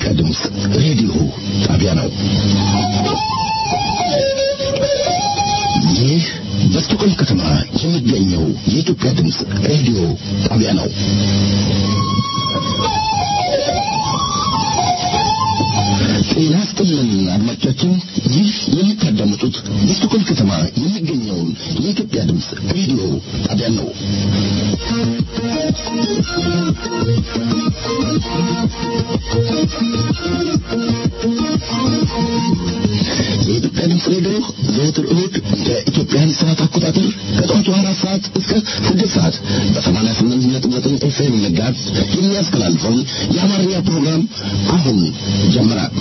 የኢትዮጵያ ድምፅ ሬዲዮ ጣቢያ ነው። ይህ በስቶኮልም ከተማ የሚገኘው የኢትዮጵያ ድምፅ ሬዲዮ ጣቢያ ነው። ጤና ይስጥልን አድማጮቻችን፣ ይህ የምታዳምጡት በስቶኮልም ከተማ የሚገኘውን የኢትዮጵያ ድምፅ ሬዲዮ ጣቢያ ነው። የኢትዮጵያ ድምፅ ሬዲዮ ዘወትር እሁድ በኢትዮጵያን ሰዓት አቆጣጠር ከጠዋቱ አራት ሰዓት እስከ ስድስት ሰዓት በሰማንያ ስምንት ነጥብ ዘጠኝ ኤፍኤም መጋዝ የሚያስተላልፈውን የአማርኛ ፕሮግራም አሁን ጀምራል።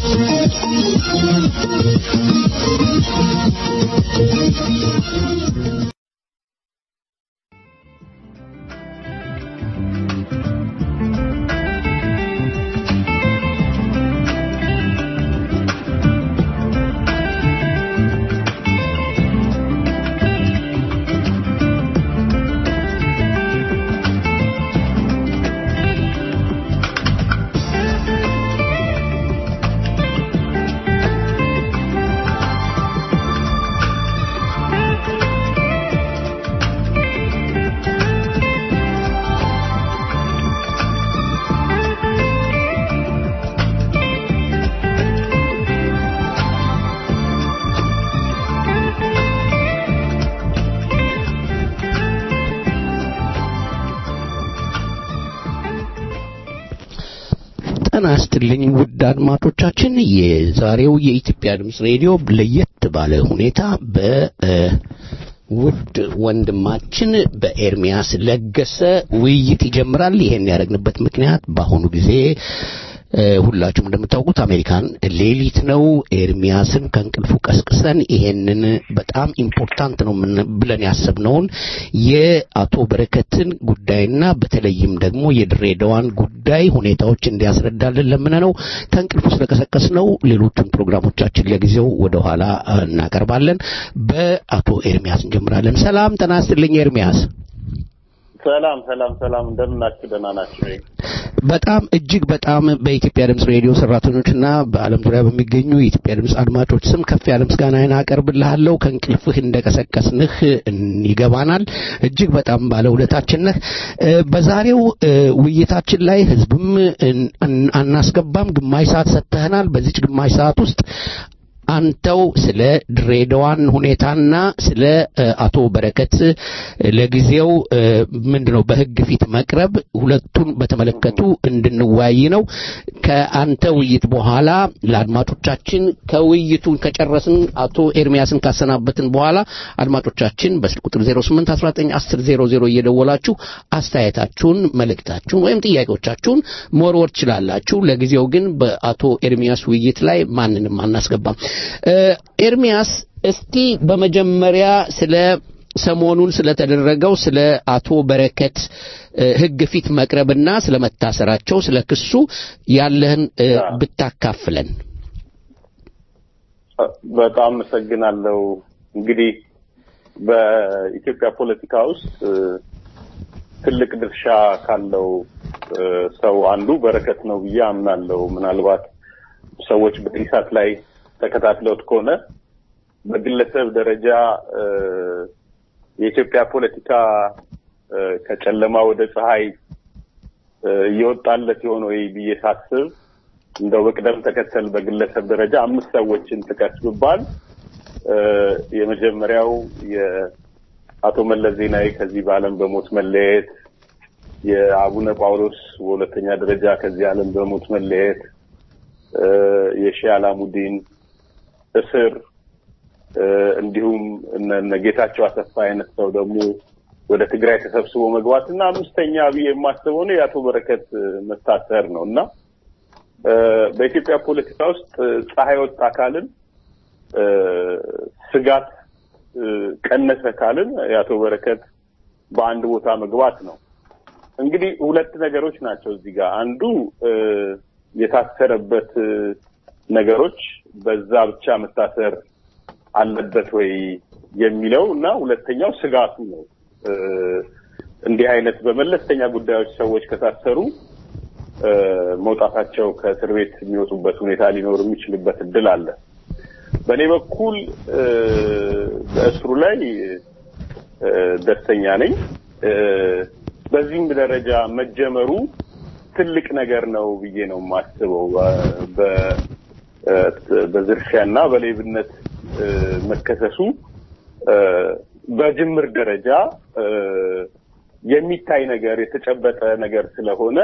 ጤና ይስጥልኝ ውድ አድማጮቻችን፣ የዛሬው የኢትዮጵያ ድምፅ ሬዲዮ ለየት ባለ ሁኔታ በውድ ወንድማችን በኤርሚያስ ለገሰ ውይይት ይጀምራል። ይሄን ያደረግንበት ምክንያት በአሁኑ ጊዜ ሁላችሁም እንደምታውቁት አሜሪካን ሌሊት ነው። ኤርሚያስን ከእንቅልፉ ቀስቅሰን ይሄንን በጣም ኢምፖርታንት ነው ብለን ያሰብነውን የአቶ በረከትን ጉዳይና በተለይም ደግሞ የድሬዳዋን ጉዳይ ሁኔታዎች እንዲያስረዳልን ለምነ ነው ከእንቅልፉ ስለቀሰቀስ ነው። ሌሎቹን ፕሮግራሞቻችን ለጊዜው ወደ ኋላ እናቀርባለን። በአቶ ኤርሚያስ እንጀምራለን። ሰላም ጤና ይስጥልኝ ኤርሚያስ። ሰላም ሰላም ሰላም፣ እንደምናችሁ? ደህና ናችሁ? በጣም እጅግ በጣም በኢትዮጵያ ድምፅ ሬዲዮ ሰራተኞችና በዓለም ዙሪያ በሚገኙ የኢትዮጵያ ድምፅ አድማጮች ስም ከፍ ያለ ምስጋናዬን አቀርብልሃለሁ። ከእንቅልፍህ እንደቀሰቀስንህ ይገባናል። እጅግ በጣም ባለውለታችን ነህ። በዛሬው ውይይታችን ላይ ህዝብም አናስገባም፣ ግማሽ ሰዓት ሰጥተህናል። በዚች ግማሽ ሰዓት ውስጥ አንተው ስለ ድሬዳዋን ሁኔታና ስለ አቶ በረከት ለጊዜው ምንድነው በህግ ፊት መቅረብ ሁለቱን በተመለከቱ እንድንወያይ ነው። ከአንተ ውይይት በኋላ ለአድማጮቻችን ከውይይቱን ከጨረስን አቶ ኤርሚያስን ካሰናበትን በኋላ አድማጮቻችን በስልክ ቁጥር 08191000 እየደወላችሁ አስተያየታችሁን፣ መልእክታችሁን ወይም ጥያቄዎቻችሁን መወርወር ትችላላችሁ። ለጊዜው ግን በአቶ ኤርሚያስ ውይይት ላይ ማንንም አናስገባም። ኤርሚያስ እስቲ በመጀመሪያ ስለ ሰሞኑን ስለተደረገው ስለ አቶ በረከት ህግ ፊት መቅረብና ስለ መታሰራቸው ስለ ክሱ ያለህን ብታካፍለን። በጣም አመሰግናለሁ። እንግዲህ በኢትዮጵያ ፖለቲካ ውስጥ ትልቅ ድርሻ ካለው ሰው አንዱ በረከት ነው ብዬ አምናለሁ። ምናልባት ሰዎች በኢሳት ላይ ተከታትለውት ከሆነ በግለሰብ ደረጃ የኢትዮጵያ ፖለቲካ ከጨለማ ወደ ፀሐይ እየወጣለት የሆነ ወይ ብዬ ሳስብ እንደው በቅደም ተከተል በግለሰብ ደረጃ አምስት ሰዎችን ጥቀስ ብባል የመጀመሪያው የአቶ መለስ ዜናዊ ከዚህ በዓለም በሞት መለየት፣ የአቡነ ጳውሎስ በሁለተኛ ደረጃ ከዚህ ዓለም በሞት መለየት፣ የሺህ አላሙዲን እስር እንዲሁም እነ ጌታቸው አሰፋ አይነት ሰው ደግሞ ወደ ትግራይ ተሰብስቦ መግባት እና አምስተኛ ብዬ የማስበው ነው የአቶ በረከት መታሰር ነው እና በኢትዮጵያ ፖለቲካ ውስጥ ፀሐይ ወጣ ካልን ስጋት ቀነሰ ካልን የአቶ በረከት በአንድ ቦታ መግባት ነው። እንግዲህ ሁለት ነገሮች ናቸው እዚህ ጋር አንዱ የታሰረበት ነገሮች በዛ ብቻ መታሰር አለበት ወይ የሚለው እና ሁለተኛው ስጋቱ ነው። እንዲህ አይነት በመለስተኛ ጉዳዮች ሰዎች ከታሰሩ መውጣታቸው ከእስር ቤት የሚወጡበት ሁኔታ ሊኖር የሚችልበት እድል አለ። በእኔ በኩል በእስሩ ላይ ደስተኛ ነኝ። በዚህም ደረጃ መጀመሩ ትልቅ ነገር ነው ብዬ ነው የማስበው። በዝርፊያና በሌብነት መከሰሱ በጅምር ደረጃ የሚታይ ነገር የተጨበጠ ነገር ስለሆነ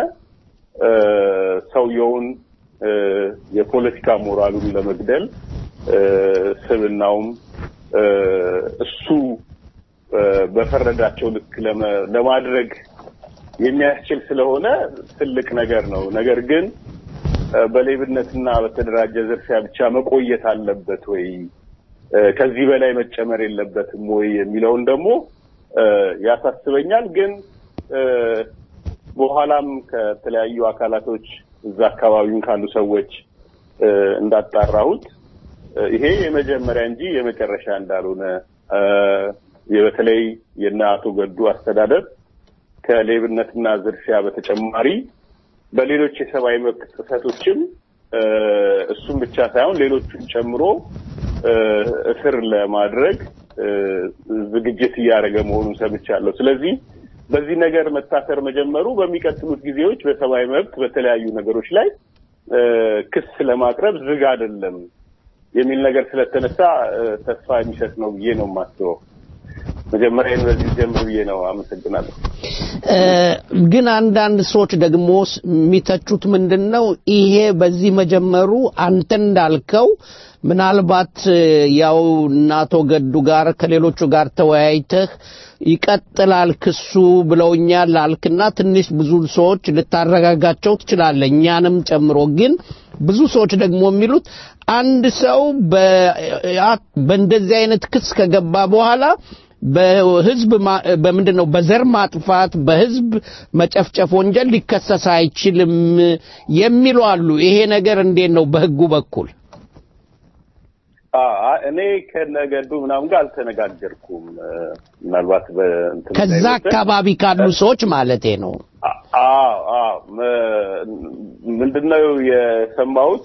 ሰውየውን የፖለቲካ ሞራሉን ለመግደል ስብናውም እሱ በፈረዳቸው ልክ ለማድረግ የሚያስችል ስለሆነ ትልቅ ነገር ነው። ነገር ግን በሌብነትና በተደራጀ ዝርፊያ ብቻ መቆየት አለበት ወይ? ከዚህ በላይ መጨመር የለበትም ወይ የሚለውን ደግሞ ያሳስበኛል። ግን በኋላም ከተለያዩ አካላቶች እዛ አካባቢውን ካሉ ሰዎች እንዳጣራሁት ይሄ የመጀመሪያ እንጂ የመጨረሻ እንዳልሆነ በተለይ የእነ አቶ ገዱ አስተዳደር ከሌብነትና ዝርፊያ በተጨማሪ በሌሎች የሰብአዊ መብት ጥሰቶችም እሱም ብቻ ሳይሆን ሌሎቹን ጨምሮ እስር ለማድረግ ዝግጅት እያደረገ መሆኑን ሰምቻለሁ። ስለዚህ በዚህ ነገር መታሰር መጀመሩ በሚቀጥሉት ጊዜዎች በሰብአዊ መብት በተለያዩ ነገሮች ላይ ክስ ለማቅረብ ዝግ አይደለም የሚል ነገር ስለተነሳ ተስፋ የሚሰጥ ነው ብዬ ነው የማስበው። መጀመሪያ በዚህ ጀምር ብዬ ነው። አመሰግናለሁ። ግን አንዳንድ ሰዎች ደግሞ የሚተቹት ምንድን ነው ይሄ በዚህ መጀመሩ አንተ እንዳልከው ምናልባት ያው እናቶ ገዱ ጋር ከሌሎቹ ጋር ተወያይተህ ይቀጥላል ክሱ ብለውኛል አልክና ትንሽ ብዙ ሰዎች ልታረጋጋቸው ትችላለህ፣ እኛንም ጨምሮ። ግን ብዙ ሰዎች ደግሞ የሚሉት አንድ ሰው በእንደዚህ አይነት ክስ ከገባ በኋላ በህዝብ በምንድን ነው በዘር ማጥፋት በህዝብ መጨፍጨፍ ወንጀል ሊከሰስ አይችልም የሚሉ አሉ። ይሄ ነገር እንዴት ነው በህጉ በኩል? እኔ ከነገዱ ምናምን ጋር አልተነጋገርኩም። ምናልባት ከዛ አካባቢ ካሉ ሰዎች ማለቴ ነው። ምንድነው የሰማሁት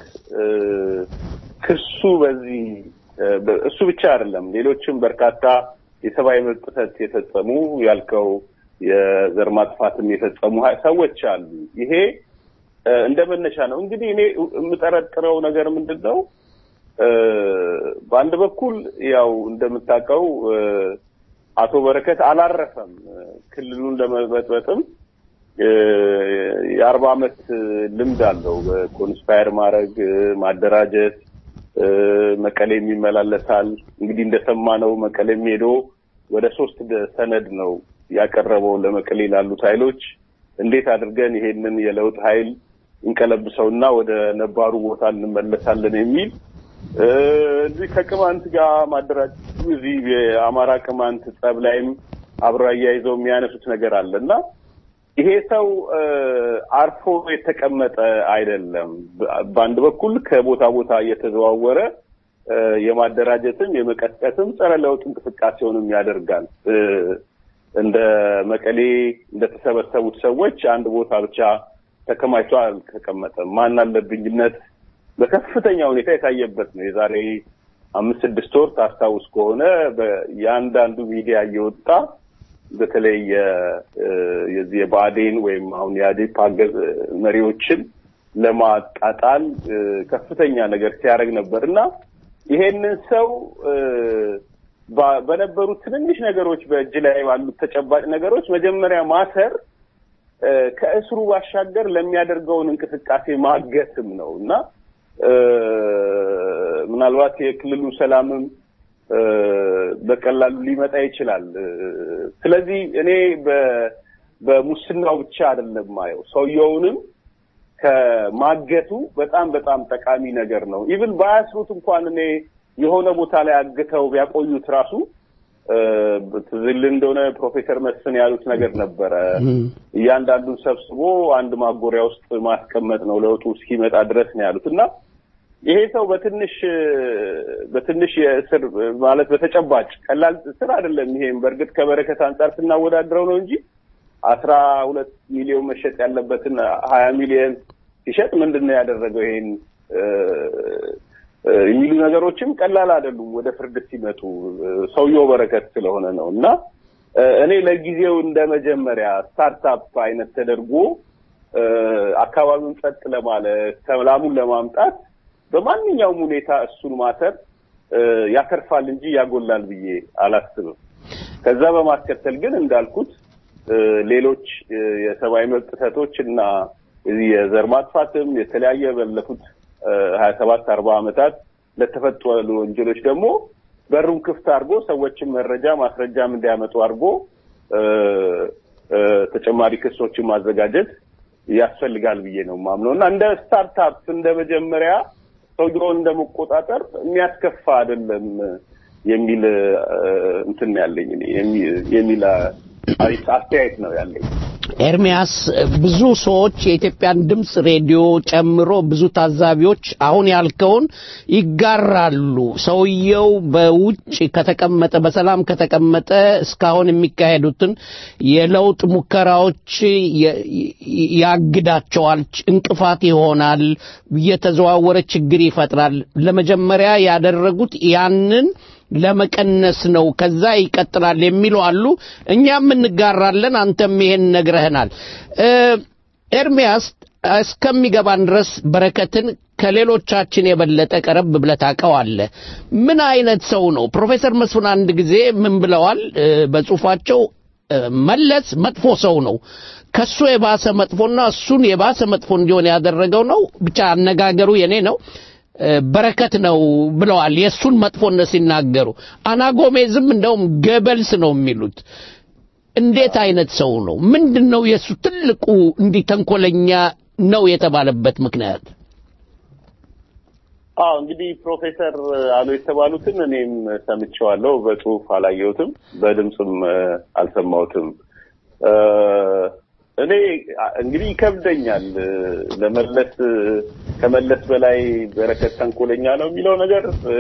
ክሱ በዚህ እሱ ብቻ አይደለም፣ ሌሎችም በርካታ የሰብአዊ መብት ጥሰት የፈጸሙ ያልከው የዘር ማጥፋትም የፈጸሙ ሰዎች አሉ። ይሄ እንደ መነሻ ነው። እንግዲህ እኔ የምጠረጥረው ነገር ምንድን ነው? በአንድ በኩል ያው እንደምታውቀው አቶ በረከት አላረፈም። ክልሉን ለመበጥበጥም የአርባ ዓመት ልምድ አለው። በኮንስፓየር ማድረግ፣ ማደራጀት መቀሌም ይመላለሳል። እንግዲህ እንደሰማነው መቀሌም ሄዶ ወደ ሶስት ሰነድ ነው ያቀረበው ለመቀሌ ላሉት ኃይሎች እንዴት አድርገን ይሄንን የለውጥ ኃይል እንቀለብሰውና ወደ ነባሩ ቦታ እንመለሳለን የሚል እዚህ ከቅማንት ጋር ማደራጀት እዚህ የአማራ ቅማንት ጸብ ላይም አብረው አያይዘው የሚያነሱት ነገር አለ እና ይሄ ሰው አርፎ የተቀመጠ አይደለም። በአንድ በኩል ከቦታ ቦታ እየተዘዋወረ የማደራጀትም የመቀስቀስም ጸረ ለውጥ እንቅስቃሴውንም ያደርጋል። እንደ መቀሌ እንደተሰበሰቡት ሰዎች አንድ ቦታ ብቻ ተከማችቶ አልተቀመጠም። ማን አለብኝነት በከፍተኛ ሁኔታ የታየበት ነው። የዛሬ አምስት ስድስት ወር ታስታውስ ከሆነ የአንዳንዱ ሚዲያ እየወጣ በተለይ የዚህ የብአዴን ወይም አሁን የአዴፓ መሪዎችን ለማጣጣል ከፍተኛ ነገር ሲያደርግ ነበር እና ይሄንን ሰው በነበሩት ትንንሽ ነገሮች በእጅ ላይ ባሉት ተጨባጭ ነገሮች መጀመሪያ ማሰር ከእስሩ ባሻገር ለሚያደርገውን እንቅስቃሴ ማገትም ነው እና ምናልባት የክልሉ ሰላምም በቀላሉ ሊመጣ ይችላል። ስለዚህ እኔ በሙስናው ብቻ አይደለም ማየው ሰውየውንም ከማገቱ በጣም በጣም ጠቃሚ ነገር ነው። ኢቭን ባያስሩት እንኳን እኔ የሆነ ቦታ ላይ አግተው ቢያቆዩት ራሱ ትዝል እንደሆነ ፕሮፌሰር መስፍን ያሉት ነገር ነበረ። እያንዳንዱን ሰብስቦ አንድ ማጎሪያ ውስጥ ማስቀመጥ ነው ለውጡ እስኪመጣ ድረስ ነው ያሉት እና ይሄ ሰው በትንሽ በትንሽ የእስር ማለት በተጨባጭ ቀላል እስር አይደለም። ይሄም በእርግጥ ከበረከት አንጻር ስናወዳድረው ነው እንጂ አስራ ሁለት ሚሊዮን መሸጥ ያለበትን ሀያ ሚሊዮን ሲሸጥ ምንድን ነው ያደረገው? ይሄን የሚሉ ነገሮችም ቀላል አይደሉም። ወደ ፍርድ ሲመጡ ሰውየው በረከት ስለሆነ ነው እና እኔ ለጊዜው እንደ መጀመሪያ ስታርታፕ አይነት ተደርጎ አካባቢውን ጸጥ ለማለት ሰላሙን ለማምጣት በማንኛውም ሁኔታ እሱን ማሰር ያተርፋል እንጂ ያጎላል ብዬ አላስብም። ከዛ በማስከተል ግን እንዳልኩት ሌሎች የሰብአዊ መብት ጥሰቶች እና የዘር ማጥፋትም የተለያየ ባለፉት ሀያ ሰባት አርባ ዓመታት ለተፈጸሙ ወንጀሎች ደግሞ በሩን ክፍት አድርጎ ሰዎችን መረጃ ማስረጃም እንዲያመጡ አድርጎ ተጨማሪ ክሶችን ማዘጋጀት ያስፈልጋል ብዬ ነው ማምነው እና እንደ ስታርታፕ እንደ መጀመሪያ ሰውየውን እንደመቆጣጠር የሚያስከፋ አይደለም የሚል እንትን ያለኝ የሚል አስተያየት ነው ያለኝ። ኤርሚያስ ብዙ ሰዎች የኢትዮጵያን ድምፅ ሬዲዮ ጨምሮ ብዙ ታዛቢዎች አሁን ያልከውን ይጋራሉ። ሰውየው በውጭ ከተቀመጠ በሰላም ከተቀመጠ እስካሁን የሚካሄዱትን የለውጥ ሙከራዎች ያግዳቸዋል፣ እንቅፋት ይሆናል፣ እየተዘዋወረ ችግር ይፈጥራል። ለመጀመሪያ ያደረጉት ያንን ለመቀነስ ነው። ከዛ ይቀጥላል የሚሉ አሉ። እኛም እንጋራለን። አንተም ይሄን ነግረህናል። ኤርሚያስ እስከሚገባን ድረስ በረከትን ከሌሎቻችን የበለጠ ቀረብ ብለህ ታውቀዋለህ። ምን አይነት ሰው ነው? ፕሮፌሰር መስፍን አንድ ጊዜ ምን ብለዋል በጽሁፋቸው? መለስ መጥፎ ሰው ነው ከሱ የባሰ መጥፎና እሱን የባሰ መጥፎ እንዲሆን ያደረገው ነው ብቻ አነጋገሩ የኔ ነው በረከት ነው ብለዋል። የእሱን መጥፎነት ሲናገሩ አናጎሜዝም እንደውም ገበልስ ነው የሚሉት። እንዴት አይነት ሰው ነው? ምንድን ነው የእሱ ትልቁ እንዲህ ተንኮለኛ ነው የተባለበት ምክንያት? አዎ እንግዲህ ፕሮፌሰር አሉ የተባሉትን እኔም ሰምቼዋለሁ። በጽሁፍ አላየሁትም፣ በድምፅም አልሰማሁትም። እኔ እንግዲህ ይከብደኛል ለመለስ ከመለስ በላይ በረከት ተንኮለኛ ነው የሚለው ነገር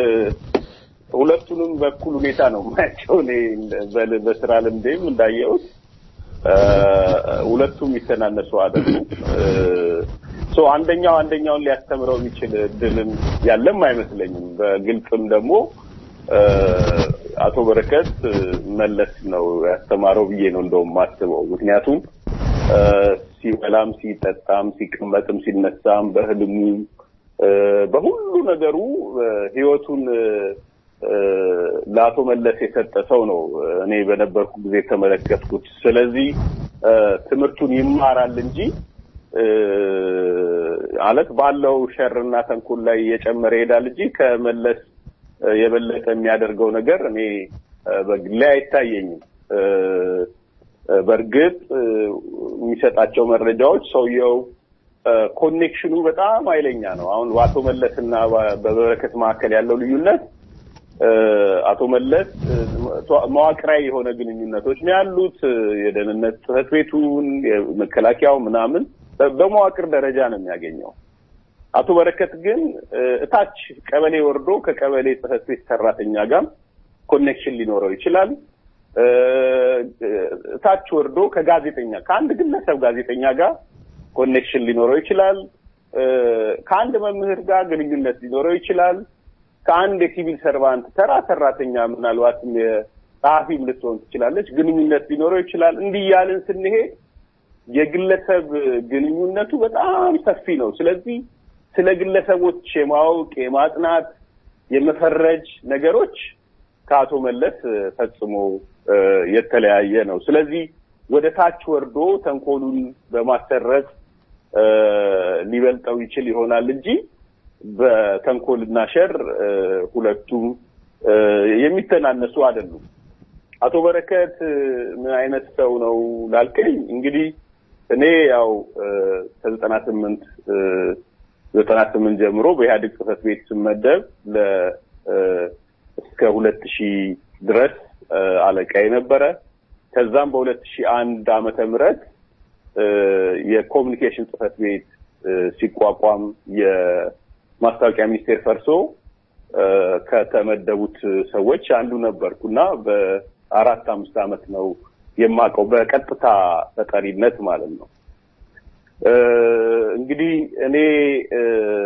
ሁለቱንም በኩል ሁኔታ ነው ማያቸው። እኔ በስራ ልምዴም እንዳየሁት ሁለቱም የሚተናነሱ አይደሉም። ሶ አንደኛው አንደኛውን ሊያስተምረው የሚችል እድልም ያለም አይመስለኝም። በግልጽም ደግሞ አቶ በረከት መለስ ነው ያስተማረው ብዬ ነው እንደውም ማስበው። ምክንያቱም ሲበላም ሲጠጣም ሲቀመጥም ሲነሳም በህልሙ በሁሉ ነገሩ ህይወቱን ለአቶ መለስ የሰጠ ሰው ነው እኔ በነበርኩ ጊዜ የተመለከትኩት። ስለዚህ ትምህርቱን ይማራል እንጂ ማለት ባለው ሸርና ተንኮል ላይ እየጨመረ ይሄዳል እንጂ ከመለስ የበለጠ የሚያደርገው ነገር እኔ በግሌ አይታየኝም። በእርግጥ የሚሰጣቸው መረጃዎች ሰውየው ኮኔክሽኑ በጣም ኃይለኛ ነው። አሁን በአቶ መለስ እና በበረከት መካከል ያለው ልዩነት አቶ መለስ መዋቅራዊ የሆነ ግንኙነቶች ነው ያሉት። የደህንነት ጽሕፈት ቤቱን የመከላከያው ምናምን በመዋቅር ደረጃ ነው የሚያገኘው። አቶ በረከት ግን እታች ቀበሌ ወርዶ ከቀበሌ ጽሕፈት ቤት ሰራተኛ ጋር ኮኔክሽን ሊኖረው ይችላል። እታች ወርዶ ከጋዜጠኛ ከአንድ ግለሰብ ጋዜጠኛ ጋር ኮኔክሽን ሊኖረው ይችላል። ከአንድ መምህር ጋር ግንኙነት ሊኖረው ይችላል። ከአንድ የሲቪል ሰርቫንት ተራ ሰራተኛ ምናልባትም የጸሐፊም ልትሆን ትችላለች ግንኙነት ሊኖረው ይችላል። እንዲህ እያልን ስንሄድ የግለሰብ ግንኙነቱ በጣም ሰፊ ነው። ስለዚህ ስለ ግለሰቦች የማወቅ የማጥናት፣ የመፈረጅ ነገሮች ከአቶ መለስ ፈጽሞ የተለያየ ነው። ስለዚህ ወደ ታች ወርዶ ተንኮሉን በማሰረጽ ሊበልጠው ይችል ይሆናል እንጂ በተንኮልና ሸር ሁለቱም የሚተናነሱ አይደሉም። አቶ በረከት ምን አይነት ሰው ነው ላልከኝ እንግዲህ እኔ ያው ከዘጠና ስምንት ዘጠና ስምንት ጀምሮ በኢህአዴግ ጽህፈት ቤት ስመደብ ለ እስከ ሁለት ሺህ ድረስ አለቃ የነበረ ከዛም በሁለት ሺህ አንድ ዓመተ ምህረት የኮሚኒኬሽን ጽህፈት ቤት ሲቋቋም የማስታወቂያ ሚኒስቴር ፈርሶ ከተመደቡት ሰዎች አንዱ ነበርኩ እና በአራት አምስት ዓመት ነው የማውቀው በቀጥታ ተጠሪነት ማለት ነው። እ፣ እንግዲህ እኔ እ፣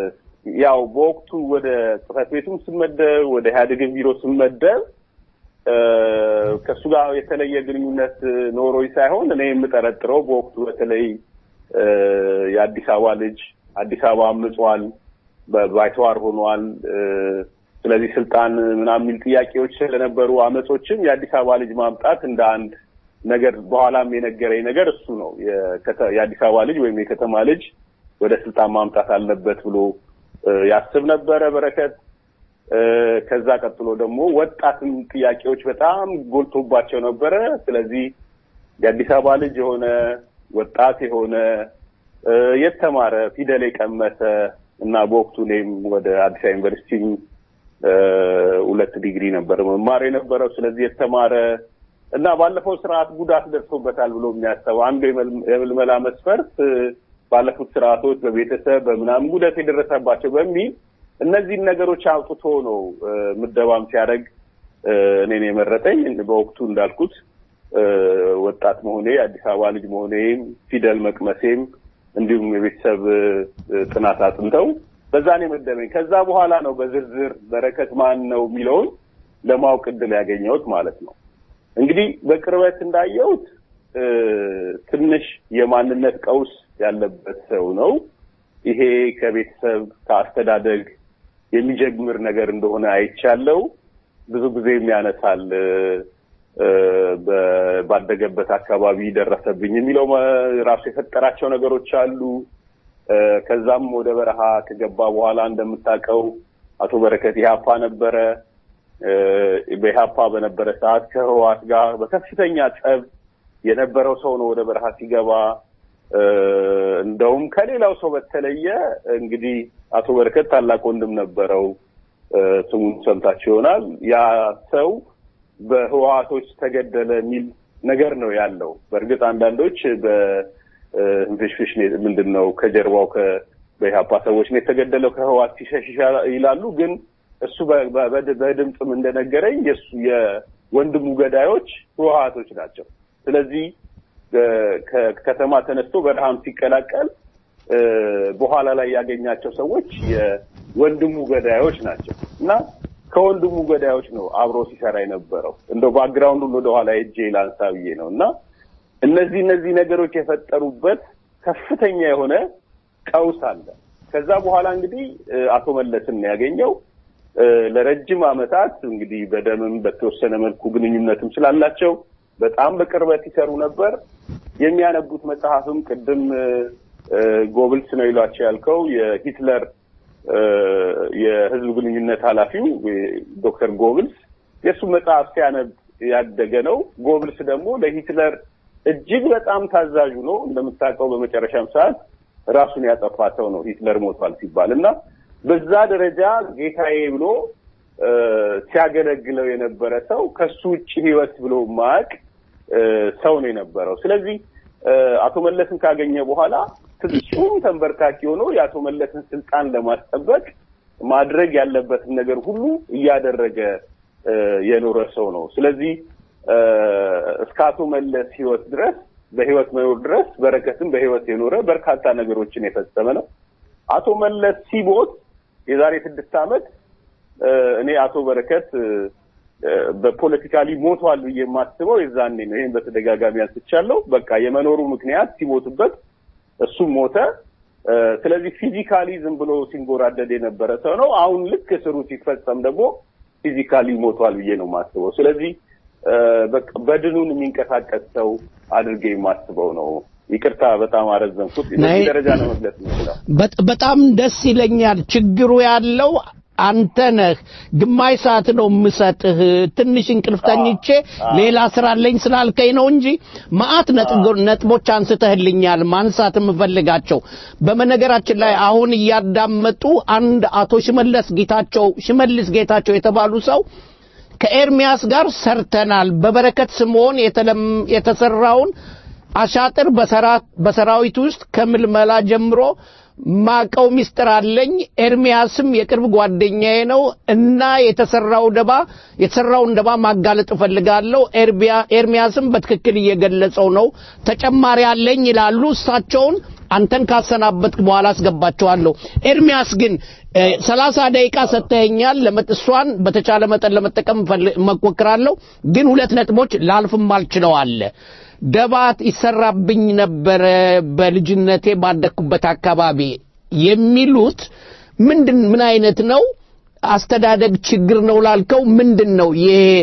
ያው በወቅቱ ወደ ጽህፈት ቤቱም ስመደብ ወደ ኢህአዴግን ቢሮ ስመደብ እ፣ ከእሱ ጋር የተለየ ግንኙነት ኖሮኝ ሳይሆን እኔ የምጠረጥረው በወቅቱ በተለይ እ፣ የአዲስ አበባ ልጅ አዲስ አበባ አምጿል፣ በባይተዋር ሆኗል። እ፣ ስለዚህ ስልጣን ምናምን የሚል ጥያቄዎች ስለነበሩ አመጾችም የአዲስ አበባ ልጅ ማምጣት እንደ አንድ ነገር በኋላም የነገረኝ ነገር እሱ ነው። የከተ- የአዲስ አበባ ልጅ ወይም የከተማ ልጅ ወደ ስልጣን ማምጣት አለበት ብሎ እ፣ ያስብ ነበረ በረከት። እ፣ ከዛ ቀጥሎ ደግሞ ወጣትም ጥያቄዎች በጣም ጎልቶባቸው ነበረ። ስለዚህ የአዲስ አበባ ልጅ የሆነ ወጣት የሆነ እ፣ የተማረ ፊደል የቀመሰ እና በወቅቱ እኔም ወደ አዲስ አበባ ዩኒቨርሲቲ እ፣ ሁለት ዲግሪ ነበር መማር የነበረው። ስለዚህ የተማረ እና ባለፈው ስርዓት ጉዳት ደርሶበታል ብሎ የሚያሰቡ አንዱ የመል- የምልመላ መስፈርት እ፣ ባለፉት ስርዓቶች በቤተሰብ በምናምን ጉዳት የደረሰባቸው በሚል እነዚህን ነገሮች አውጥቶ ነው እ፣ ምደባም ሲያደርግ እ፣ እኔን የመረጠኝ በወቅቱ እንዳልኩት እ፣ ወጣት መሆኔ የአዲስ አበባ ልጅ መሆኔም ፊደል መቅመሴም እንዲሁም የቤተሰብ እ፣ ጥናት አጥንተው በዛ ነው የመደበኝ። ከዛ በኋላ ነው በዝርዝር በረከት ማን ነው የሚለውን ለማወቅ እድል ያገኘሁት ማለት ነው። እንግዲህ በቅርበት እንዳየሁት እ፣ ትንሽ የማንነት ቀውስ ያለበት ሰው ነው። ይሄ ከቤተሰብ ከአስተዳደግ የሚጀምር ነገር እንደሆነ አይቻለው። ብዙ ጊዜም ያነሳል እ፣ እ፣ በ- ባደገበት አካባቢ ደረሰብኝ የሚለው መ- ራሱ የፈጠራቸው ነገሮች አሉ። እ፣ ከዛም ወደ በረሃ ከገባ በኋላ እንደምታውቀው አቶ በረከት ኢህአፓ ነበረ። እ፣ በኢህአፓ በነበረ ሰዓት ከህወሓት ጋር በከፍተኛ ጸብ የነበረው ሰው ነው። ወደ በረሃ ሲገባ እ፣ እንደውም ከሌላው ሰው በተለየ እንግዲህ አቶ በረከት ታላቅ ወንድም ነበረው። እ፣ ስሙን ሰምታችሁ ይሆናል። ያ ሰው በህወሓቶች ተገደለ የሚል ነገር ነው ያለው። በእርግጥ አንዳንዶች በንፍሽፍሽ ምንድን ነው ከጀርባው ከ- በኢህአፓ ሰዎች ነው የተገደለው ከህወሓት ሲሸሽ ይሻላ- ይላሉ። ግን እሱ በ- በ- በድ- በድምፅም እንደነገረኝ የእሱ የወንድሙ ገዳዮች ህወሓቶች ናቸው። ስለዚህ እ፣ ከከተማ ተነስቶ በረሃም ሲቀላቀል እ፣ በኋላ ላይ ያገኛቸው ሰዎች የወንድሙ ገዳዮች ናቸው እና ከወንድሙ ገዳዮች ነው አብሮ ሲሰራ የነበረው። እንደው ባክግራውንዱን ወደኋላ ሄጄ ላንሳ ብዬ ነው እና እነዚህ እነዚህ ነገሮች የፈጠሩበት ከፍተኛ የሆነ ቀውስ አለ። ከዛ በኋላ እንግዲህ እ፣ አቶ መለስን ነው ያገኘው። እ፣ ለረጅም ዓመታት እንግዲህ በደምም በተወሰነ መልኩ ግንኙነትም ስላላቸው በጣም በቅርበት ይሰሩ ነበር። የሚያነቡት መጽሐፍም ቅድም እ፣ እ፣ ጎብልስ ነው ይሏቸው ያልከው የሂትለር እ፣ የህዝብ ግንኙነት ኃላፊው እ፣ ዶክተር ጎብልስ የእሱ መጽሐፍ ሲያነብ ያደገ ነው። ጎብልስ ደግሞ ለሂትለር እጅግ በጣም ታዛዡ ነው። እንደምታውቀው በመጨረሻም ሰዓት ራሱን ያጠፋ ሰው ነው ሂትለር ሞቷል ሲባል እና በዛ ደረጃ ጌታዬ ብሎ እ፣ ሲያገለግለው የነበረ ሰው ከሱ ውጭ ህይወት ብሎ ማቅ ሰው ነው የነበረው። ስለዚህ እ፣ አቶ መለስን ካገኘ በኋላ ፍጹም ተንበርካኪ ሆኖ የአቶ መለስን ስልጣን ለማስጠበቅ ማድረግ ያለበትን ነገር ሁሉ እያደረገ እ፣ የኖረ ሰው ነው። ስለዚህ እ፣ እስከ አቶ መለስ ህይወት ድረስ በህይወት መኖር ድረስ በረከትም በህይወት የኖረ በርካታ ነገሮችን የፈጸመ ነው። አቶ መለስ ሲሞት የዛሬ ስድስት ዓመት እ፣ እኔ አቶ በረከት እ፣ እ፣ በፖለቲካሊ ሞቷል ብዬ የማስበው የዛኔ ነው። ይህን በተደጋጋሚ አንስቻለሁ። በቃ የመኖሩ ምክንያት ሲሞትበት እሱም ሞተ። እ፣ ስለዚህ ፊዚካሊ ዝም ብሎ ሲንጎራደድ የነበረ ሰው ነው። አሁን ልክ እስሩ ሲፈጸም ደግሞ ፊዚካሊ ሞቷል ብዬ ነው የማስበው። ስለዚህ እ፣ በቃ በድኑን የሚንቀሳቀስ ሰው አድርጌ የማስበው ነው። ይቅርታ በጣም አረዘምኩት። በዚህ ናይ- ደረጃ ነው መግለጽ የምችለው። በጥ- በጣም ደስ ይለኛል። ችግሩ ያለው አንተ ነህ። ግማሽ ሰዓት ነው የምሰጥህ። ትንሽ እንቅልፍ ተኝቼ ሌላ ስራ አለኝ ስላልከኝ ነው እንጂ መዓት ነጥግ- ነጥቦች አንስተህልኛል ማንሳት የምፈልጋቸው። በመነገራችን ላይ አሁን እያዳመጡ አንድ አቶ ሽመለስ ጌታቸው ሽመልስ ጌታቸው የተባሉ ሰው ከኤርሚያስ ጋር ሰርተናል። በበረከት ስምዖን የተለም- የተሰራውን አሻጥር በሰራ- በሰራዊት ውስጥ ከምልመላ ጀምሮ ማቀው ሚስጥር አለኝ። ኤርሚያስም የቅርብ ጓደኛዬ ነው እና የተሰራው ደባ የተሰራውን ደባ ማጋለጥ እፈልጋለሁ። ኤርቢያ ኤርሚያስም በትክክል እየገለጸው ነው። ተጨማሪ አለኝ ይላሉ። እሳቸውን አንተን ካሰናበትክ በኋላ አስገባቸዋለሁ። ኤርሚያስ ግን ሰላሳ ደቂቃ ሰጥተኸኛል። ለመጥሷን በተቻለ መጠን ለመጠቀም እሞክራለሁ። ግን ሁለት ነጥቦች ላልፍም አልችለው አለ ደባት ይሰራብኝ ነበረ በልጅነቴ ባደግኩበት አካባቢ የሚሉት ምንድን ምን አይነት ነው? አስተዳደግ ችግር ነው ላልከው ምንድን ነው?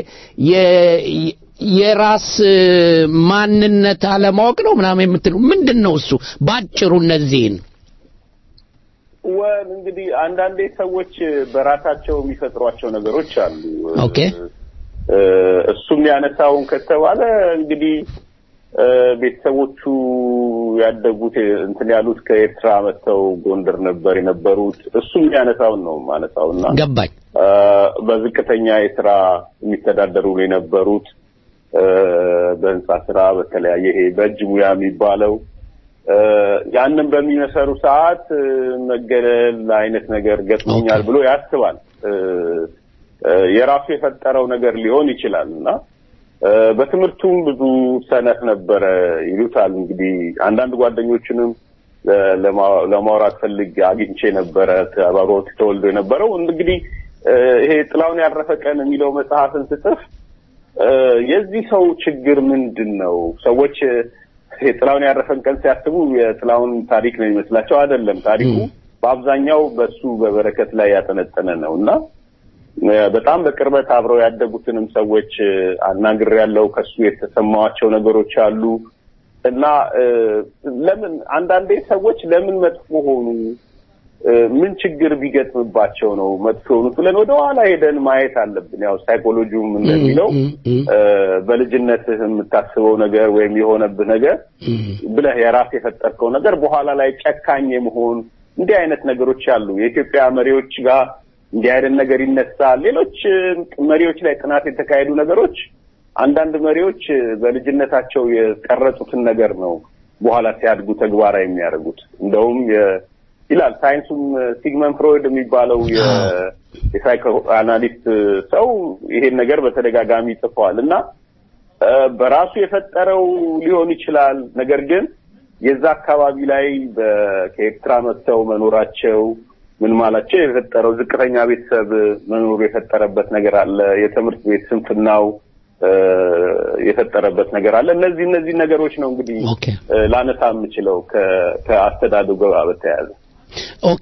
የራስ ማንነት አለማወቅ ነው ምናምን የምትለው ምንድን ነው እሱ? ባጭሩ እነዚህን ወል እንግዲህ አንዳንዴ ሰዎች በራሳቸው የሚፈጥሯቸው ነገሮች አሉ። ኦኬ እሱም ያነሳውን ከተባለ እንግዲህ ቤተሰቦቹ ያደጉት እንትን ያሉት ከኤርትራ መጥተው ጎንደር ነበር የነበሩት። እሱም ያነሳውን ነው ማነሳውና ገባኝ። በዝቅተኛ የስራ የሚተዳደሩ ነው የነበሩት በህንፃ ስራ፣ በተለያየ ይሄ በእጅ ሙያ የሚባለው ያንን በሚመሰሩ ሰዓት መገለል አይነት ነገር ገጥሞኛል ብሎ ያስባል። የራሱ የፈጠረው ነገር ሊሆን ይችላል እና በትምህርቱም ብዙ ሰነፍ ነበረ ይሉታል። እንግዲህ አንዳንድ ጓደኞችንም ለማውራት ፈልግ አግኝቼ ነበረ አብሮት ተወልዶ የነበረው እንግዲህ ይሄ ጥላውን ያረፈ ቀን የሚለው መጽሐፍን ስጽፍ የዚህ ሰው ችግር ምንድን ነው? ሰዎች ጥላውን ያረፈን ቀን ሲያስቡ የጥላውን ታሪክ ነው የሚመስላቸው። አይደለም። ታሪኩ በአብዛኛው በሱ በበረከት ላይ ያጠነጠነ ነው እና በጣም በቅርበት አብረው ያደጉትንም ሰዎች አናግር ያለው ከሱ የተሰማዋቸው ነገሮች አሉ እና ለምን አንዳንዴ ሰዎች ለምን መጥፎ ሆኑ፣ ምን ችግር ቢገጥምባቸው ነው መጥፎ የሆኑት ብለን ወደ ኋላ ሄደን ማየት አለብን። ያው ሳይኮሎጂውም እንደሚለው በልጅነትህ የምታስበው ነገር ወይም የሆነብህ ነገር ብለህ የራስ የፈጠርከው ነገር በኋላ ላይ ጨካኝ የመሆን እንዲህ አይነት ነገሮች አሉ። የኢትዮጵያ መሪዎች ጋር እንዲህ አይነት ነገር ይነሳል። ሌሎች መሪዎች ላይ ጥናት የተካሄዱ ነገሮች አንዳንድ መሪዎች በልጅነታቸው የቀረጹትን ነገር ነው በኋላ ሲያድጉ ተግባራዊ የሚያደርጉት። እንደውም ይላል ሳይንሱም ሲግመን ፍሮይድ የሚባለው የሳይኮ አናሊስት ሰው ይሄን ነገር በተደጋጋሚ ጽፈዋል እና በራሱ የፈጠረው ሊሆን ይችላል። ነገር ግን የዛ አካባቢ ላይ ከኤርትራ መጥተው መኖራቸው ምን ማላቸው የፈጠረው ዝቅተኛ ቤተሰብ መኖሩ የፈጠረበት ነገር አለ። የትምህርት ቤት ስንፍናው የፈጠረበት ነገር አለ። እነዚህ እነዚህ ነገሮች ነው እንግዲህ ላነሳ የምችለው ከአስተዳደጉ ጋር በተያያዘ። ኦኬ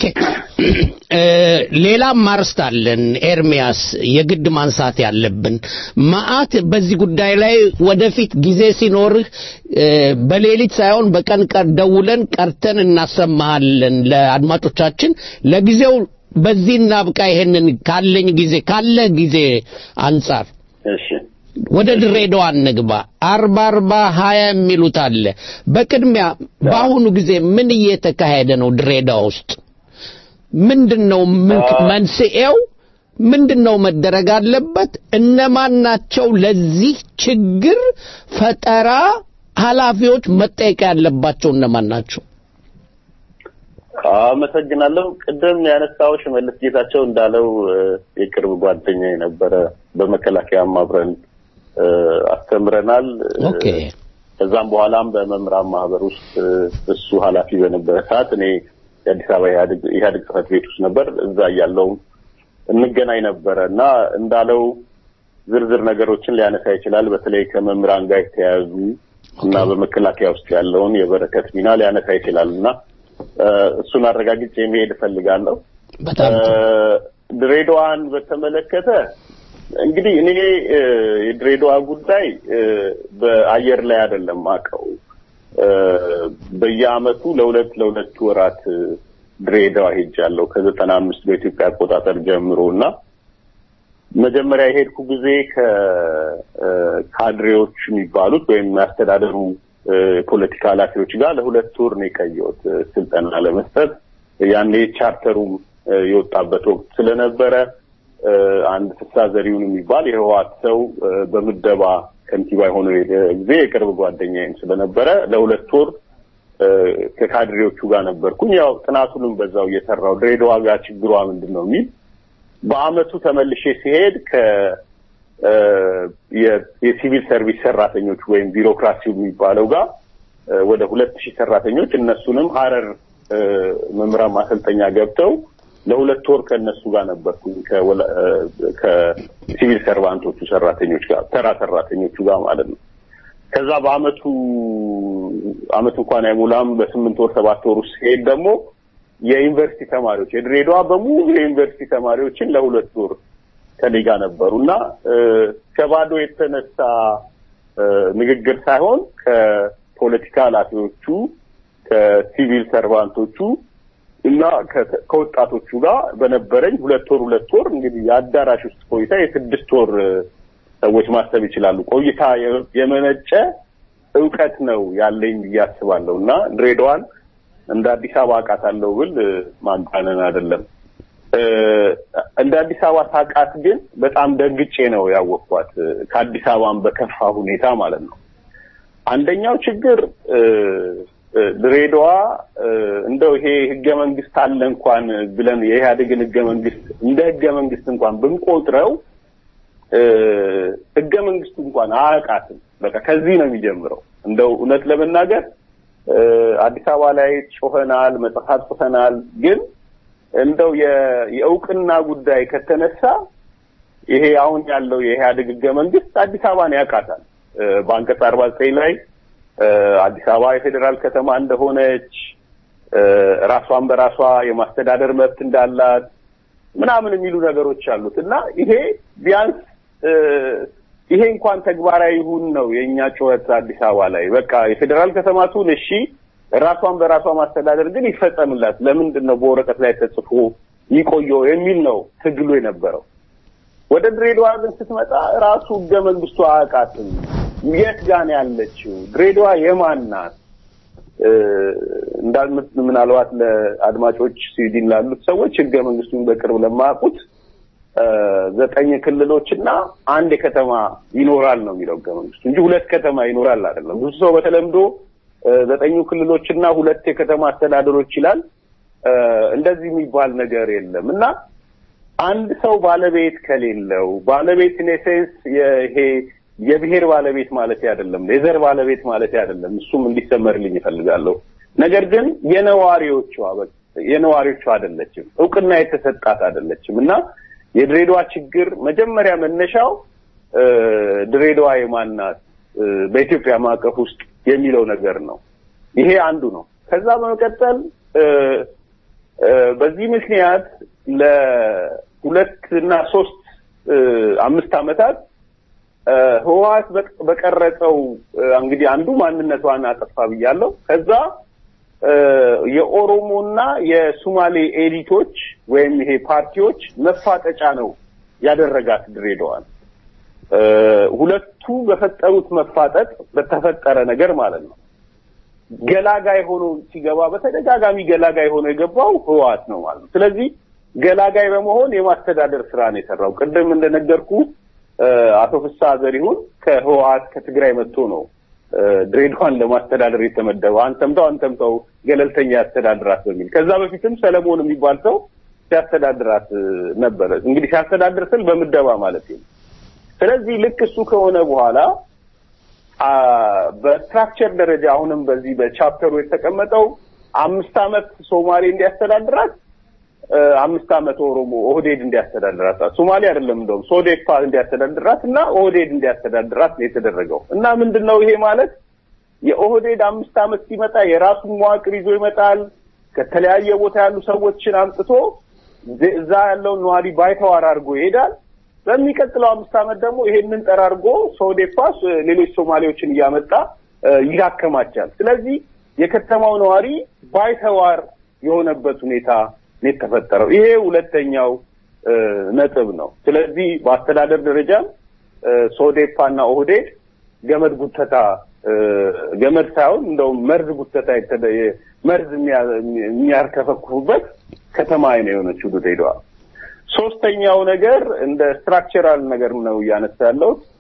ሌላም ማርስት አለን ኤርሚያስ፣ የግድ ማንሳት ያለብን መዓት በዚህ ጉዳይ ላይ ወደፊት ጊዜ ሲኖርህ በሌሊት ሳይሆን በቀን ቀር ደውለን ቀርተን እናሰማሃለን ለአድማጮቻችን። ለጊዜው በዚህ እናብቃ። ይሄንን ካለኝ ጊዜ ካለ ጊዜ አንጻር እሺ ወደ ድሬዳዋ እንግባ። አርባ አርባ ሀያ የሚሉት አለ። በቅድሚያ በአሁኑ ጊዜ ምን እየተካሄደ ነው ድሬዳዋ ውስጥ? ምንድን ነው መንስኤው? ምንድን ነው መደረግ አለበት? እነማን ናቸው ለዚህ ችግር ፈጠራ ኃላፊዎች መጠየቅ ያለባቸው እነማን ናቸው? አመሰግናለሁ። ቅድም ያነሳው ሽመልስ ጌታቸው እንዳለው የቅርብ ጓደኛ የነበረ በመከላከያም አብረን አስተምረናል። ኦኬ ከዛም በኋላም በመምህራን ማህበር ውስጥ እሱ ኃላፊ በነበረ ሰዓት እኔ የአዲስ አበባ ኢህአዴግ ጽህፈት ቤት ውስጥ ነበር። እዛ እያለውም እንገናኝ ነበረ እና እንዳለው ዝርዝር ነገሮችን ሊያነሳ ይችላል። በተለይ ከመምህራን ጋር የተያያዙ እና በመከላከያ ውስጥ ያለውን የበረከት ሚና ሊያነሳ ይችላል እና እሱን አረጋግጬ መሄድ እፈልጋለሁ። በጣም ድሬዳዋን በተመለከተ እንግዲህ እኔ የድሬዳዋ ጉዳይ በአየር ላይ አይደለም አውቀው በየአመቱ ለሁለት ለሁለት ወራት ድሬዳዋ ሄጃለሁ ከዘጠና አምስት በኢትዮጵያ አቆጣጠር ጀምሮ እና መጀመሪያ የሄድኩ ጊዜ ከካድሬዎች የሚባሉት ወይም ያስተዳደሩ የፖለቲካ ኃላፊዎች ጋር ለሁለት ወር ነው የቀየሁት ስልጠና ለመስጠት። ያኔ ቻርተሩም የወጣበት ወቅት ስለነበረ አንድ ፍሳ ዘሪሁን የሚባል የህወሓት ሰው በምደባ ከንቲባ የሆነ ጊዜ የቅርብ ጓደኛዬም ስለነበረ ለሁለት ወር ከካድሬዎቹ ጋር ነበርኩኝ። ያው ጥናቱንም በዛው እየሰራው ድሬዳዋ ጋር ችግሯ ምንድን ነው የሚል በአመቱ ተመልሼ ሲሄድ ከ የሲቪል ሰርቪስ ሰራተኞች ወይም ቢሮክራሲው የሚባለው ጋር ወደ ሁለት ሺህ ሰራተኞች እነሱንም ሀረር መምህራን ማሰልጠኛ ገብተው ለሁለት ወር ከእነሱ ጋር ነበርኩኝ ከሲቪል ሰርቫንቶቹ ሰራተኞች ጋር ተራ ሰራተኞቹ ጋር ማለት ነው። ከዛ በአመቱ አመት እንኳን አይሞላም በስምንት ወር ሰባት ወር ውስጥ ሲሄድ ደግሞ የዩኒቨርሲቲ ተማሪዎች የድሬዳዋ በሙሉ የዩኒቨርሲቲ ተማሪዎችን ለሁለት ወር ከኔ ጋር ነበሩ እና ከባዶ የተነሳ ንግግር ሳይሆን ከፖለቲካ ኃላፊዎቹ ከሲቪል ሰርቫንቶቹ እና ከወጣቶቹ ጋር በነበረኝ ሁለት ወር ሁለት ወር እንግዲህ የአዳራሽ ውስጥ ቆይታ የስድስት ወር ሰዎች ማሰብ ይችላሉ። ቆይታ የመነጨ እውቀት ነው ያለኝ ብዬ አስባለሁ እና ድሬዳዋን እንደ አዲስ አበባ አውቃታለሁ ብል ማጋነን አይደለም። እንደ አዲስ አበባ ሳቃት ግን በጣም ደንግጬ ነው ያወቅኳት፣ ከአዲስ አበባን በከፋ ሁኔታ ማለት ነው። አንደኛው ችግር ድሬዳዋ እንደው ይሄ ህገ መንግስት አለ እንኳን ብለን የኢህአዴግን ህገ መንግስት እንደ ህገ መንግስት እንኳን ብንቆጥረው ህገ መንግስቱ እንኳን አያውቃትም። በቃ ከዚህ ነው የሚጀምረው። እንደው እውነት ለመናገር አዲስ አበባ ላይ ጮኸናል፣ መጽሐፍ ጽፈናል። ግን እንደው የእውቅና ጉዳይ ከተነሳ ይሄ አሁን ያለው የኢህአዴግ ህገ መንግስት አዲስ አበባን ያውቃታል። በአንቀጽ አርባ ዘጠኝ ላይ አዲስ አበባ የፌዴራል ከተማ እንደሆነች ራሷን በራሷ የማስተዳደር መብት እንዳላት ምናምን የሚሉ ነገሮች አሉት እና ይሄ ቢያንስ ይሄ እንኳን ተግባራዊ ይሁን ነው የእኛ ጩኸት አዲስ አበባ ላይ በቃ የፌዴራል ከተማቱን እሺ ራሷን በራሷ ማስተዳደር ግን ይፈጸምላት ለምንድን ነው በወረቀት ላይ ተጽፎ ይቆየው የሚል ነው ትግሉ የነበረው ወደ ድሬዳዋ ግን ስትመጣ ራሱ ህገ መንግስቱ አያውቃትም የት ጋን ያለችው ድሬዳዋ የማን ናት እንዳልምት ምናልባት ለአድማጮች ስዊድን ላሉት ሰዎች ህገ መንግስቱን በቅርብ ለማያውቁት ዘጠኝ ክልሎች እና አንድ ከተማ ይኖራል ነው የሚለው ህገ መንግስቱ እንጂ ሁለት ከተማ ይኖራል አይደለም። ብዙ ሰው በተለምዶ ዘጠኙ ክልሎች እና ሁለት የከተማ አስተዳደሮች ይላል። እንደዚህ የሚባል ነገር የለም እና አንድ ሰው ባለቤት ከሌለው ባለቤት ኔሴንስ ይሄ የብሔር ባለቤት ማለት አይደለም፣ የዘር ባለቤት ማለት አይደለም። እሱም እንዲሰመርልኝ ይፈልጋለሁ። ነገር ግን የነዋሪዎቿ የነዋሪዎቿ አይደለችም፣ እውቅና የተሰጣት አይደለችም እና የድሬዳዋ ችግር መጀመሪያ መነሻው ድሬዳዋ የማናት በኢትዮጵያ ማዕቀፍ ውስጥ የሚለው ነገር ነው። ይሄ አንዱ ነው። ከዛ በመቀጠል በዚህ ምክንያት ለሁለት እና ሶስት አምስት ዓመታት ህወሓት በቀረጸው እንግዲህ አንዱ ማንነቷን አጠፋ ብያለሁ። ከዛ የኦሮሞና የሱማሌ ኤሊቶች ወይም ይሄ ፓርቲዎች መፋጠጫ ነው ያደረጋት ድሬዳዋን። ሁለቱ በፈጠሩት መፋጠጥ በተፈጠረ ነገር ማለት ነው። ገላጋይ ሆኖ ሲገባ በተደጋጋሚ ገላጋይ ሆኖ የገባው ህወሓት ነው ማለት ነው። ስለዚህ ገላጋይ በመሆን የማስተዳደር ስራ ነው የሰራው። ቅድም እንደነገርኩ አቶ ፍስሐ ዘሪሁን ከህወሓት ከትግራይ መጥቶ ነው ድሬዳዋን ለማስተዳደር የተመደበው። አንተምተው አንተምተው ገለልተኛ ያስተዳድራት በሚል ከዛ በፊትም ሰለሞን የሚባል ሰው ሲያስተዳድራት ነበረ። እንግዲህ ሲያስተዳድር ስል በምደባ ማለት ነው። ስለዚህ ልክ እሱ ከሆነ በኋላ በስትራክቸር ደረጃ አሁንም በዚህ በቻፕተሩ የተቀመጠው አምስት ዓመት ሶማሌ እንዲያስተዳድራት አምስት ዓመት ኦሮሞ ኦህዴድ እንዲያስተዳድራት ሶማሌ አይደለም እንደውም ሶዴፓ እንዲያስተዳድራት እና ኦህዴድ እንዲያስተዳድራት ነው የተደረገው። እና ምንድን ነው ይሄ ማለት የኦህዴድ አምስት ዓመት ሲመጣ የራሱን መዋቅር ይዞ ይመጣል። ከተለያየ ቦታ ያሉ ሰዎችን አምጥቶ እዛ ያለውን ነዋሪ ባይተዋር አድርጎ ይሄዳል። በሚቀጥለው አምስት ዓመት ደግሞ ይሄንን ጠራርጎ ሶዴፓ ሌሎች ሶማሌዎችን እያመጣ ይዳከማቻል። ስለዚህ የከተማው ነዋሪ ባይተዋር የሆነበት ሁኔታ ነው የተፈጠረው። ይሄ ሁለተኛው ነጥብ ነው። ስለዚህ በአስተዳደር ደረጃም ሶዴፓ እና ኦህዴድ ገመድ ጉተታ ገመድ ሳይሆን እንደውም መርዝ ጉተታ መርዝ የሚያርከፈክፉበት ከተማ ነው የሆነችው ድሬዳዋ። ሶስተኛው ነገር እንደ ስትራክቸራል ነገር ነው እያነሳ ያለሁት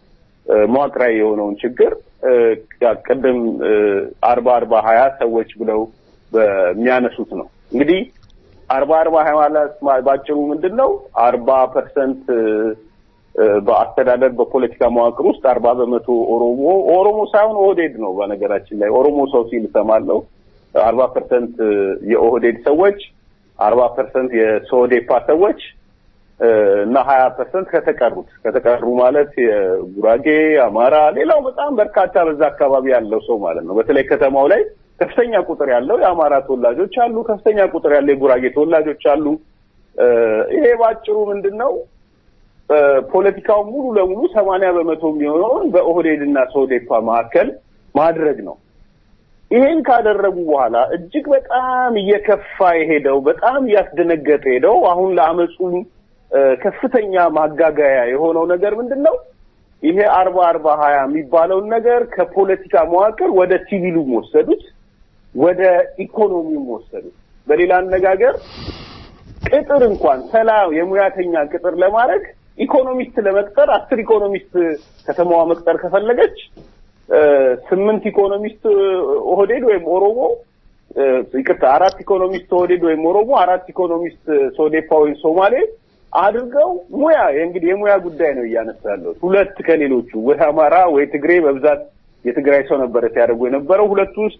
መዋቅራዊ የሆነውን ችግር ቅድም አርባ አርባ ሀያ ሰዎች ብለው በሚያነሱት ነው እንግዲህ አርባ አርባ ሀያ ማለት ባጭሩ ምንድን ነው? አርባ ፐርሰንት በአስተዳደር በፖለቲካ መዋቅር ውስጥ አርባ በመቶ ኦሮሞ ኦሮሞ ሳይሆን ኦህዴድ ነው። በነገራችን ላይ ኦሮሞ ሰው ሲል እሰማለሁ። አርባ ፐርሰንት የኦህዴድ ሰዎች፣ አርባ ፐርሰንት የሶዴፓ ሰዎች እና ሀያ ፐርሰንት ከተቀሩት ከተቀሩ ማለት የጉራጌ፣ አማራ፣ ሌላው በጣም በርካታ በዛ አካባቢ ያለው ሰው ማለት ነው። በተለይ ከተማው ላይ ከፍተኛ ቁጥር ያለው የአማራ ተወላጆች አሉ። ከፍተኛ ቁጥር ያለው የጉራጌ ተወላጆች አሉ። ይሄ ባጭሩ ምንድን ነው ፖለቲካው ሙሉ ለሙሉ ሰማንያ በመቶ የሚሆነውን በኦህዴድ እና ሶዴፓ መካከል ማድረግ ነው። ይሄን ካደረጉ በኋላ እጅግ በጣም እየከፋ የሄደው በጣም እያስደነገጠ ሄደው አሁን ለአመፁ ከፍተኛ ማጋጋያ የሆነው ነገር ምንድን ነው? ይሄ አርባ አርባ ሀያ የሚባለውን ነገር ከፖለቲካ መዋቅር ወደ ሲቪሉም ወሰዱት፣ ወደ ኢኮኖሚውም ወሰዱት። በሌላ አነጋገር ቅጥር እንኳን ሰላም የሙያተኛ ቅጥር ለማድረግ ኢኮኖሚስት ለመቅጠር አስር ኢኮኖሚስት ከተማዋ መቅጠር ከፈለገች ስምንት ኢኮኖሚስት ኦህዴድ ወይም ኦሮሞ ይቅርታ፣ አራት ኢኮኖሚስት ኦህዴድ ወይም ኦሮሞ፣ አራት ኢኮኖሚስት ሶዴፓ ወይም ሶማሌ አድርገው ሙያ እንግዲህ የሙያ ጉዳይ ነው እያነሳ ያለው ሁለት ከሌሎቹ ወይ አማራ ወይ ትግሬ በብዛት የትግራይ ሰው ነበረ ሲያደርጉ የነበረው ሁለቱ ውስጥ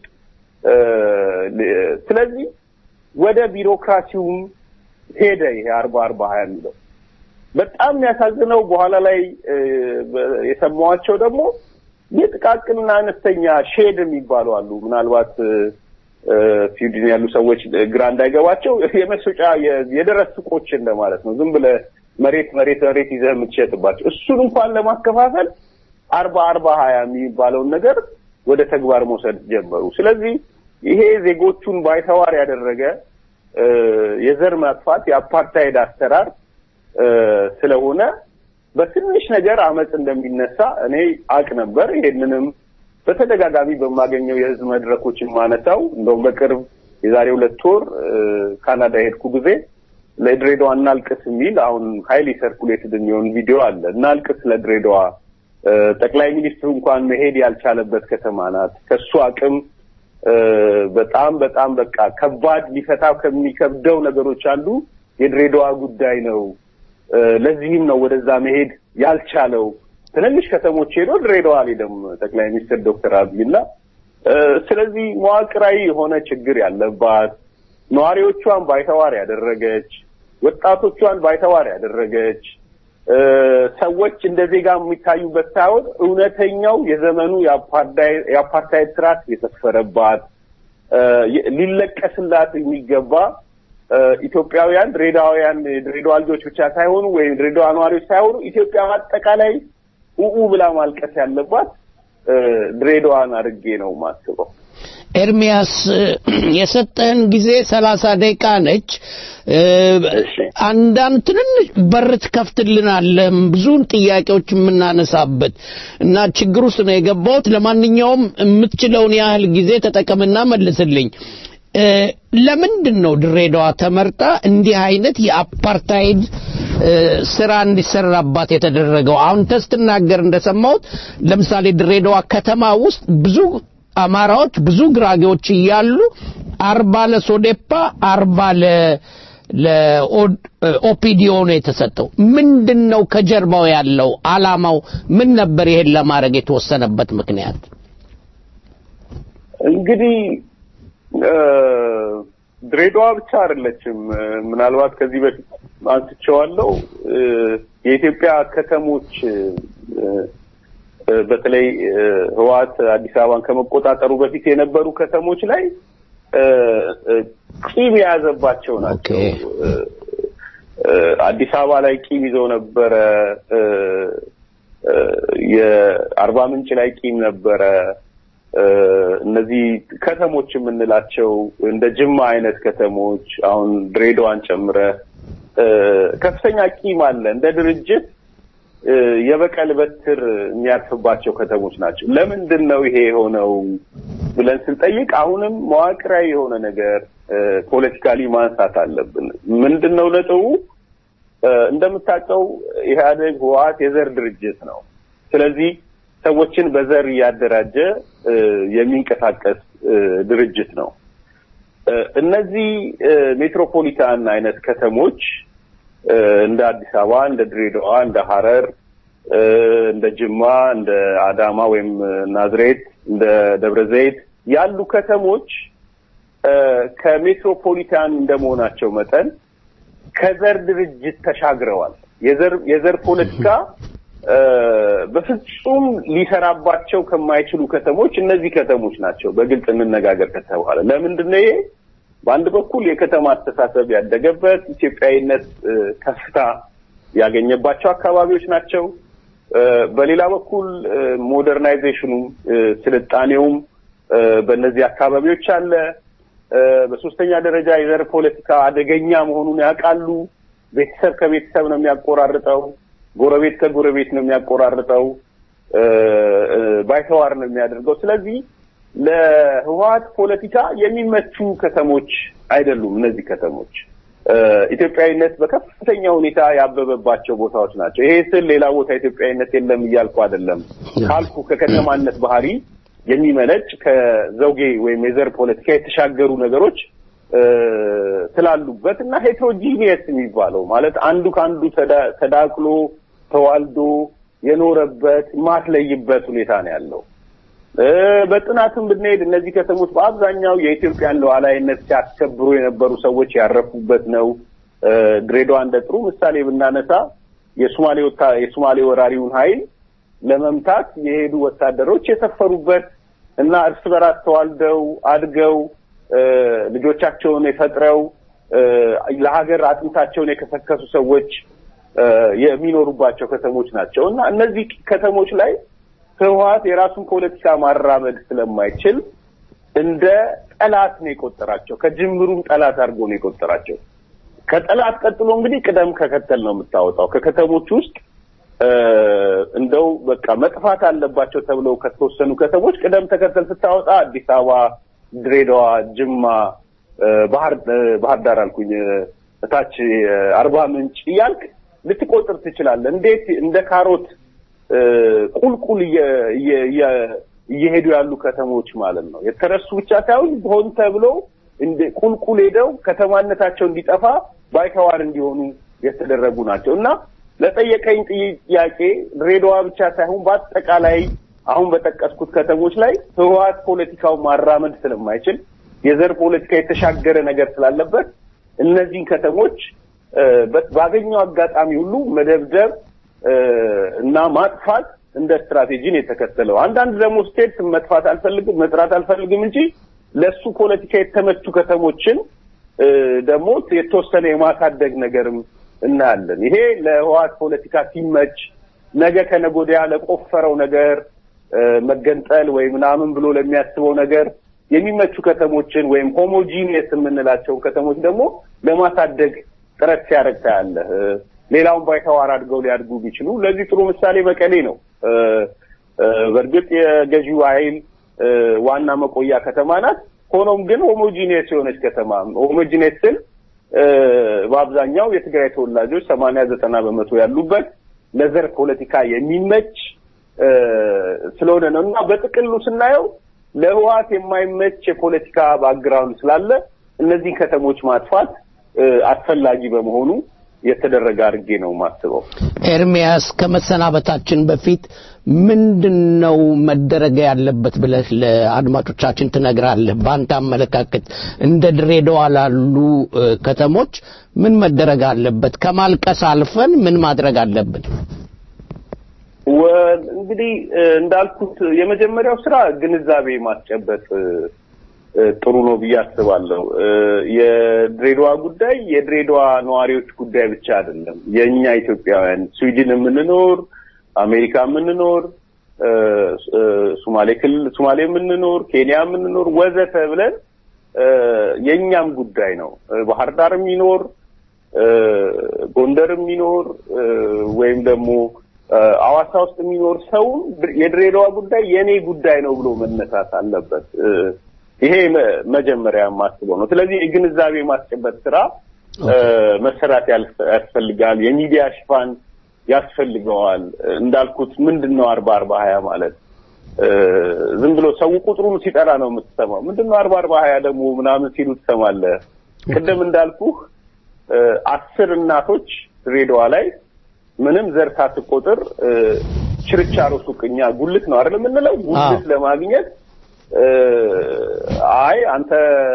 ስለዚህ ወደ ቢሮክራሲውም ሄደ ይሄ አርባ አርባ ሀያ የሚለው በጣም የሚያሳዝነው በኋላ ላይ የሰማኋቸው ደግሞ የጥቃቅንና አነስተኛ ሼድ የሚባሉ አሉ ምናልባት ስዊድን ያሉ ሰዎች ግራ እንዳይገባቸው የመሸጫ የደረስ ሱቆች እንደማለት ነው። ዝም ብለህ መሬት መሬት መሬት ይዘህ የምትሸጥባቸው እሱን እንኳን ለማከፋፈል አርባ አርባ ሀያ የሚባለውን ነገር ወደ ተግባር መውሰድ ጀመሩ። ስለዚህ ይሄ ዜጎቹን ባይተዋር ያደረገ የዘር ማጥፋት የአፓርታይድ አሰራር ስለሆነ በትንሽ ነገር አመፅ እንደሚነሳ እኔ አቅ ነበር። ይሄንንም በተደጋጋሚ በማገኘው የህዝብ መድረኮች ማነሳው እንደውም በቅርብ የዛሬ ሁለት ወር ካናዳ የሄድኩ ጊዜ ለድሬዳዋ እናልቅስ የሚል አሁን ሀይሊ ሰርኩሌትድ የሚሆን ቪዲዮ አለ። እናልቅስ ለድሬዳዋ ጠቅላይ ሚኒስትሩ እንኳን መሄድ ያልቻለበት ከተማ ናት። ከሱ አቅም በጣም በጣም በቃ ከባድ ሊፈታ ከሚከብደው ነገሮች አንዱ የድሬዳዋ ጉዳይ ነው። ለዚህም ነው ወደዛ መሄድ ያልቻለው። ትንንሽ ከተሞች ሄዶ ድሬዳዋ አልሄደም ጠቅላይ ሚኒስትር ዶክተር አብይና ስለዚህ መዋቅራዊ የሆነ ችግር ያለባት ነዋሪዎቿን ባይተዋር ያደረገች ወጣቶቿን ባይተዋር ያደረገች ሰዎች እንደ ዜጋ የሚታዩበት ሳይሆን እውነተኛው የዘመኑ የአፓርታይድ ስርዓት የተስፈረባት ሊለቀስላት የሚገባ ኢትዮጵያውያን ድሬዳውያን ድሬዳዋ ልጆች ብቻ ሳይሆኑ ወይም ድሬዳዋ ነዋሪዎች ሳይሆኑ ኢትዮጵያ አጠቃላይ ኡኡ ብላ ማልቀስ ያለባት ድሬዳዋን አድርጌ ነው ማስበው። ኤርሚያስ የሰጠህን ጊዜ ሰላሳ ደቂቃ ነች። አንዳንድ ትንንሽ በር ትከፍትልናለህ ብዙን ጥያቄዎች የምናነሳበት እና ችግር ውስጥ ነው የገባሁት። ለማንኛውም የምትችለውን ያህል ጊዜ ተጠቀምና መልስልኝ። ለምንድን ነው ድሬዳዋ ተመርጣ እንዲህ አይነት የአፓርታይድ ስራ እንዲሰራባት የተደረገው? አሁን ስትናገር እንደሰማሁት ለምሳሌ ድሬዳዋ ከተማ ውስጥ ብዙ አማራዎች ብዙ ጉራጌዎች እያሉ አርባ ለሶዴፓ አርባ ለ ለኦፒዲዮ ነው የተሰጠው። ምንድን ነው ከጀርባው ያለው አላማው ምን ነበር? ይሄን ለማድረግ የተወሰነበት ምክንያት እንግዲህ ድሬዳዋ ብቻ አይደለችም። ምናልባት ከዚህ በፊት አንስቼዋለሁ። የኢትዮጵያ ከተሞች በተለይ ህወሓት አዲስ አበባን ከመቆጣጠሩ በፊት የነበሩ ከተሞች ላይ ቂም የያዘባቸው ናቸው። አዲስ አበባ ላይ ቂም ይዘው ነበረ። የአርባ ምንጭ ላይ ቂም ነበረ። እነዚህ ከተሞች የምንላቸው እንደ ጅማ አይነት ከተሞች አሁን ድሬዳዋን ጨምረ ከፍተኛ ቂም አለ። እንደ ድርጅት የበቀል በትር የሚያርፍባቸው ከተሞች ናቸው። ለምንድን ነው ይሄ የሆነው ብለን ስንጠይቅ አሁንም መዋቅራዊ የሆነ ነገር ፖለቲካሊ ማንሳት አለብን። ምንድን ነው ነጥቡ? እንደምታውቀው ኢህአዴግ ህወሓት የዘር ድርጅት ነው። ስለዚህ ሰዎችን በዘር እያደራጀ የሚንቀሳቀስ ድርጅት ነው። እነዚህ ሜትሮፖሊታን አይነት ከተሞች እንደ አዲስ አበባ፣ እንደ ድሬዳዋ፣ እንደ ሐረር፣ እንደ ጅማ፣ እንደ አዳማ ወይም ናዝሬት፣ እንደ ደብረ ዘይት ያሉ ከተሞች ከሜትሮፖሊታን እንደመሆናቸው መጠን ከዘር ድርጅት ተሻግረዋል። የዘር የዘር ፖለቲካ በፍጹም ሊሰራባቸው ከማይችሉ ከተሞች እነዚህ ከተሞች ናቸው። በግልጽ እንነጋገር ከተባለ ለምንድን ነው ይሄ? በአንድ በኩል የከተማ አስተሳሰብ ያደገበት ኢትዮጵያዊነት ከፍታ ያገኘባቸው አካባቢዎች ናቸው። በሌላ በኩል ሞደርናይዜሽኑም ስልጣኔውም በእነዚህ አካባቢዎች አለ። በሶስተኛ ደረጃ የዘር ፖለቲካ አደገኛ መሆኑን ያውቃሉ። ቤተሰብ ከቤተሰብ ነው የሚያቆራርጠው። ጎረቤት ከጎረቤት ነው የሚያቆራርጠው። ባይተዋር ነው የሚያደርገው። ስለዚህ ለህወሀት ፖለቲካ የሚመቹ ከተሞች አይደሉም እነዚህ ከተሞች። ኢትዮጵያዊነት በከፍተኛ ሁኔታ ያበበባቸው ቦታዎች ናቸው። ይሄ ስል ሌላ ቦታ ኢትዮጵያዊነት የለም እያልኩ አይደለም። ካልኩ ከከተማነት ባህሪ የሚመነጭ ከዘውጌ ወይም የዘር ፖለቲካ የተሻገሩ ነገሮች ስላሉበት እና ሄትሮጂኒየስ የሚባለው ማለት አንዱ ከአንዱ ተዳቅሎ ተዋልዶ የኖረበት ማትለይበት ሁኔታ ነው ያለው። በጥናትም ብንሄድ እነዚህ ከተሞች በአብዛኛው የኢትዮጵያን ሉዓላዊነት ሲያስከብሩ የነበሩ ሰዎች ያረፉበት ነው። ድሬዳዋ እንደ ጥሩ ምሳሌ ብናነሳ የሶማሌ የሶማሌ ወራሪውን ኃይል ለመምታት የሄዱ ወታደሮች የሰፈሩበት እና እርስ በራስ ተዋልደው አድገው ልጆቻቸውን የፈጥረው ለሀገር አጥንታቸውን የከሰከሱ ሰዎች የሚኖሩባቸው ከተሞች ናቸው እና እነዚህ ከተሞች ላይ ህወሀት የራሱን ፖለቲካ ማራመድ ስለማይችል እንደ ጠላት ነው የቆጠራቸው። ከጅምሩም ጠላት አድርጎ ነው የቆጠራቸው። ከጠላት ቀጥሎ እንግዲህ ቅደም ከከተል ነው የምታወጣው። ከከተሞች ውስጥ እንደው በቃ መጥፋት አለባቸው ተብለው ከተወሰኑ ከተሞች ቅደም ተከተል ስታወጣ አዲስ አበባ፣ ድሬዳዋ፣ ጅማ፣ ባህር ባህር ዳር አልኩኝ እታች አርባ ምንጭ እያልክ ልትቆጥር ትችላለህ። እንዴት እንደ ካሮት ቁልቁል እየሄዱ ያሉ ከተሞች ማለት ነው። የተረሱ ብቻ ሳይሆን ሆን ተብሎ ቁልቁል ሄደው ከተማነታቸው እንዲጠፋ ባይተዋር እንዲሆኑ የተደረጉ ናቸው እና ለጠየቀኝ ጥያቄ ድሬዳዋ ብቻ ሳይሆን በአጠቃላይ አሁን በጠቀስኩት ከተሞች ላይ ህወሀት ፖለቲካው ማራመድ ስለማይችል የዘር ፖለቲካ የተሻገረ ነገር ስላለበት እነዚህን ከተሞች ባገኘው አጋጣሚ ሁሉ መደብደብ እና ማጥፋት እንደ ስትራቴጂን የተከተለው። አንዳንድ ደግሞ ስቴትስ መጥፋት አልፈልግም መጥራት አልፈልግም እንጂ ለሱ ፖለቲካ የተመቹ ከተሞችን ደግሞ የተወሰነ የማሳደግ ነገርም እናያለን። ይሄ ለህወሀት ፖለቲካ ሲመች ነገ ከነገ ወዲያ ለቆፈረው ነገር መገንጠል ወይ ምናምን ብሎ ለሚያስበው ነገር የሚመቹ ከተሞችን ወይም ሆሞጂኒየስ የምንላቸውን ከተሞች ደግሞ ለማሳደግ ጥረት ሲያደርግ ታያለህ። ሌላውን ባይተዋር አድገው ሊያድጉ ቢችሉ ለዚህ ጥሩ ምሳሌ መቀሌ ነው። በእርግጥ የገዢው ኃይል ዋና መቆያ ከተማ ናት። ሆኖም ግን ሆሞጂኒየስ የሆነች ከተማ ሆሞጂኒየስ ስል በአብዛኛው የትግራይ ተወላጆች ሰማንያ ዘጠና በመቶ ያሉበት ለዘር ፖለቲካ የሚመች ስለሆነ ነው እና በጥቅሉ ስናየው ለህወሀት የማይመች የፖለቲካ ባክግራውንድ ስላለ እነዚህን ከተሞች ማጥፋት አስፈላጊ በመሆኑ የተደረገ አድርጌ ነው የማስበው። ኤርሚያስ ከመሰናበታችን በፊት ምንድን ነው መደረግ ያለበት ብለህ ለአድማጮቻችን ትነግራለህ? በአንተ አመለካከት እንደ ድሬዳዋ ላሉ ከተሞች ምን መደረግ አለበት? ከማልቀስ አልፈን ምን ማድረግ አለብን? እንግዲህ እንዳልኩት የመጀመሪያው ስራ ግንዛቤ ማስጨበጥ ጥሩ ነው ብዬ አስባለሁ። የድሬዳዋ ጉዳይ የድሬዳዋ ነዋሪዎች ጉዳይ ብቻ አይደለም። የእኛ ኢትዮጵያውያን ስዊድን የምንኖር፣ አሜሪካ የምንኖር፣ ሶማሌ ክልል ሶማሌ የምንኖር፣ ኬንያ የምንኖር ወዘተ ብለን የእኛም ጉዳይ ነው። ባህር ዳር የሚኖር ጎንደር የሚኖር ወይም ደግሞ አዋሳ ውስጥ የሚኖር ሰው የድሬዳዋ ጉዳይ የኔ ጉዳይ ነው ብሎ መነሳት አለበት። ይሄ መጀመሪያ የማስበው ነው። ስለዚህ የግንዛቤ ማስጨበጥ ስራ መሰራት ያስፈልጋል። የሚዲያ ሽፋን ያስፈልገዋል። እንዳልኩት ምንድን ነው አርባ አርባ ሀያ ማለት ዝም ብሎ ሰው ቁጥሩን ሲጠራ ነው የምትሰማው። ምንድን ነው አርባ አርባ ሀያ ደግሞ ምናምን ሲሉ ትሰማለህ። ቅድም እንዳልኩህ አስር እናቶች ድሬዳዋ ላይ ምንም ዘር ሳትቆጥር ችርቻሮ ሱቅ እኛ ጉልት ነው አይደል የምንለው ጉልት ለማግኘት አይ አንተ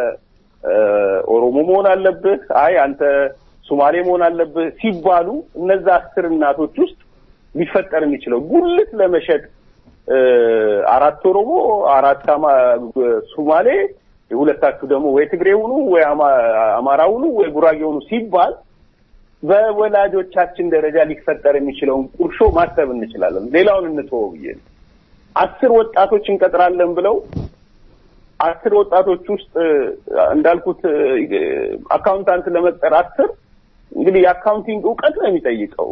ኦሮሞ መሆን አለብህ፣ አይ አንተ ሶማሌ መሆን አለብህ ሲባሉ እነዛ አስር እናቶች ውስጥ ሊፈጠር የሚችለው ጉልት ለመሸጥ አራት ኦሮሞ አራት ሶማሌ ሁለታችሁ ደግሞ ወይ ትግሬ ሁኑ ወይ አማራ ሁኑ ወይ ጉራጌ ሁኑ ሲባል በወላጆቻችን ደረጃ ሊፈጠር የሚችለውን ቁርሾ ማሰብ እንችላለን። ሌላውን እንተወው ብዬ ነው። አስር ወጣቶች እንቀጥራለን ብለው አስር ወጣቶች ውስጥ እንዳልኩት አካውንታንት ለመቅጠር አስር እንግዲህ የአካውንቲንግ እውቀት ነው የሚጠይቀው።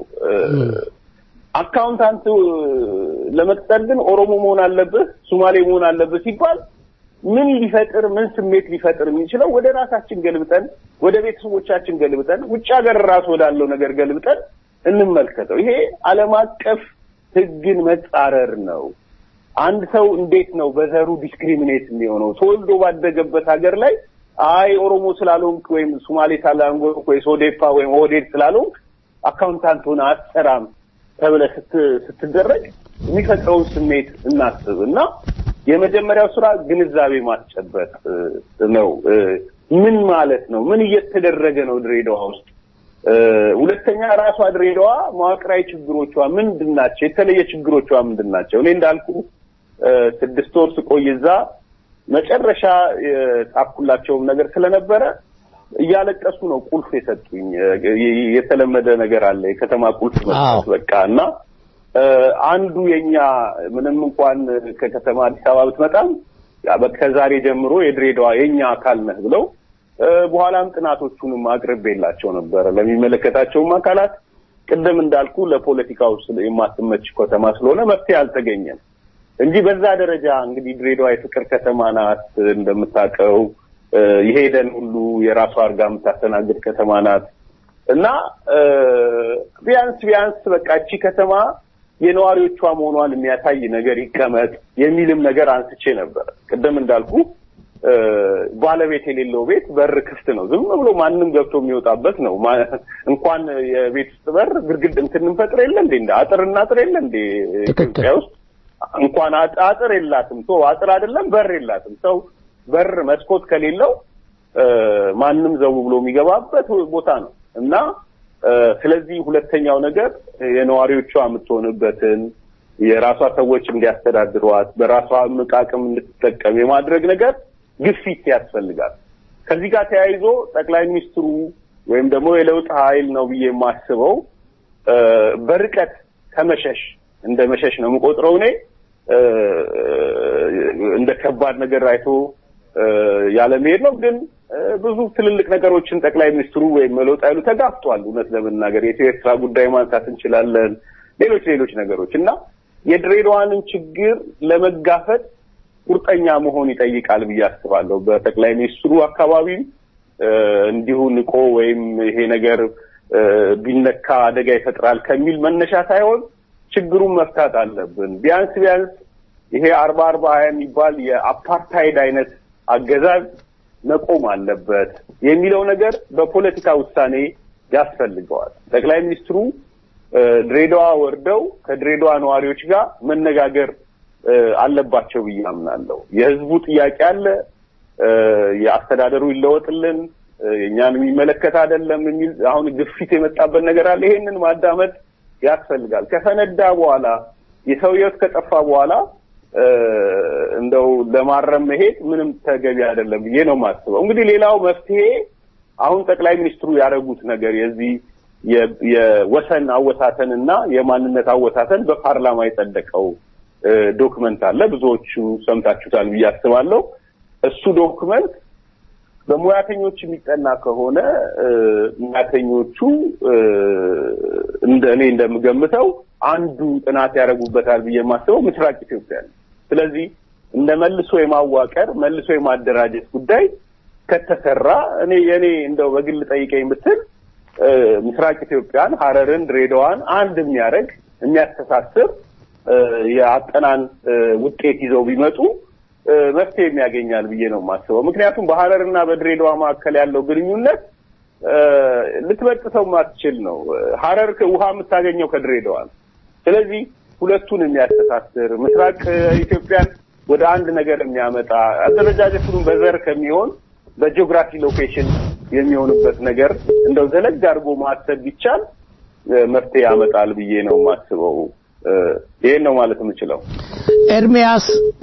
አካውንታንት ለመቅጠር ግን ኦሮሞ መሆን አለብህ፣ ሶማሌ መሆን አለብህ ሲባል ምን ሊፈጥር ምን ስሜት ሊፈጥር የሚችለው ወደ ራሳችን ገልብጠን ወደ ቤተሰቦቻችን ገልብጠን ውጭ ሀገር ራሱ ወዳለው ነገር ገልብጠን እንመልከተው። ይሄ ዓለም አቀፍ ሕግን መጻረር ነው። አንድ ሰው እንዴት ነው በዘሩ ዲስክሪሚኔት የሚሆነው? ተወልዶ ባደገበት ሀገር ላይ አይ ኦሮሞ ስላልሆንክ ወይም ሶማሌ ስላልሆንክ ወይ ሶዴፓ ወይም ኦህዴድ ስላልሆንክ አካውንታንት ሆነ አትሰራም ተብለህ ስትደረግ የሚፈጥረውን ስሜት እናስብ እና የመጀመሪያው ስራ ግንዛቤ ማስጨበጥ ነው። ምን ማለት ነው? ምን እየተደረገ ነው ድሬዳዋ ውስጥ? ሁለተኛ ራሷ ድሬዳዋ መዋቅራዊ ችግሮቿ ምንድን ናቸው? የተለየ ችግሮቿ ምንድን ናቸው? እኔ እንዳልኩ ስድስት ወር ስቆይ እዛ መጨረሻ የጻፍኩላቸውም ነገር ስለነበረ እያለቀሱ ነው ቁልፍ የሰጡኝ። የተለመደ ነገር አለ የከተማ ቁልፍ መስጠት በቃ እና አንዱ የኛ ምንም እንኳን ከከተማ አዲስ አበባ ብትመጣም ከዛሬ ጀምሮ የድሬዳዋ የኛ አካል ነህ ብለው በኋላም ጥናቶቹንም አቅርቤላቸው ነበረ ለሚመለከታቸውም አካላት። ቅድም እንዳልኩ ለፖለቲካው የማትመች ከተማ ስለሆነ መፍትሄ አልተገኘም እንጂ በዛ ደረጃ እንግዲህ ድሬዳዋ የፍቅር ከተማ ናት እንደምታውቀው የሄደን ሁሉ የራሷ አድርጋ የምታስተናግድ ከተማ ናት እና ቢያንስ ቢያንስ በቃ እቺ ከተማ የነዋሪዎቿ መሆኗን የሚያሳይ ነገር ይቀመጥ የሚልም ነገር አንስቼ ነበር። ቅድም እንዳልኩ ባለቤት የሌለው ቤት በር ክፍት ነው። ዝም ብሎ ማንም ገብቶ የሚወጣበት ነው። እንኳን የቤት ውስጥ በር ግድግድ እንትን እንፈጥር የለ እንዴ? እንደ አጥር እናጥር የለ እንዴ? ኢትዮጵያ ውስጥ እንኳን አጥር የላትም። ቶ አጥር አይደለም በር የላትም። ሰው በር መስኮት ከሌለው ማንም ዘው ብሎ የሚገባበት ቦታ ነው እና ስለዚህ ሁለተኛው ነገር የነዋሪዎቿ የምትሆንበትን የራሷ ሰዎች እንዲያስተዳድሯት በራሷ አቅም እንድትጠቀም የማድረግ ነገር ግፊት ያስፈልጋል። ከዚህ ጋር ተያይዞ ጠቅላይ ሚኒስትሩ ወይም ደግሞ የለውጥ ኃይል ነው ብዬ የማስበው በርቀት ከመሸሽ እንደ መሸሽ ነው የምቆጥረው እኔ እንደ ከባድ ነገር አይቶ ያለመሄድ ነው። ግን ብዙ ትልልቅ ነገሮችን ጠቅላይ ሚኒስትሩ ወይም ለውጥ ኃይሉ ተጋፍጧል። እውነት ለመናገር የኢትዮ ኤርትራ ጉዳይ ማንሳት እንችላለን። ሌሎች ሌሎች ነገሮች እና የድሬዳዋንን ችግር ለመጋፈጥ ቁርጠኛ መሆን ይጠይቃል ብዬ አስባለሁ። በጠቅላይ ሚኒስትሩ አካባቢም እንዲሁ ንቆ ወይም ይሄ ነገር ቢነካ አደጋ ይፈጥራል ከሚል መነሻ ሳይሆን ችግሩን መፍታት አለብን። ቢያንስ ቢያንስ ይሄ አርባ አርባ ሀያ የሚባል የአፓርታይድ አይነት አገዛዝ መቆም አለበት የሚለው ነገር በፖለቲካ ውሳኔ ያስፈልገዋል። ጠቅላይ ሚኒስትሩ ድሬዳዋ ወርደው ከድሬዳዋ ነዋሪዎች ጋር መነጋገር አለባቸው ብዬ አምናለሁ። የህዝቡ ጥያቄ አለ፣ የአስተዳደሩ ይለወጥልን፣ እኛን የሚመለከት አይደለም የሚል አሁን ግፊት የመጣበት ነገር አለ። ይሄንን ማዳመጥ ያስፈልጋል። ከፈነዳ በኋላ የሰው ህይወት ከጠፋ በኋላ እንደው ለማረም መሄድ ምንም ተገቢ አይደለም ብዬ ነው የማስበው። እንግዲህ ሌላው መፍትሄ አሁን ጠቅላይ ሚኒስትሩ ያደረጉት ነገር የዚህ የወሰን አወሳተን እና የማንነት አወሳተን በፓርላማ የጸደቀው ዶክመንት አለ። ብዙዎቹ ሰምታችሁታል ብዬ አስባለሁ። እሱ ዶክመንት በሙያተኞች የሚጠና ከሆነ ሙያተኞቹ እንደ እኔ እንደምገምተው አንዱ ጥናት ያደርጉበታል ብዬ የማስበው ምስራቅ ኢትዮጵያ ነው። ስለዚህ እንደ መልሶ የማዋቀር መልሶ የማደራጀት ጉዳይ ከተሰራ እኔ የእኔ እንደው በግል ጠይቀኝ ብትል ምስራቅ ኢትዮጵያን፣ ሀረርን፣ ድሬዳዋን አንድ የሚያደርግ የሚያስተሳስር የአጠናን ውጤት ይዘው ቢመጡ መፍትሄ የሚያገኛል ብዬ ነው የማስበው። ምክንያቱም በሀረርና በድሬዳዋ መካከል ያለው ግንኙነት ልትበጥሰው ማትችል ነው። ሀረር ውሃ የምታገኘው ከድሬዳዋ ነው። ስለዚህ ሁለቱን የሚያስተሳስር ምስራቅ ኢትዮጵያን ወደ አንድ ነገር የሚያመጣ አደረጃጀቱን በዘር ከሚሆን በጂኦግራፊ ሎኬሽን የሚሆንበት ነገር እንደው ዘለግ አድርጎ ማሰብ ቢቻል መፍትሄ ያመጣል ብዬ ነው የማስበው። ይሄን ነው ማለት የምችለው። ኤርሚያስ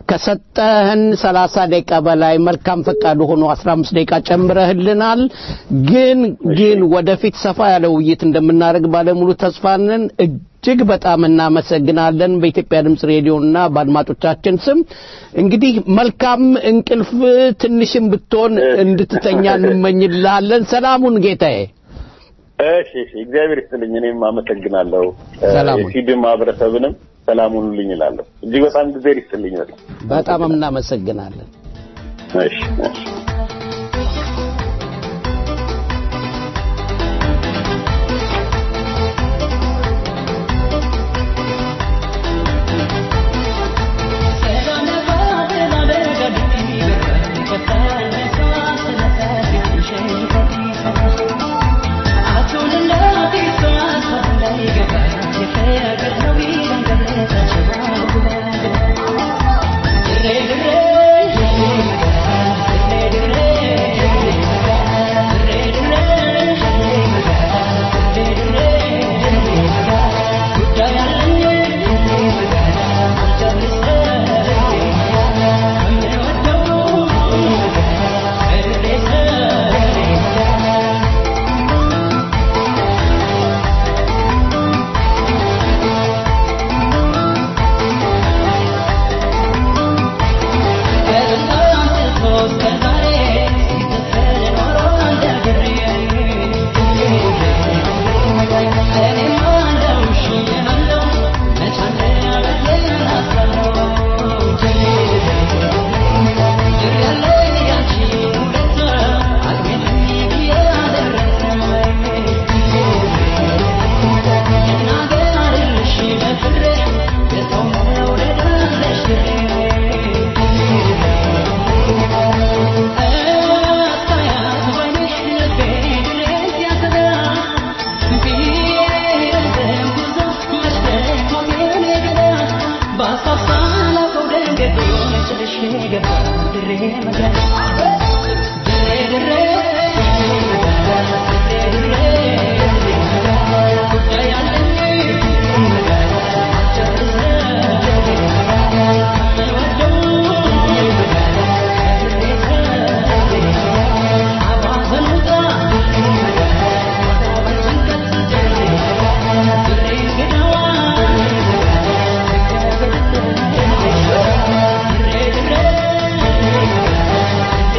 ከሰጠህን ሰላሳ ደቂቃ በላይ መልካም ፈቃዱ ሆኖ አስራ አምስት ደቂቃ ጨምረህልናል። ግን ግን ወደፊት ሰፋ ያለ ውይይት እንደምናደርግ ባለሙሉ ተስፋንን እጅግ በጣም እናመሰግናለን። በኢትዮጵያ ድምፅ ሬዲዮና በአድማጮቻችን ስም እንግዲህ መልካም እንቅልፍ ትንሽም ብትሆን እንድትተኛ እንመኝልሃለን። ሰላሙን ጌታዬ። እሺ እሺ፣ እግዚአብሔር ይስጥልኝ። እኔም አመሰግናለሁ። ሰላሙን የሲድም ማህበረሰብንም ሰላም ሁኑልኝ እላለሁ። እጅግ በጣም እግዚአብሔር ይስጥልኝ። በጣም በጣም እናመሰግናለን። እሺ እሺ። Thank you.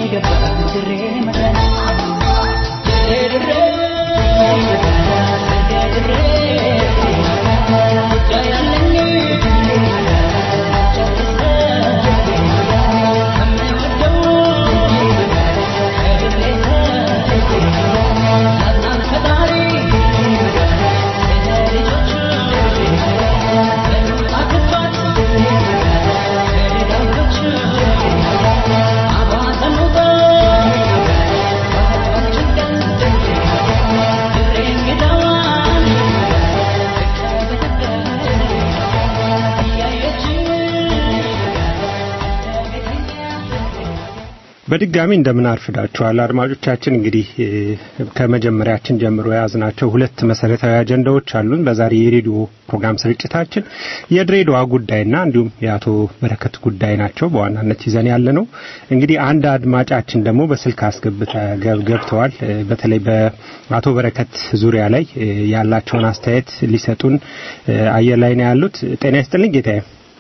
በድጋሚ እንደምን አርፍዳችኋል አድማጮቻችን። እንግዲህ ከመጀመሪያችን ጀምሮ የያዝናቸው ሁለት መሰረታዊ አጀንዳዎች አሉን። በዛሬ የሬዲዮ ፕሮግራም ስርጭታችን የድሬዳዋ ጉዳይና እንዲሁም የአቶ በረከት ጉዳይ ናቸው በዋናነት ይዘን ያለ ነው። እንግዲህ አንድ አድማጫችን ደግሞ በስልክ አስገብተ ገብተዋል። በተለይ በአቶ በረከት ዙሪያ ላይ ያላቸውን አስተያየት ሊሰጡን አየር ላይ ነው ያሉት። ጤና ይስጥልኝ ጌታዬ።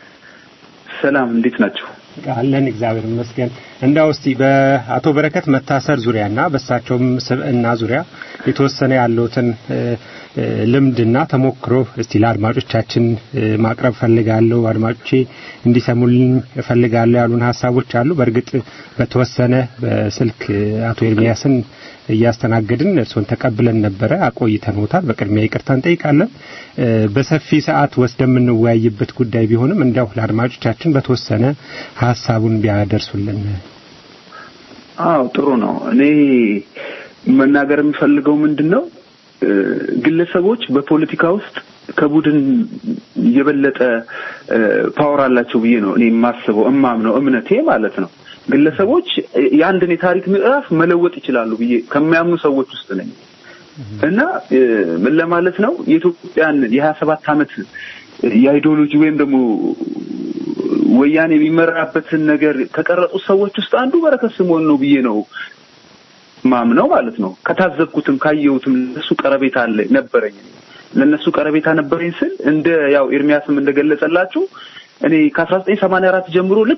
ሰላም፣ እንዴት ናቸው? አለን እግዚአብሔር ይመስገን። እንዳው እስቲ በአቶ በረከት መታሰር ዙሪያና በእሳቸውም ስብዕና ዙሪያ የተወሰነ ያለውትን ልምድና ተሞክሮ እስቲ ለአድማጮቻችን ማቅረብ ፈልጋለሁ። አድማጮቼ እንዲሰሙልኝ እፈልጋለሁ ያሉን ሀሳቦች አሉ። በእርግጥ በተወሰነ በስልክ አቶ ኤርሚያስን እያስተናገድን እርስዎን ተቀብለን ነበረ፣ አቆይተንዎታል። በቅድሚያ ይቅርታ እንጠይቃለን። በሰፊ ሰዓት ወስደን የምንወያይበት ጉዳይ ቢሆንም እንዲያው ለአድማጮቻችን በተወሰነ ሀሳቡን ቢያደርሱልን። አዎ ጥሩ ነው። እኔ መናገር የምፈልገው ምንድን ነው ግለሰቦች በፖለቲካ ውስጥ ከቡድን የበለጠ ፓወር አላቸው ብዬ ነው እኔ የማስበው እማምነው እምነቴ ማለት ነው። ግለሰቦች የአንድን የታሪክ ምዕራፍ መለወጥ ይችላሉ ብዬ ከሚያምኑ ሰዎች ውስጥ ነኝ እና ምን ለማለት ነው የኢትዮጵያን የሀያ ሰባት ዓመት የአይዲዮሎጂ ወይም ደግሞ ወያኔ የሚመራበትን ነገር ከቀረጹት ሰዎች ውስጥ አንዱ በረከት ስምኦን ነው ብዬ ነው ማምነው ማለት ነው። ከታዘብኩትም ካየሁትም ለነሱ ቀረቤታ አለ ነበረኝ። ለነሱ ቀረቤታ ነበረኝ ስል እንደ ያው ኤርሚያስም እንደገለጸላችሁ እኔ ከአስራ ዘጠኝ ሰማንያ አራት ጀምሮ ልክ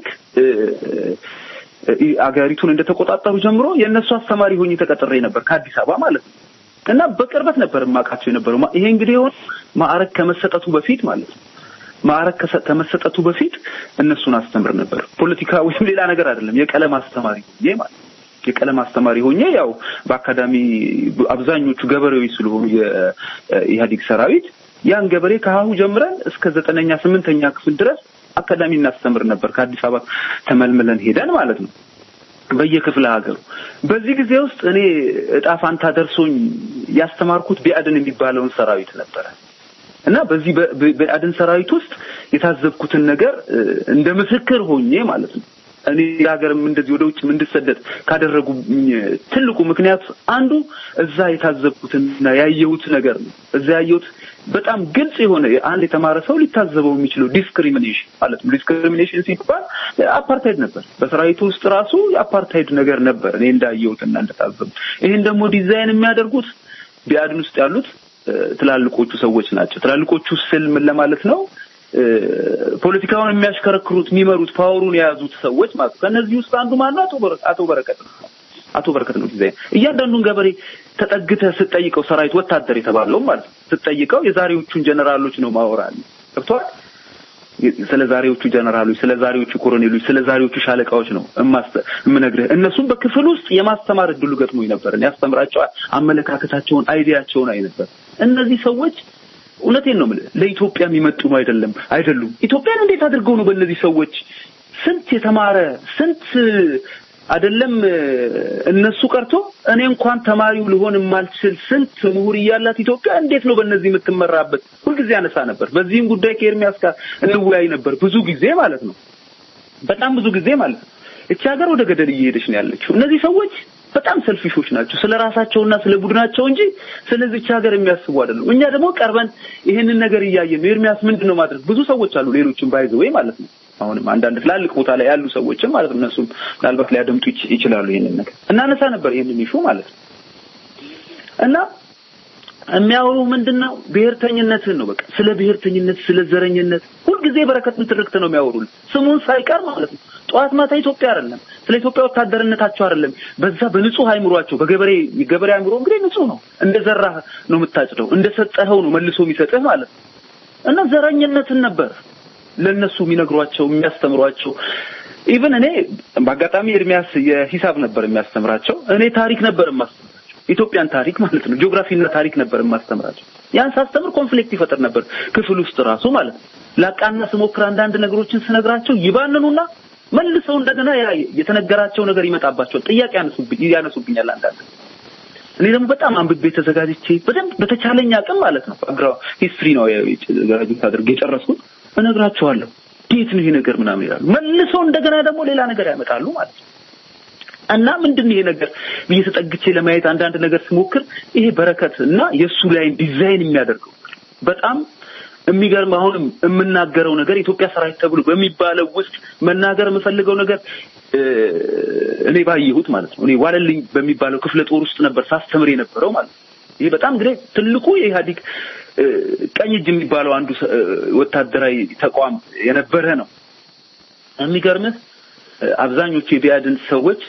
አገሪቱን እንደተቆጣጠሩ ጀምሮ የእነሱ አስተማሪ ሆኜ ተቀጥሬ ነበር ከአዲስ አበባ ማለት ነው። እና በቅርበት ነበር የማውቃቸው የነበረው። ይሄ እንግዲህ የሆነ ማዕረግ ከመሰጠቱ በፊት ማለት ነው። ማዕረግ ከመሰጠቱ በፊት እነሱን አስተምር ነበር። ፖለቲካ ወይም ሌላ ነገር አይደለም። የቀለም አስተማሪ ሆኜ ማለት ነው። የቀለም አስተማሪ ሆኜ ያው በአካዳሚ አብዛኞቹ ገበሬዎች ስለሆኑ የኢህአዴግ ሰራዊት ያን ገበሬ ከሀሁ ጀምረን እስከ ዘጠነኛ ስምንተኛ ክፍል ድረስ አካዳሚ እናስተምር ነበር። ከአዲስ አበባ ተመልምለን ሄደን ማለት ነው በየክፍለ ሀገሩ። በዚህ ጊዜ ውስጥ እኔ እጣ ፋንታ ደርሶኝ ያስተማርኩት ቢአድን የሚባለውን ሰራዊት ነበረ እና በዚህ በቢአድን ሰራዊት ውስጥ የታዘብኩትን ነገር እንደ ምስክር ሆኜ ማለት ነው እኔ ሀገርም እንደዚህ ወደ ውጭ እንድሰደድ ካደረጉ ትልቁ ምክንያት አንዱ እዛ የታዘብኩትና ያየሁት ነገር ነው። እዛ ያየሁት በጣም ግልጽ የሆነ አንድ የተማረ ሰው ሊታዘበው የሚችለው ዲስክሪሚኔሽን ማለት ነው። ዲስክሪሚኔሽን ሲባል አፓርታይድ ነበር። በሰራዊቱ ውስጥ ራሱ የአፓርታይድ ነገር ነበር እኔ እንዳየሁትና እንደታዘቡ። ይህን ደግሞ ዲዛይን የሚያደርጉት ቢአድን ውስጥ ያሉት ትላልቆቹ ሰዎች ናቸው። ትላልቆቹ ስል ምን ለማለት ነው? ፖለቲካውን የሚያሽከረክሩት የሚመሩት ፓወሩን የያዙት ሰዎች ማለት ነው። ከእነዚህ ውስጥ አንዱ ማነው? አቶ በረከት ነው። አቶ በረከት ነው ዲዛይን እያንዳንዱን ገበሬ ተጠግተህ ስትጠይቀው ሰራዊት ወታደር የተባለው ማለት ነው ስትጠይቀው የዛሬዎቹን ጀነራሎች ነው ማወራል ገብቷል ስለ ዛሬዎቹ ጀነራሎች ስለ ዛሬዎቹ ኮሎኔሎች ስለ ዛሬዎቹ ሻለቃዎች ነው የምነግርህ እነሱም በክፍል ውስጥ የማስተማር እድሉ ገጥሞኝ ነበር ያስተምራቸዋል አመለካከታቸውን አይዲያቸውን አይ ነበር እነዚህ ሰዎች እውነቴን ነው የምልህ ለኢትዮጵያ የሚመጥኑ አይደለም አይደሉም ኢትዮጵያን እንዴት አድርገው ነው በእነዚህ ሰዎች ስንት የተማረ ስንት አይደለም እነሱ ቀርቶ እኔ እንኳን ተማሪው ልሆን የማልችል ስንት ምሁር እያላት ኢትዮጵያ እንዴት ነው በእነዚህ የምትመራበት? ሁልጊዜ አነሳ ነበር። በዚህም ጉዳይ ከኤርሚያስ ጋር እንወያይ ነበር ብዙ ጊዜ ማለት ነው። በጣም ብዙ ጊዜ ማለት ነው። እቺ ሀገር ወደ ገደል እየሄደች ነው ያለችው። እነዚህ ሰዎች በጣም ሰልፊሾች ናቸው፣ ስለ ራሳቸውና ስለ ቡድናቸው እንጂ ስለዚች ሀገር የሚያስቡ አይደሉም። እኛ ደግሞ ቀርበን ይሄንን ነገር እያየን ነው። ኤርሚያስ ምንድን ነው ማድረግ? ብዙ ሰዎች አሉ፣ ሌሎችም ባይዘወይ ማለት ነው አሁንም አንዳንድ ትላልቅ ቦታ ላይ ያሉ ሰዎችም ማለት ነው እነሱም ምናልባት ሊያደምጡ ይችላሉ ይሄንን ነገር እናነሳ ነበር ይሄንን ይሹ ማለት ነው እና የሚያወሩ ምንድነው ብሔርተኝነትን ነው በቃ ስለ ብሔርተኝነት ስለ ዘረኝነት ሁልጊዜ በረከት ትርክት ነው የሚያወሩልን ስሙን ሳይቀር ማለት ነው ጠዋት ማታ ኢትዮጵያ አይደለም ስለ ኢትዮጵያ ወታደርነታቸው አይደለም። በዛ በንጹህ አይምሯቸው በገበሬ የገበሬ አይምሮ እንግዲህ ንጹህ ነው። እንደ ዘራህ ነው የምታጭደው፣ እንደ ሰጠኸው ነው መልሶ የሚሰጥህ ማለት ነው። እና ዘረኝነትን ነበር ለነሱ የሚነግሯቸው የሚያስተምሯቸው። ኢቭን እኔ በአጋጣሚ ኤርሚያስ የሂሳብ ነበር የሚያስተምራቸው፣ እኔ ታሪክ ነበር የማስተምራቸው ኢትዮጵያን ታሪክ ማለት ነው። ጂኦግራፊና ታሪክ ነበር የማስተምራቸው። ያን ሳስተምር ኮንፍሊክት ይፈጥር ነበር ክፍል ውስጥ ራሱ ማለት ነው። ላቃና ስሞክር አንዳንድ ነገሮችን ስነግራቸው ይባንኑና መልሰው እንደገና ያ የተነገራቸው ነገር ይመጣባቸዋል። ጥያቄ ያነሱብኝ ያነሱብኛል አንዳንድ እኔ ደግሞ በጣም አንብቤ ተዘጋጅቼ በደንብ በተቻለኝ አቅም ማለት ነው አግራ ሂስትሪ ነው ግራጁዌት አድርጌ የጨረስኩት እነግራቸዋለሁ። እንዴት ነው ይሄ ነገር ምናምን ይላሉ። መልሰው እንደገና ደግሞ ሌላ ነገር ያመጣሉ ማለት ነው። እና ምንድን ይሄ ነገር ብዬ ተጠግቼ ለማየት አንዳንድ ነገር ስሞክር ይሄ በረከት እና የእሱ ላይ ዲዛይን የሚያደርገው በጣም የሚገርም አሁንም የምናገረው ነገር ኢትዮጵያ ሰራዊት ተብሎ በሚባለው ውስጥ መናገር የምፈልገው ነገር እኔ ባየሁት ማለት ነው። እኔ ዋለልኝ በሚባለው ክፍለ ጦር ውስጥ ነበር ሳስተምር የነበረው ማለት ነው። ይሄ በጣም እንግዲህ ትልቁ የኢህአዴግ ቀኝ እጅ የሚባለው አንዱ ወታደራዊ ተቋም የነበረ ነው። የሚገርምህ አብዛኞቹ የቢያድን ሰዎች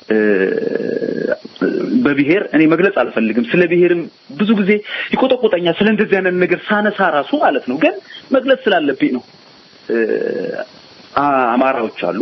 በብሔር እኔ መግለጽ አልፈልግም። ስለ ብሔርም ብዙ ጊዜ ይቆጠቆጠኛል። ስለ እንደዚህ አይነት ነገር ሳነሳ ራሱ ማለት ነው። ግን መግለጽ ስላለብኝ ነው። አማራዎች አሉ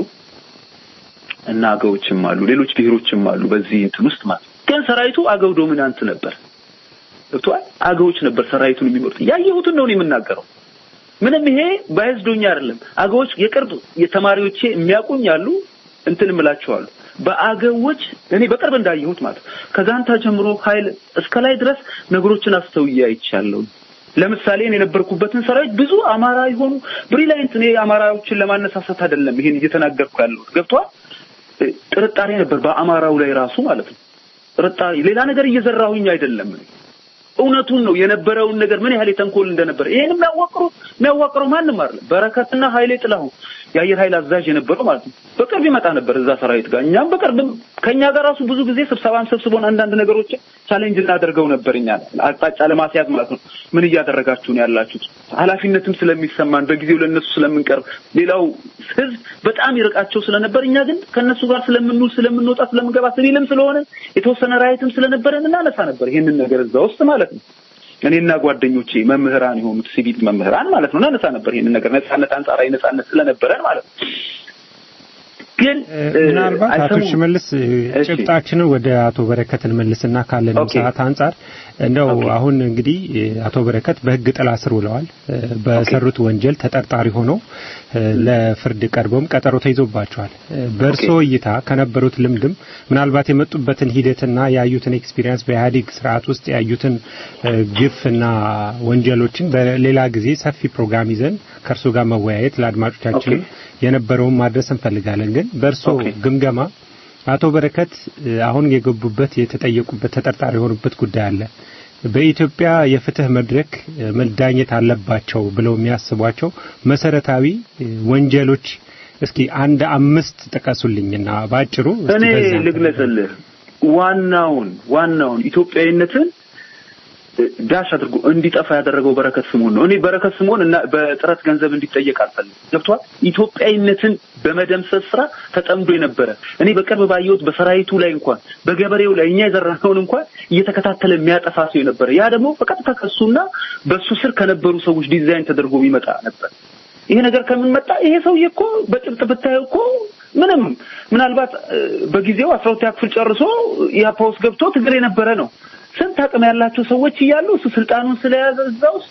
እና አገዎችም አሉ፣ ሌሎች ብሔሮችም አሉ በዚህ እንትን ውስጥ ማለት ግን ሰራዊቱ አገው ዶሚናንት ነበር። ገብቶሃል? አገዎች ነበር ሰራዊቱን የሚመሩት። ያየሁትን ነው የምናገረው። ምንም ይሄ ባይዝዶኛ አይደለም። አገዎች የቅርብ የተማሪዎቼ የሚያውቁኝ አሉ እንትን እምላቸዋለሁ በአገዎች እኔ በቅርብ እንዳየሁት ማለት ከጋንታ ጀምሮ ኃይል እስከ ላይ ድረስ ነገሮችን አስተውዬ አይቻለሁ። ለምሳሌ እኔ የነበርኩበትን ሰራዊት ብዙ አማራ የሆኑ ብሪላይንት እኔ አማራዎችን ለማነሳሳት አይደለም ይሄን እየተናገርኩ ያለሁት ገብቷል። ጥርጣሬ ነበር በአማራው ላይ ራሱ ማለት ነው። ጥርጣሬ ሌላ ነገር እየዘራሁኝ አይደለም። እውነቱን ነው የነበረውን ነገር ምን ያህል የተንኮል እንደነበረ ይሄን የሚያዋቅሩ የሚያዋቅሩ ማንም አይደለም። በረከትና ኃይሌ ጥላሁን የአየር ኃይል አዛዥ የነበረው ማለት ነው። በቅርብ ይመጣ ነበር እዛ ሰራዊት ጋር። እኛም በቅርብ ከኛ ጋር ራሱ ብዙ ጊዜ ስብሰባን ሰብስቦን አንዳንድ ነገሮችን ቻሌንጅ እናደርገው ነበር። እኛ አቅጣጫ ለማስያዝ ማለት ነው። ምን እያደረጋችሁ ነው ያላችሁት? ኃላፊነትም ስለሚሰማን በጊዜው ለነሱ ስለምንቀርብ፣ ሌላው ህዝብ በጣም ይርቃቸው ስለነበር እኛ ግን ከነሱ ጋር ስለምንውል፣ ስለምንወጣ፣ ስለምንገባ ሲቪልም ስለሆነ የተወሰነ ራይትም ስለነበረን እናነሳ ነበር ይሄንን ነገር እዛ ውስጥ ማለት ነው። እኔና ጓደኞቼ መምህራን የሆኑት ሲቪል መምህራን ማለት ነው እናነሳ ነበር ይሄንን ነገር ነጻነት፣ አንጻራዊ ነጻነት ስለነበረን ማለት ነው። ግን ምናልባት አቶ ሽመልስ ጭብጣችንን ወደ አቶ በረከት እንመልስና ካለን ሰዓት አንጻር እንደው አሁን እንግዲህ አቶ በረከት በህግ ጥላ ስር ውለዋል። በሰሩት ወንጀል ተጠርጣሪ ሆነው ለፍርድ ቀርበውም ቀጠሮ ተይዞባቸዋል። በእርሶ እይታ ከነበሩት ልምድም ምናልባት የመጡበትን ሂደትና ያዩትን ኤክስፒሪየንስ በኢህአዴግ ስርዓት ውስጥ ያዩትን ግፍና ወንጀሎችን በሌላ ጊዜ ሰፊ ፕሮግራም ይዘን ከእርሶ ጋር መወያየት ለአድማጮቻችን የነበረውን ማድረስ እንፈልጋለን። ግን በእርሶ ግምገማ አቶ በረከት አሁን የገቡበት የተጠየቁበት ተጠርጣሪ የሆኑበት ጉዳይ አለ። በኢትዮጵያ የፍትህ መድረክ መዳኘት አለባቸው ብለው የሚያስቧቸው መሰረታዊ ወንጀሎች እስኪ አንድ አምስት ጥቀሱልኝና ባጭሩ እኔ ልግለጽልህ። ዋናውን ዋናውን ኢትዮጵያዊነትን ዳሽ አድርጎ እንዲጠፋ ያደረገው በረከት ስምኦን ነው። እኔ በረከት ስምኦን እና በጥረት ገንዘብ እንዲጠየቅ አልፈልግም። ገብቷል። ኢትዮጵያዊነትን በመደምሰስ ስራ ተጠምዶ የነበረ እኔ በቅርብ ባየሁት በሰራዊቱ ላይ እንኳን በገበሬው ላይ እኛ የዘራነውን እንኳን እየተከታተለ የሚያጠፋ ሰው የነበረ ያ ደግሞ በቀጥታ ከሱና በሱ ስር ከነበሩ ሰዎች ዲዛይን ተደርጎ የሚመጣ ነበር። ይሄ ነገር ከምን መጣ? ይሄ ሰውዬ እኮ በጭብጥ ብታየው እኮ ምንም ምናልባት በጊዜው አስራ ሁለተኛ ክፍል ጨርሶ ኢህአፓ ውስጥ ገብቶ ትግል የነበረ ነው። ስንት አቅም ያላቸው ሰዎች እያሉ እሱ ስልጣኑን ስለያዘ እዛ ውስጥ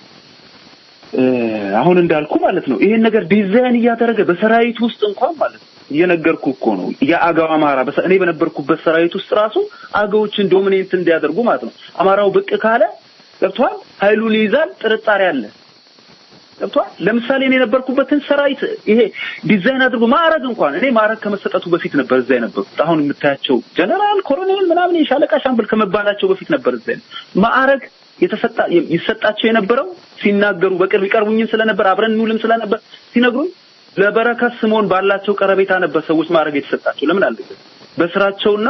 አሁን እንዳልኩ ማለት ነው ይሄን ነገር ዲዛይን እያደረገ በሰራዊት ውስጥ እንኳን ማለት ነው እየነገርኩ እኮ ነው የአገው አማራ እኔ በነበርኩበት ሰራዊት ውስጥ ራሱ አገዎችን ዶሚኔንት እንዲያደርጉ ማለት ነው አማራው ብቅ ካለ ገብቷል ኃይሉን ይይዛል ጥርጣሬ አለ ገብቷል ለምሳሌ እኔ የነበርኩበትን ሰራዊት ይሄ ዲዛይን አድርጎ ማዕረግ እንኳን እኔ ማዕረግ ከመሰጠቱ በፊት ነበር እዛ የነበርኩት አሁን የምታያቸው ጀነራል ኮሎኔል ምናምን የሻለቃ ሻምበል ከመባላቸው በፊት ነበር እዛ ማዕረግ የተሰጣ ይሰጣቸው የነበረው ሲናገሩ በቅርብ ይቀርቡኝም ስለነበር አብረን እንውልም ስለነበር ሲነግሩኝ ለበረከት ስምኦን ባላቸው ቀረቤታ ነበር ሰዎች ማዕረግ የተሰጣቸው ለምን አለ በስራቸውና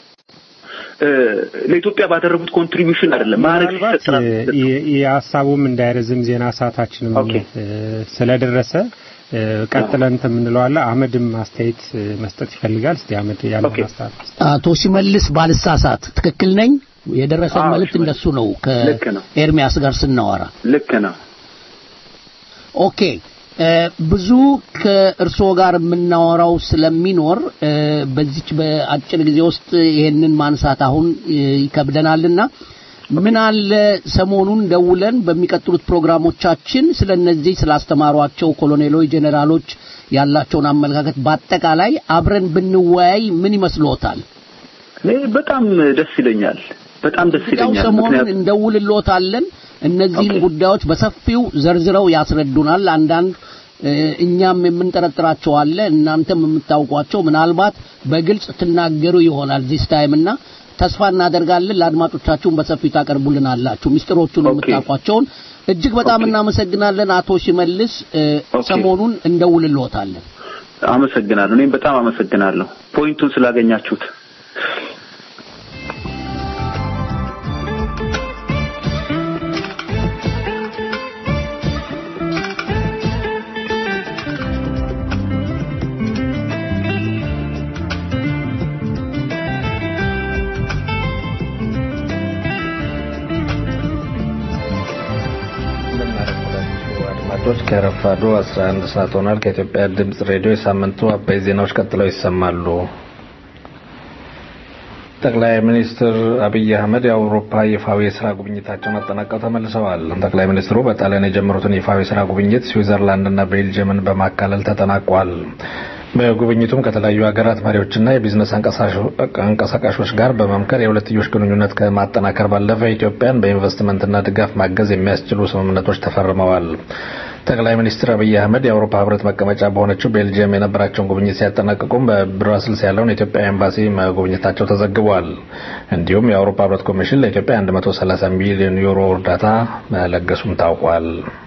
ለኢትዮጵያ ባደረጉት ኮንትሪቢዩሽን አይደለም ማዕረግ የሀሳቡም እንዳይረዝም ዜና ሰዓታችንም ስለደረሰ ቀጥለን እንትን የምንለው አለ። አህመድም አስተያየት መስጠት ይፈልጋል። እስቲ አህመድ ያለው ኦኬ። ሀሳብ አቶ ሲመልስ ባልሳሳት ትክክል ነኝ? የደረሰን አዎ፣ መልእክት ሽመልስ። እንደሱ ነው ልክ ነው። ከኤርሚያስ ጋር ስናወራ ልክ ነው። ኦኬ እ፣ ብዙ ከእርስዎ ጋር የምናወራው ስለሚኖር እ፣ በዚች በአጭር ጊዜ ውስጥ ይሄንን ማንሳት አሁን እ፣ ይከብደናልና ምን አለ ሰሞኑን ደውለን በሚቀጥሉት ፕሮግራሞቻችን ስለ እነዚህ ስላስተማሯቸው ኮሎኔሎች፣ ጄኔራሎች ያላቸውን አመለካከት በአጠቃላይ አብረን ብንወያይ ምን ይመስልዎታል? እኔ በጣም ደስ ይለኛል። በጣም ደስ ያው ይለኛል። ሰሞኑን ምክንያቱም እንደውልሎታለን። እነዚህን ኦኬ። ጉዳዮች በሰፊው ዘርዝረው ያስረዱናል። አንዳንድ እ፣ እኛም የምንጠረጥራቸው አለ፣ እናንተም የምታውቋቸው ምናልባት በግልጽ ትናገሩ ይሆናል ዚስ ታይም እና ተስፋ እናደርጋለን ለአድማጮቻችሁን በሰፊው ታቀርቡልናላችሁ ምስጢሮቹን ኦኬ። የምታውቋቸውን። እጅግ በጣም ኦኬ። እናመሰግናለን አቶ ሽመልስ። እ፣ ኦኬ። ሰሞኑን እንደውልሎታለን። አመሰግናለሁ። እኔም በጣም አመሰግናለሁ ፖይንቱን ስላገኛችሁት። እንደምናረፈዳችሁ አድማጮች ከረፋዱ 11 ሰዓት ሆኗል። ከኢትዮጵያ ድምጽ ሬዲዮ የሳምንቱ አበይ ዜናዎች ቀጥለው ይሰማሉ። ጠቅላይ ሚኒስትር አብይ አህመድ የአውሮፓ ይፋዊ የስራ ጉብኝታቸውን አጠናቀው ተመልሰዋል። ጠቅላይ ሚኒስትሩ በጣሊያን የጀመሩትን ይፋዊ የስራ ጉብኝት ስዊዘርላንድና ቤልጅየምን በማካለል ተጠናቋል። በጉብኝቱም ከተለያዩ ሀገራት መሪዎችና የቢዝነስ አንቀሳቃሾች ጋር በመምከር የሁለትዮሽ ግንኙነት ከማጠናከር ባለፈ ኢትዮጵያን በኢንቨስትመንትና ድጋፍ ማገዝ የሚያስችሉ ስምምነቶች ተፈርመዋል። ጠቅላይ ሚኒስትር አብይ አህመድ የአውሮፓ ህብረት መቀመጫ በሆነችው ቤልጅየም የነበራቸውን ጉብኝት ሲያጠናቅቁም በብራስልስ ያለውን የኢትዮጵያ ኤምባሲ መጎብኘታቸው ተዘግቧል። እንዲሁም የአውሮፓ ህብረት ኮሚሽን ለኢትዮጵያ 130 ሚሊዮን ዩሮ እርዳታ መለገሱም ታውቋል።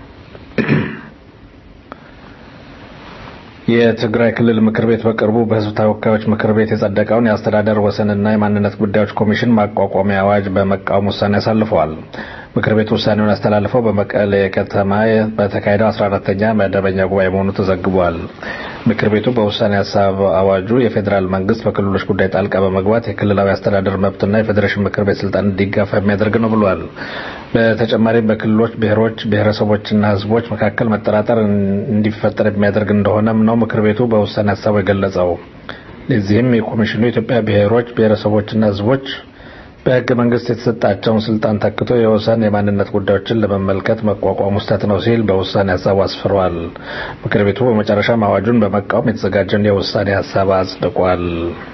የትግራይ ክልል ምክር ቤት በቅርቡ በህዝብ ተወካዮች ምክር ቤት የጸደቀውን የአስተዳደር ወሰንና የማንነት ጉዳዮች ኮሚሽን ማቋቋሚያ አዋጅ በመቃወም ውሳኔ አሳልፈዋል። ምክር ቤቱ ውሳኔውን ያስተላልፈው በመቀሌ ከተማ በተካሄደው 14ተኛ መደበኛ ጉባኤ መሆኑ ተዘግቧል። ምክር ቤቱ በውሳኔ ሀሳብ አዋጁ የፌዴራል መንግስት በክልሎች ጉዳይ ጣልቃ በመግባት የክልላዊ አስተዳደር መብትና የፌዴሬሽን ምክር ቤት ስልጣን እንዲጋፋ የሚያደርግ ነው ብሏል። በተጨማሪም በክልሎች ብሔሮች፣ ብሔረሰቦችና ህዝቦች መካከል መጠራጠር እንዲፈጠር የሚያደርግ እንደሆነም ነው ምክር ቤቱ በውሳኔ ሀሳቡ የገለጸው። ለዚህም የኮሚሽኑ የኢትዮጵያ ብሔሮች፣ ብሔረሰቦችና ህዝቦች በህገ መንግስት የተሰጣቸውን ስልጣን ተክቶ የወሰን የማንነት ጉዳዮችን ለመመልከት መቋቋሙ ስህተት ነው ሲል በውሳኔ ሀሳቡ አስፍሯል። ምክር ቤቱ በመጨረሻም አዋጁን በመቃወም የተዘጋጀውን የውሳኔ ሀሳብ አጽድቋል።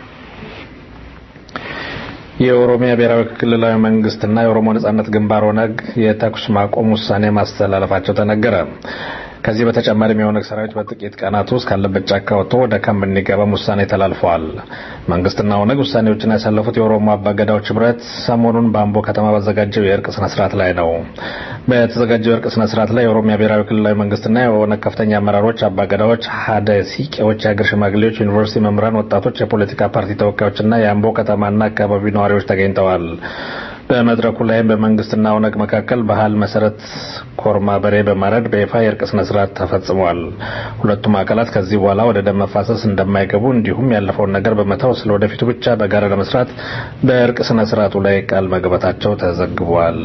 የኦሮሚያ ብሔራዊ ክልላዊ መንግስትና የኦሮሞ ነጻነት ግንባር ኦነግ የተኩስ ማቆም ውሳኔ ማስተላለፋቸው ተነገረ። ከዚህ በተጨማሪም የኦነግ ሰራዊት በጥቂት ቀናት ውስጥ ካለበት ጫካ ወጥቶ ወደ ካምፕ እንዲገባም ውሳኔ ተላልፈዋል። መንግስትና ኦነግ ውሳኔዎችን ያሳለፉት የኦሮሞ አባገዳዎች ህብረት ሰሞኑን በአምቦ ከተማ ባዘጋጀው የእርቅ ስነ ስርዓት ላይ ነው። በተዘጋጀው የእርቅ ስነ ስርዓት ላይ የኦሮሚያ ብሔራዊ ክልላዊ መንግስትና የኦነግ ከፍተኛ አመራሮች፣ አባገዳዎች፣ ሀደ ሲቄዎች፣ የሀገር ሽማግሌዎች፣ ዩኒቨርሲቲ መምህራን፣ ወጣቶች፣ የፖለቲካ ፓርቲ ተወካዮችና የአምቦ ከተማና አካባቢው ነዋሪዎች ተገኝተዋል። በመድረኩ ላይም በመንግስትና ኦነግ መካከል ባህል መሰረት ኮርማ በሬ በማረድ በይፋ የእርቅ ስነ ስርዓት ተፈጽሟል። ሁለቱም አካላት ከዚህ በኋላ ወደ ደም መፋሰስ እንደማይገቡ እንዲሁም ያለፈውን ነገር በመተው ስለ ወደፊቱ ብቻ በጋራ ለመስራት በእርቅ ስነ ስርዓቱ ላይ ቃል መግባታቸው ተዘግቧል።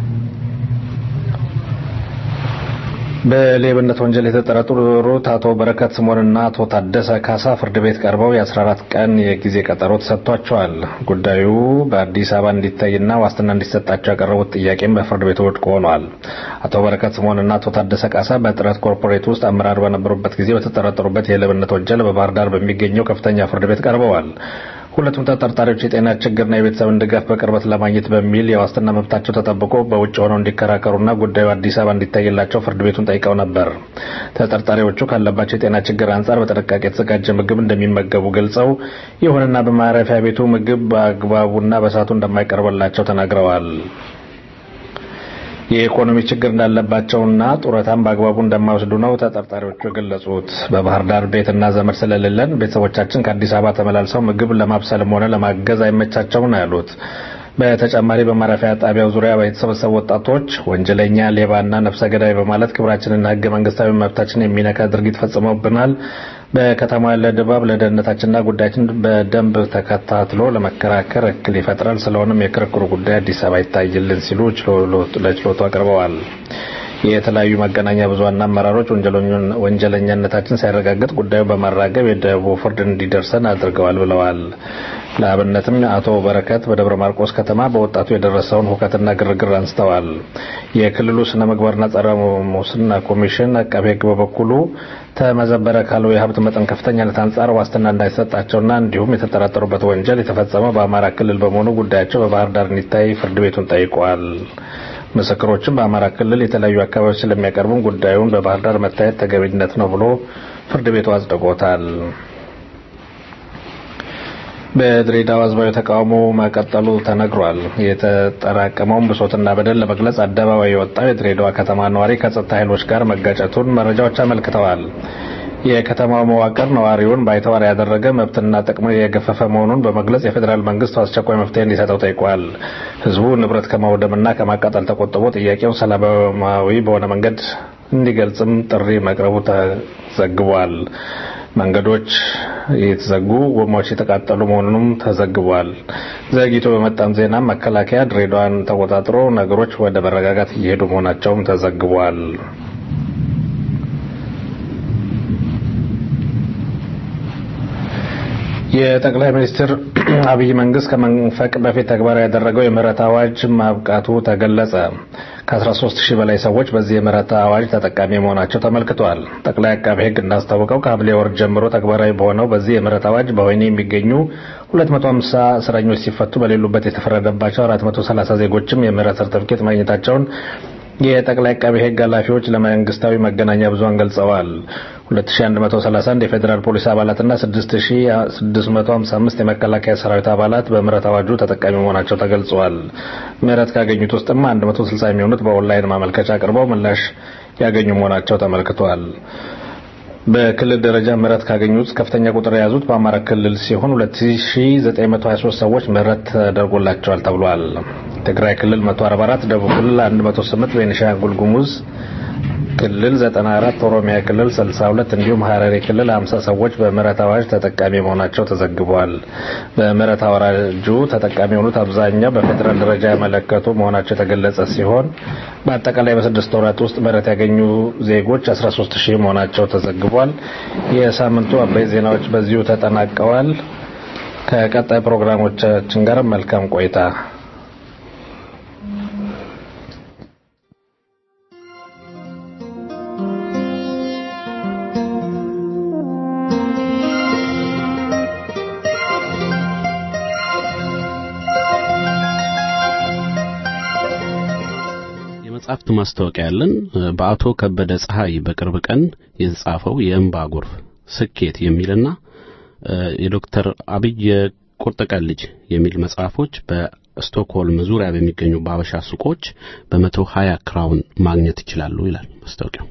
በሌብነት ወንጀል የተጠረጠሩት አቶ በረከት ስምኦንና አቶ ታደሰ ካሳ ፍርድ ቤት ቀርበው የ14 ቀን የጊዜ ቀጠሮ ተሰጥቷቸዋል። ጉዳዩ በአዲስ አበባ እንዲታይና ዋስትና እንዲሰጣቸው ያቀረቡት ጥያቄም በፍርድ ቤቱ ውድቅ ሆኗል። አቶ በረከት ስምኦንና አቶ ታደሰ ካሳ በጥረት ኮርፖሬት ውስጥ አመራር በነበሩበት ጊዜ በተጠረጠሩበት የሌብነት ወንጀል በባህር ዳር በሚገኘው ከፍተኛ ፍርድ ቤት ቀርበዋል። ሁለቱም ተጠርጣሪዎች የጤና ችግርና የቤተሰብን ድጋፍ በቅርበት ለማግኘት በሚል የዋስትና መብታቸው ተጠብቆ በውጭ ሆነው እንዲከራከሩና ጉዳዩ አዲስ አበባ እንዲታይላቸው ፍርድ ቤቱን ጠይቀው ነበር። ተጠርጣሪዎቹ ካለባቸው የጤና ችግር አንጻር በጥንቃቄ የተዘጋጀ ምግብ እንደሚመገቡ ገልጸው፣ ይሁንና በማረፊያ ቤቱ ምግብ በአግባቡና በሰዓቱ እንደማይቀርብላቸው ተናግረዋል። የኢኮኖሚ ችግር እንዳለባቸውና ጡረታም በአግባቡ እንደማይወስዱ ነው ተጠርጣሪዎቹ የገለጹት። በባህር ዳር ቤትና ዘመድ ስለሌለን ቤተሰቦቻችን ከአዲስ አበባ ተመላልሰው ምግብ ለማብሰልም ሆነ ለማገዝ አይመቻቸውም ነው ያሉት። በተጨማሪ በማረፊያ ጣቢያው ዙሪያ የተሰበሰቡ ወጣቶች ወንጀለኛ፣ ሌባና ነፍሰ ገዳይ በማለት ክብራችንና ህገ መንግስታዊ መብታችን የሚነካ ድርጊት ፈጽመውብናል። በከተማ ያለ ድባብ ለደህንነታችንና ጉዳያችን በደንብ ተከታትሎ ለመከራከር እክል ይፈጥራል። ስለሆነም የክርክሩ ጉዳይ አዲስ አበባ ይታይልን ሲሉ ለችሎቱ አቅርበዋል። የተለያዩ መገናኛ ብዙሃን አመራሮች ወንጀለኛነታችን ሳይረጋገጥ ጉዳዩ በማራገብ የደቡብ ፍርድ እንዲደርሰን አድርገዋል ብለዋል። ለአብነትም አቶ በረከት በደብረ ማርቆስ ከተማ በወጣቱ የደረሰውን ሁከትና ግርግር አንስተዋል። የክልሉ ስነ ምግባርና ጸረ ሙስና ኮሚሽን አቃቤ ሕግ በበኩሉ ተመዘበረ ካለው የሀብት መጠን ከፍተኛነት አንጻር ዋስትና እንዳይሰጣቸውና እንዲሁም የተጠረጠሩበት ወንጀል የተፈጸመው በአማራ ክልል በመሆኑ ጉዳያቸው በባህር ዳር እንዲታይ ፍርድ ቤቱን ጠይቋል። ምስክሮችም በአማራ ክልል የተለያዩ አካባቢዎች ስለሚያቀርቡም ጉዳዩን በባህር ዳር መታየት ተገቢነት ነው ብሎ ፍርድ ቤቱ አጽድቆታል። በድሬዳዋ ህዝባዊ ተቃውሞ መቀጠሉ ተነግሯል። የተጠራቀመውን ብሶትና በደል ለመግለጽ አደባባይ የወጣው የድሬዳዋ ከተማ ነዋሪ ከጸጥታ ኃይሎች ጋር መጋጨቱን መረጃዎች አመልክተዋል። የከተማው መዋቅር ነዋሪውን ባይተዋር ያደረገ መብትና ጥቅም የገፈፈ መሆኑን በመግለጽ የፌዴራል መንግስት አስቸኳይ መፍትሄ እንዲሰጠው ጠይቋል። ህዝቡ ንብረት ከማውደምና ከማቃጠል ተቆጥቦ ጥያቄውን ሰላማዊ በሆነ መንገድ እንዲገልጽም ጥሪ መቅረቡ ተዘግቧል። መንገዶች የተዘጉ፣ ጎማዎች የተቃጠሉ መሆኑንም ተዘግቧል። ዘግይቶ በመጣም ዜና መከላከያ ድሬዳዋን ተቆጣጥሮ ነገሮች ወደ መረጋጋት እየሄዱ መሆናቸውም ተዘግቧል። የጠቅላይ ሚኒስትር አብይ መንግስት ከመንፈቅ በፊት ተግባራዊ ያደረገው የምህረት አዋጅ ማብቃቱ ተገለጸ። ከ13 ሺህ በላይ ሰዎች በዚህ የምህረት አዋጅ ተጠቃሚ መሆናቸው ተመልክቷል። ጠቅላይ አቃቤ ሕግ እንዳስታወቀው ከሐምሌ ወር ጀምሮ ተግባራዊ በሆነው በዚህ የምህረት አዋጅ በወህኒ የሚገኙ 250 እስረኞች ሲፈቱ በሌሉበት የተፈረደባቸው 430 ዜጎችም የምህረት ሰርተፍኬት ማግኘታቸውን የጠቅላይ አቃቤ ሕግ ኃላፊዎች ለመንግስታዊ መገናኛ ብዙሃን ገልጸዋል። 2131 የፌዴራል ፖሊስ አባላትና 6655 የመከላከያ ሰራዊት አባላት በምህረት አዋጁ ተጠቃሚ መሆናቸው ተገልጸዋል። ምህረት ካገኙት ውስጥም 160 የሚሆኑት በኦንላይን ማመልከቻ አቅርበው ምላሽ ያገኙ መሆናቸው ተመልክቷል። በክልል ደረጃ ምህረት ካገኙት ከፍተኛ ቁጥር የያዙት በአማራ ክልል ሲሆን 2923 ሰዎች ምህረት ተደርጎላቸዋል ተብሏል። ትግራይ ክልል 144፣ ደቡብ ክልል 108፣ ቤኒሻንጉል ጉሙዝ ክልል 94፣ ኦሮሚያ ክልል 62 እንዲሁም ሀረሪ ክልል 50 ሰዎች በምህረት አዋጅ ተጠቃሚ መሆናቸው ተዘግቧል። በምህረት አዋጁ ተጠቃሚ የሆኑት አብዛኛው በፌዴራል ደረጃ ያመለከቱ መሆናቸው የተገለጸ ሲሆን በአጠቃላይ በስድስት ወራት ውስጥ ምህረት ያገኙ ዜጎች 13 ሺህ መሆናቸው ተዘግቧል። የሳምንቱ አበይት ዜናዎች በዚሁ ተጠናቀዋል። ከቀጣይ ፕሮግራሞቻችን ጋር መልካም ቆይታ። የመጽሐፍት ማስታወቂያ ያለን በአቶ ከበደ ፀሐይ በቅርብ ቀን የተጻፈው የእንባ ጎርፍ ስኬት የሚልና የዶክተር አብይ የቁርጥ ቀን ልጅ የሚል መጽሐፎች በስቶክሆልም ዙሪያ በሚገኙ በአበሻ ሱቆች በመቶ ሀያ ክራውን ማግኘት ይችላሉ ይላል ማስታወቂያው።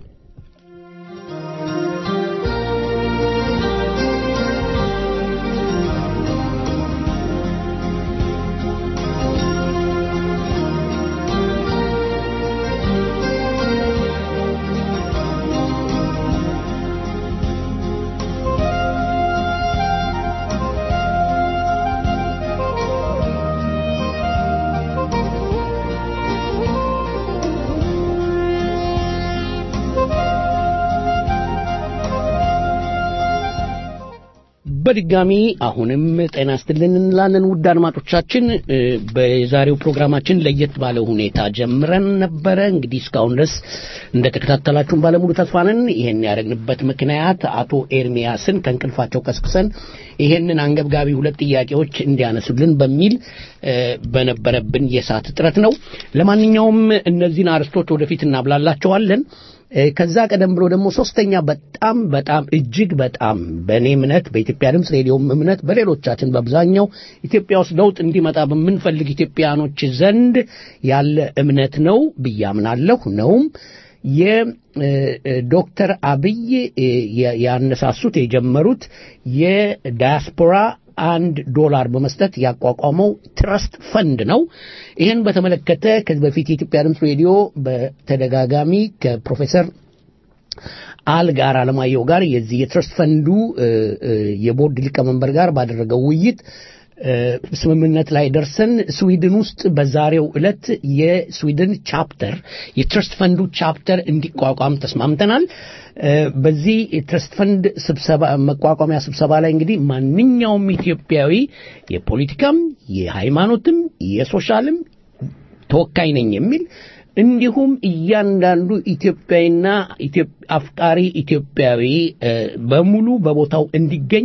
በድጋሚ አሁንም ጤና ይስጥልን እንላለን ውድ አድማጮቻችን። በዛሬው ፕሮግራማችን ለየት ባለ ሁኔታ ጀምረን ነበረ። እንግዲህ እስካሁን ድረስ እንደተከታተላችሁን ባለሙሉ ተስፋ ነን። ይሄን ያደረግንበት ምክንያት አቶ ኤርሚያስን ከእንቅልፋቸው ቀስቅሰን ይሄንን አንገብጋቢ ሁለት ጥያቄዎች እንዲያነሱልን በሚል በነበረብን የሰዓት እጥረት ነው። ለማንኛውም እነዚህን አርስቶች ወደፊት እናብላላቸዋለን። ከዛ ቀደም ብሎ ደግሞ ሶስተኛ በጣም በጣም እጅግ በጣም በእኔ እምነት በኢትዮጵያ ድምፅ ሬዲዮም እምነት በሌሎቻችን በአብዛኛው ኢትዮጵያ ውስጥ ለውጥ እንዲመጣ በምንፈልግ ኢትዮጵያኖች ዘንድ ያለ እምነት ነው ብዬ አምናለሁ ነውም የዶክተር አብይ ያነሳሱት የጀመሩት የዳያስፖራ አንድ ዶላር በመስጠት ያቋቋመው ትረስት ፈንድ ነው። ይህን በተመለከተ ከዚህ በፊት የኢትዮጵያ ድምፅ ሬዲዮ በተደጋጋሚ ከፕሮፌሰር አልጋር አለማየሁ ጋር የዚህ የትረስት ፈንዱ የቦርድ ሊቀመንበር ጋር ባደረገው ውይይት ስምምነት ላይ ደርሰን ስዊድን ውስጥ በዛሬው ዕለት የስዊድን ቻፕተር የትረስት ፈንዱ ቻፕተር እንዲቋቋም ተስማምተናል። በዚህ የትረስት ፈንድ ስብሰባ መቋቋሚያ ስብሰባ ላይ እንግዲህ ማንኛውም ኢትዮጵያዊ የፖለቲካም፣ የሃይማኖትም፣ የሶሻልም ተወካይ ነኝ የሚል እንዲሁም እያንዳንዱ ኢትዮጵያዊና አፍቃሪ ኢትዮጵያዊ በሙሉ በቦታው እንዲገኝ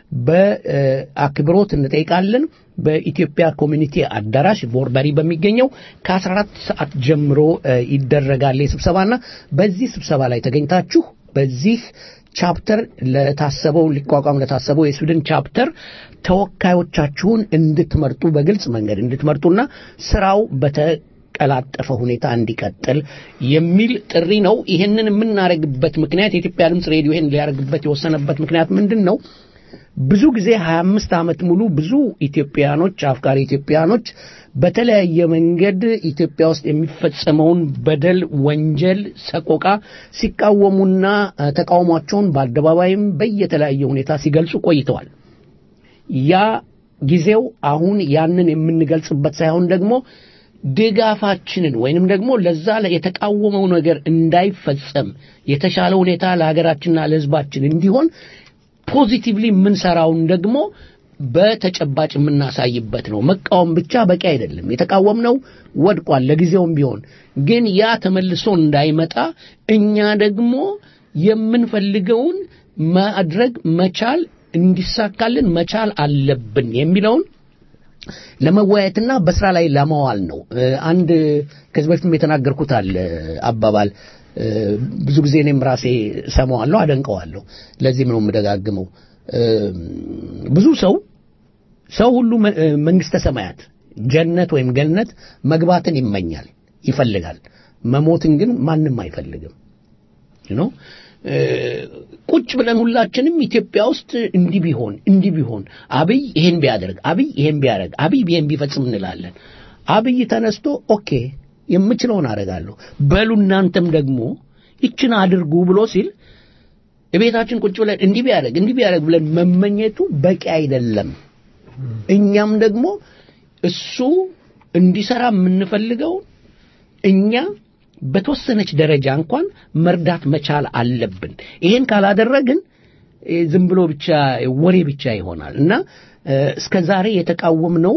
በአክብሮት እንጠይቃለን። በኢትዮጵያ ኮሚኒቲ አዳራሽ ቦርበሪ በሚገኘው ከ14 ሰዓት ጀምሮ ይደረጋል ስብሰባና በዚህ ስብሰባ ላይ ተገኝታችሁ በዚህ ቻፕተር ለታሰበው ሊቋቋም ለታሰበው የስዊድን ቻፕተር ተወካዮቻችሁን እንድትመርጡ በግልጽ መንገድ እንድትመርጡና ስራው በተ ቀላጠፈ ሁኔታ እንዲቀጥል የሚል ጥሪ ነው። ይህንን የምናደርግበት ምክንያት የኢትዮጵያ ድምፅ ሬዲዮ ይህን ሊያደርግበት የወሰነበት ምክንያት ምንድን ነው? ብዙ ጊዜ 25 ዓመት ሙሉ ብዙ ኢትዮጵያኖች አፍቃሪ ኢትዮጵያኖች በተለያየ መንገድ ኢትዮጵያ ውስጥ የሚፈጸመውን በደል፣ ወንጀል፣ ሰቆቃ ሲቃወሙና ተቃውሟቸውን በአደባባይም በየተለያየ ሁኔታ ሲገልጹ ቆይተዋል። ያ ጊዜው አሁን ያንን የምንገልጽበት ሳይሆን ደግሞ ድጋፋችንን ወይንም ደግሞ ለዛ የተቃወመው ነገር እንዳይፈጸም የተሻለ ሁኔታ ለሀገራችንና ለሕዝባችን እንዲሆን ፖዚቲቭሊ የምንሰራውን ደግሞ በተጨባጭ የምናሳይበት ነው። መቃወም ብቻ በቂ አይደለም። የተቃወምነው ወድቋል፣ ለጊዜውም ቢሆን ግን ያ ተመልሶ እንዳይመጣ እኛ ደግሞ የምንፈልገውን ማድረግ መቻል እንዲሳካልን መቻል አለብን የሚለውን ለመወያየትና በስራ ላይ ለማዋል ነው። አንድ ከዚህ በፊትም የተናገርኩት አለ አባባል ብዙ ጊዜ እኔም ራሴ ሰማዋለሁ፣ አደንቀዋለሁ። ለዚህም ነው የምደጋግመው። ብዙ ሰው ሰው ሁሉ መንግስተ ሰማያት ጀነት ወይም ገነት መግባትን ይመኛል፣ ይፈልጋል። መሞትን ግን ማንም አይፈልግም ነው። ቁጭ ብለን ሁላችንም ኢትዮጵያ ውስጥ እንዲህ ቢሆን እንዲህ ቢሆን አብይ ይሄን ቢያደርግ አብይ ይሄን ቢያደርግ አብይ ይሄን ቢፈጽም እንላለን። አብይ ተነስቶ ኦኬ የምችለውን አደርጋለሁ በሉ እናንተም ደግሞ ይችን አድርጉ ብሎ ሲል ቤታችን ቁጭ ብለን እንዲህ ቢያደርግ እንዲህ ቢያደርግ ብለን መመኘቱ በቂ አይደለም። እኛም ደግሞ እሱ እንዲሰራ የምንፈልገውን እኛ በተወሰነች ደረጃ እንኳን መርዳት መቻል አለብን። ይሄን ካላደረግን ዝም ብሎ ብቻ ወሬ ብቻ ይሆናል እና እስከ ዛሬ የተቃወምነው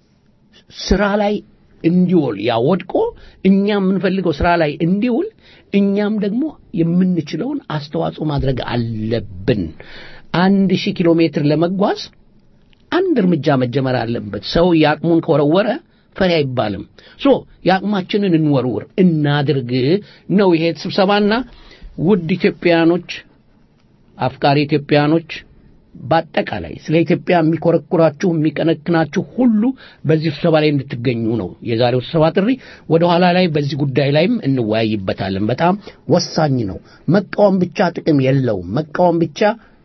ስራ ላይ እንዲውል ያ ወድቆ እኛ የምንፈልገው ስራ ላይ እንዲውል እኛም ደግሞ የምንችለውን አስተዋጽኦ ማድረግ አለብን። አንድ ሺህ ኪሎ ሜትር ለመጓዝ አንድ እርምጃ መጀመር አለበት። ሰው የአቅሙን ከወረወረ ፈሪ አይባልም። ሶ የአቅማችንን እንወርውር፣ እናድርግ ነው ይሄ ስብሰባና ውድ ኢትዮጵያኖች፣ አፍቃሪ ኢትዮጵያኖች በአጠቃላይ ስለ ኢትዮጵያ የሚኮረኩራችሁ የሚቀነክናችሁ ሁሉ በዚህ ስብሰባ ላይ እንድትገኙ ነው የዛሬው ስብሰባ ጥሪ። ወደ ኋላ ላይ በዚህ ጉዳይ ላይም እንወያይበታለን። በጣም ወሳኝ ነው። መቃወም ብቻ ጥቅም የለውም። መቃወም ብቻ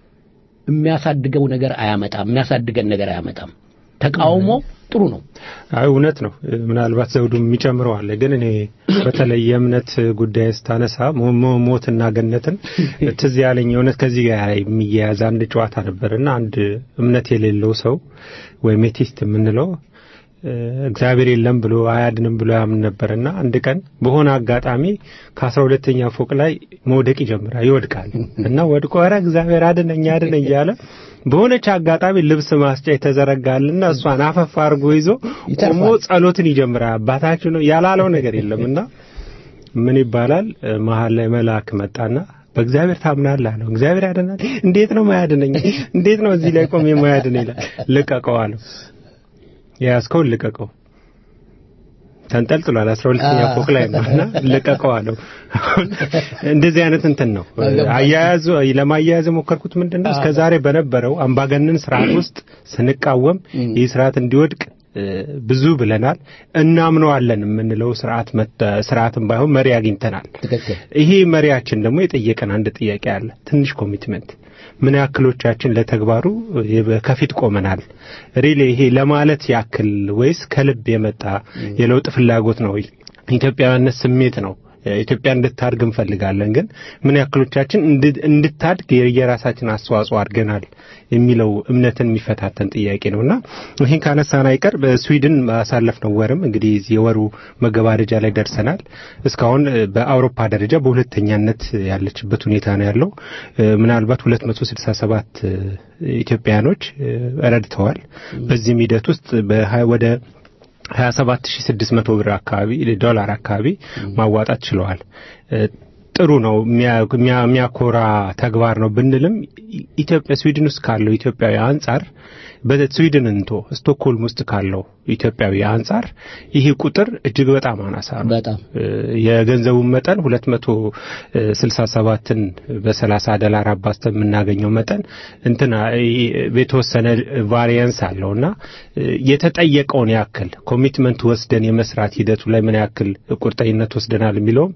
የሚያሳድገው ነገር አያመጣም። የሚያሳድገን ነገር አያመጣም። ተቃውሞ ጥሩ ነው። አይ እውነት ነው። ምናልባት ዘውዱ የሚጨምረው አለ። ግን እኔ በተለይ የእምነት ጉዳይ ስታነሳ ሞትና ገነትን ትዝ ያለኝ እውነት ከዚህ ጋር የሚያያዝ አንድ ጨዋታ ነበርና አንድ እምነት የሌለው ሰው ወይም ኤቲስት የምንለው እግዚአብሔር የለም ብሎ አያድንም ብሎ ያምን ነበርና አንድ ቀን በሆነ አጋጣሚ ከአስራ ሁለተኛ ፎቅ ላይ መውደቅ ይጀምራል፣ ይወድቃል እና ወድቆ ኧረ እግዚአብሔር አድነኝ አድነኝ እያለ በሆነች አጋጣሚ ልብስ ማስጫ የተዘረጋልና እሷን አፈፍ አድርጎ ይዞ ቆሞ ጸሎትን ይጀምራል። አባታችሁ ነው ያላለው ነገር የለምና ምን ይባላል መሀል ላይ መልአክ መጣና በእግዚአብሔር ታምናለህ አለው። እግዚአብሔር ያድናል? እንዴት ነው ማያድነኝ? እንዴት ነው እዚህ ላይ ቆሜ ማያድነኝ? ይላል። ልቀቀው አለው። የያዝከውን ልቀቀው ተንጠልጥሏል። አስራ ሁለተኛ ፎቅ ላይ ነው እና ልቀቀው አለው። እንደዚህ አይነት እንትን ነው አያያዙ። ለማያያዝ የሞከርኩት ምንድን ነው እስከ ዛሬ በነበረው አምባገነን ስርዓት ውስጥ ስንቃወም ይህ ስርዓት እንዲወድቅ ብዙ ብለናል። እናምነዋለን የምንለው ስርዓት ስርዓትም ባይሆን መሪ አግኝተናል። ይሄ መሪያችን ደግሞ የጠየቀን አንድ ጥያቄ አለ። ትንሽ ኮሚትመንት ምን ያክሎቻችን ለተግባሩ ከፊት ቆመናል? ሪሊ ይሄ ለማለት ያክል ወይስ ከልብ የመጣ የለውጥ ፍላጎት ነው? ኢትዮጵያዊነት ስሜት ነው? ኢትዮጵያ እንድታድግ እንፈልጋለን፣ ግን ምን ያክሎቻችን እንድታድግ የራሳችን አስተዋጽኦ አድርገናል የሚለው እምነትን የሚፈታተን ጥያቄ ነው እና ይህን ካነሳን አይቀር በስዊድን ባሳለፍነው ወርም እንግዲህ የወሩ መገባደጃ ላይ ደርሰናል። እስካሁን በአውሮፓ ደረጃ በሁለተኛነት ያለችበት ሁኔታ ነው ያለው። ምናልባት 267 ኢትዮጵያኖች ረድተዋል። በዚህም ሂደት ውስጥ ወደ 27600 ብር አካባቢ ዶላር አካባቢ ማዋጣት ችለዋል። ጥሩ ነው፣ የሚያኮራ ተግባር ነው ብንልም ኢትዮጵያ ስዊድን ውስጥ ካለው ኢትዮጵያዊ አንጻር በስዊድን እንቶ ስቶክሆልም ውስጥ ካለው ኢትዮጵያዊ አንጻር ይህ ቁጥር እጅግ በጣም አናሳ ነው። በጣም የገንዘቡን መጠን 267ን በ30 ዶላር አባዝተን የምናገኘው መጠን እንትና የተወሰነ ቫሪየንስ አለውና የተጠየቀውን ያክል ኮሚትመንት ወስደን የመስራት ሂደቱ ላይ ምን ያክል ቁርጠኝነት ወስደናል የሚለውም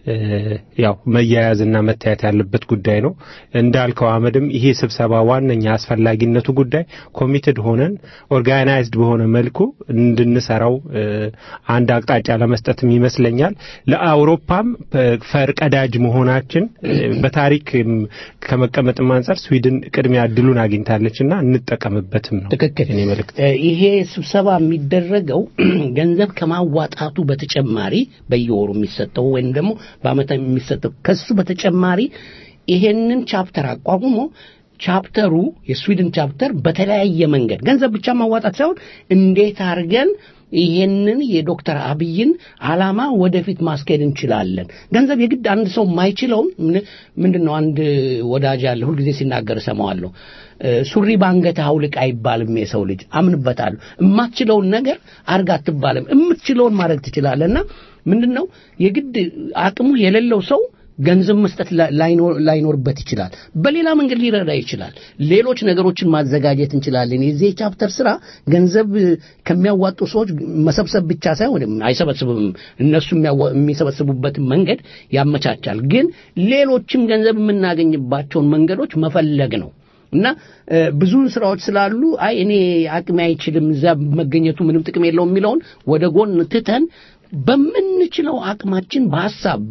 ያው መያያዝና መታየት ያለበት ጉዳይ ነው። እንዳልከው አመድም ይሄ ስብሰባ ዋነኛ አስፈላጊነቱ ጉዳይ ኮሚትድ ሆነን ኦርጋናይዝድ በሆነ መልኩ እንድንሰራው አንድ አቅጣጫ ለመስጠትም ይመስለኛል። ለአውሮፓም ፈርቀዳጅ መሆናችን በታሪክ ከመቀመጥም አንጻር ስዊድን ቅድሚያ እድሉን አግኝታለችና እንጠቀምበትም ነው። ትክክል። እኔ መልእክት ይሄ ስብሰባ የሚደረገው ገንዘብ ከማዋጣቱ በተጨማሪ በየወሩ የሚሰጠው ወይም ደግሞ በአመት የሚሰጠው ከሱ በተጨማሪ ይሄንን ቻፕተር አቋቁሞ ቻፕተሩ የስዊድን ቻፕተር በተለያየ መንገድ ገንዘብ ብቻ ማዋጣት ሳይሆን እንዴት አድርገን ይሄንን የዶክተር አብይን አላማ ወደፊት ማስኬድ እንችላለን። ገንዘብ የግድ አንድ ሰው የማይችለውን ምንድን ነው አንድ ወዳጅ አለ ሁልጊዜ ሲናገር እሰማዋለሁ። ሱሪ በአንገት አውልቅ አይባልም። የሰው ልጅ አምንበታለሁ። የማትችለውን ነገር አርግ አትባልም። የምትችለውን ማድረግ ትችላለህ። እና ምንድን ነው የግድ አቅሙ የሌለው ሰው ገንዘብ መስጠት ላይኖርበት ይችላል። በሌላ መንገድ ሊረዳ ይችላል። ሌሎች ነገሮችን ማዘጋጀት እንችላለን። የዚህ የቻፕተር ስራ ገንዘብ ከሚያዋጡ ሰዎች መሰብሰብ ብቻ ሳይሆን አይሰበስብም። እነሱ የሚሰበስቡበትን መንገድ ያመቻቻል። ግን ሌሎችም ገንዘብ የምናገኝባቸውን መንገዶች መፈለግ ነው። እና ብዙ ስራዎች ስላሉ አይ እኔ አቅሜ አይችልም እዛ መገኘቱ ምንም ጥቅም የለውም የሚለውን ወደ ጎን ትተን በምንችለው አቅማችን በሀሳብ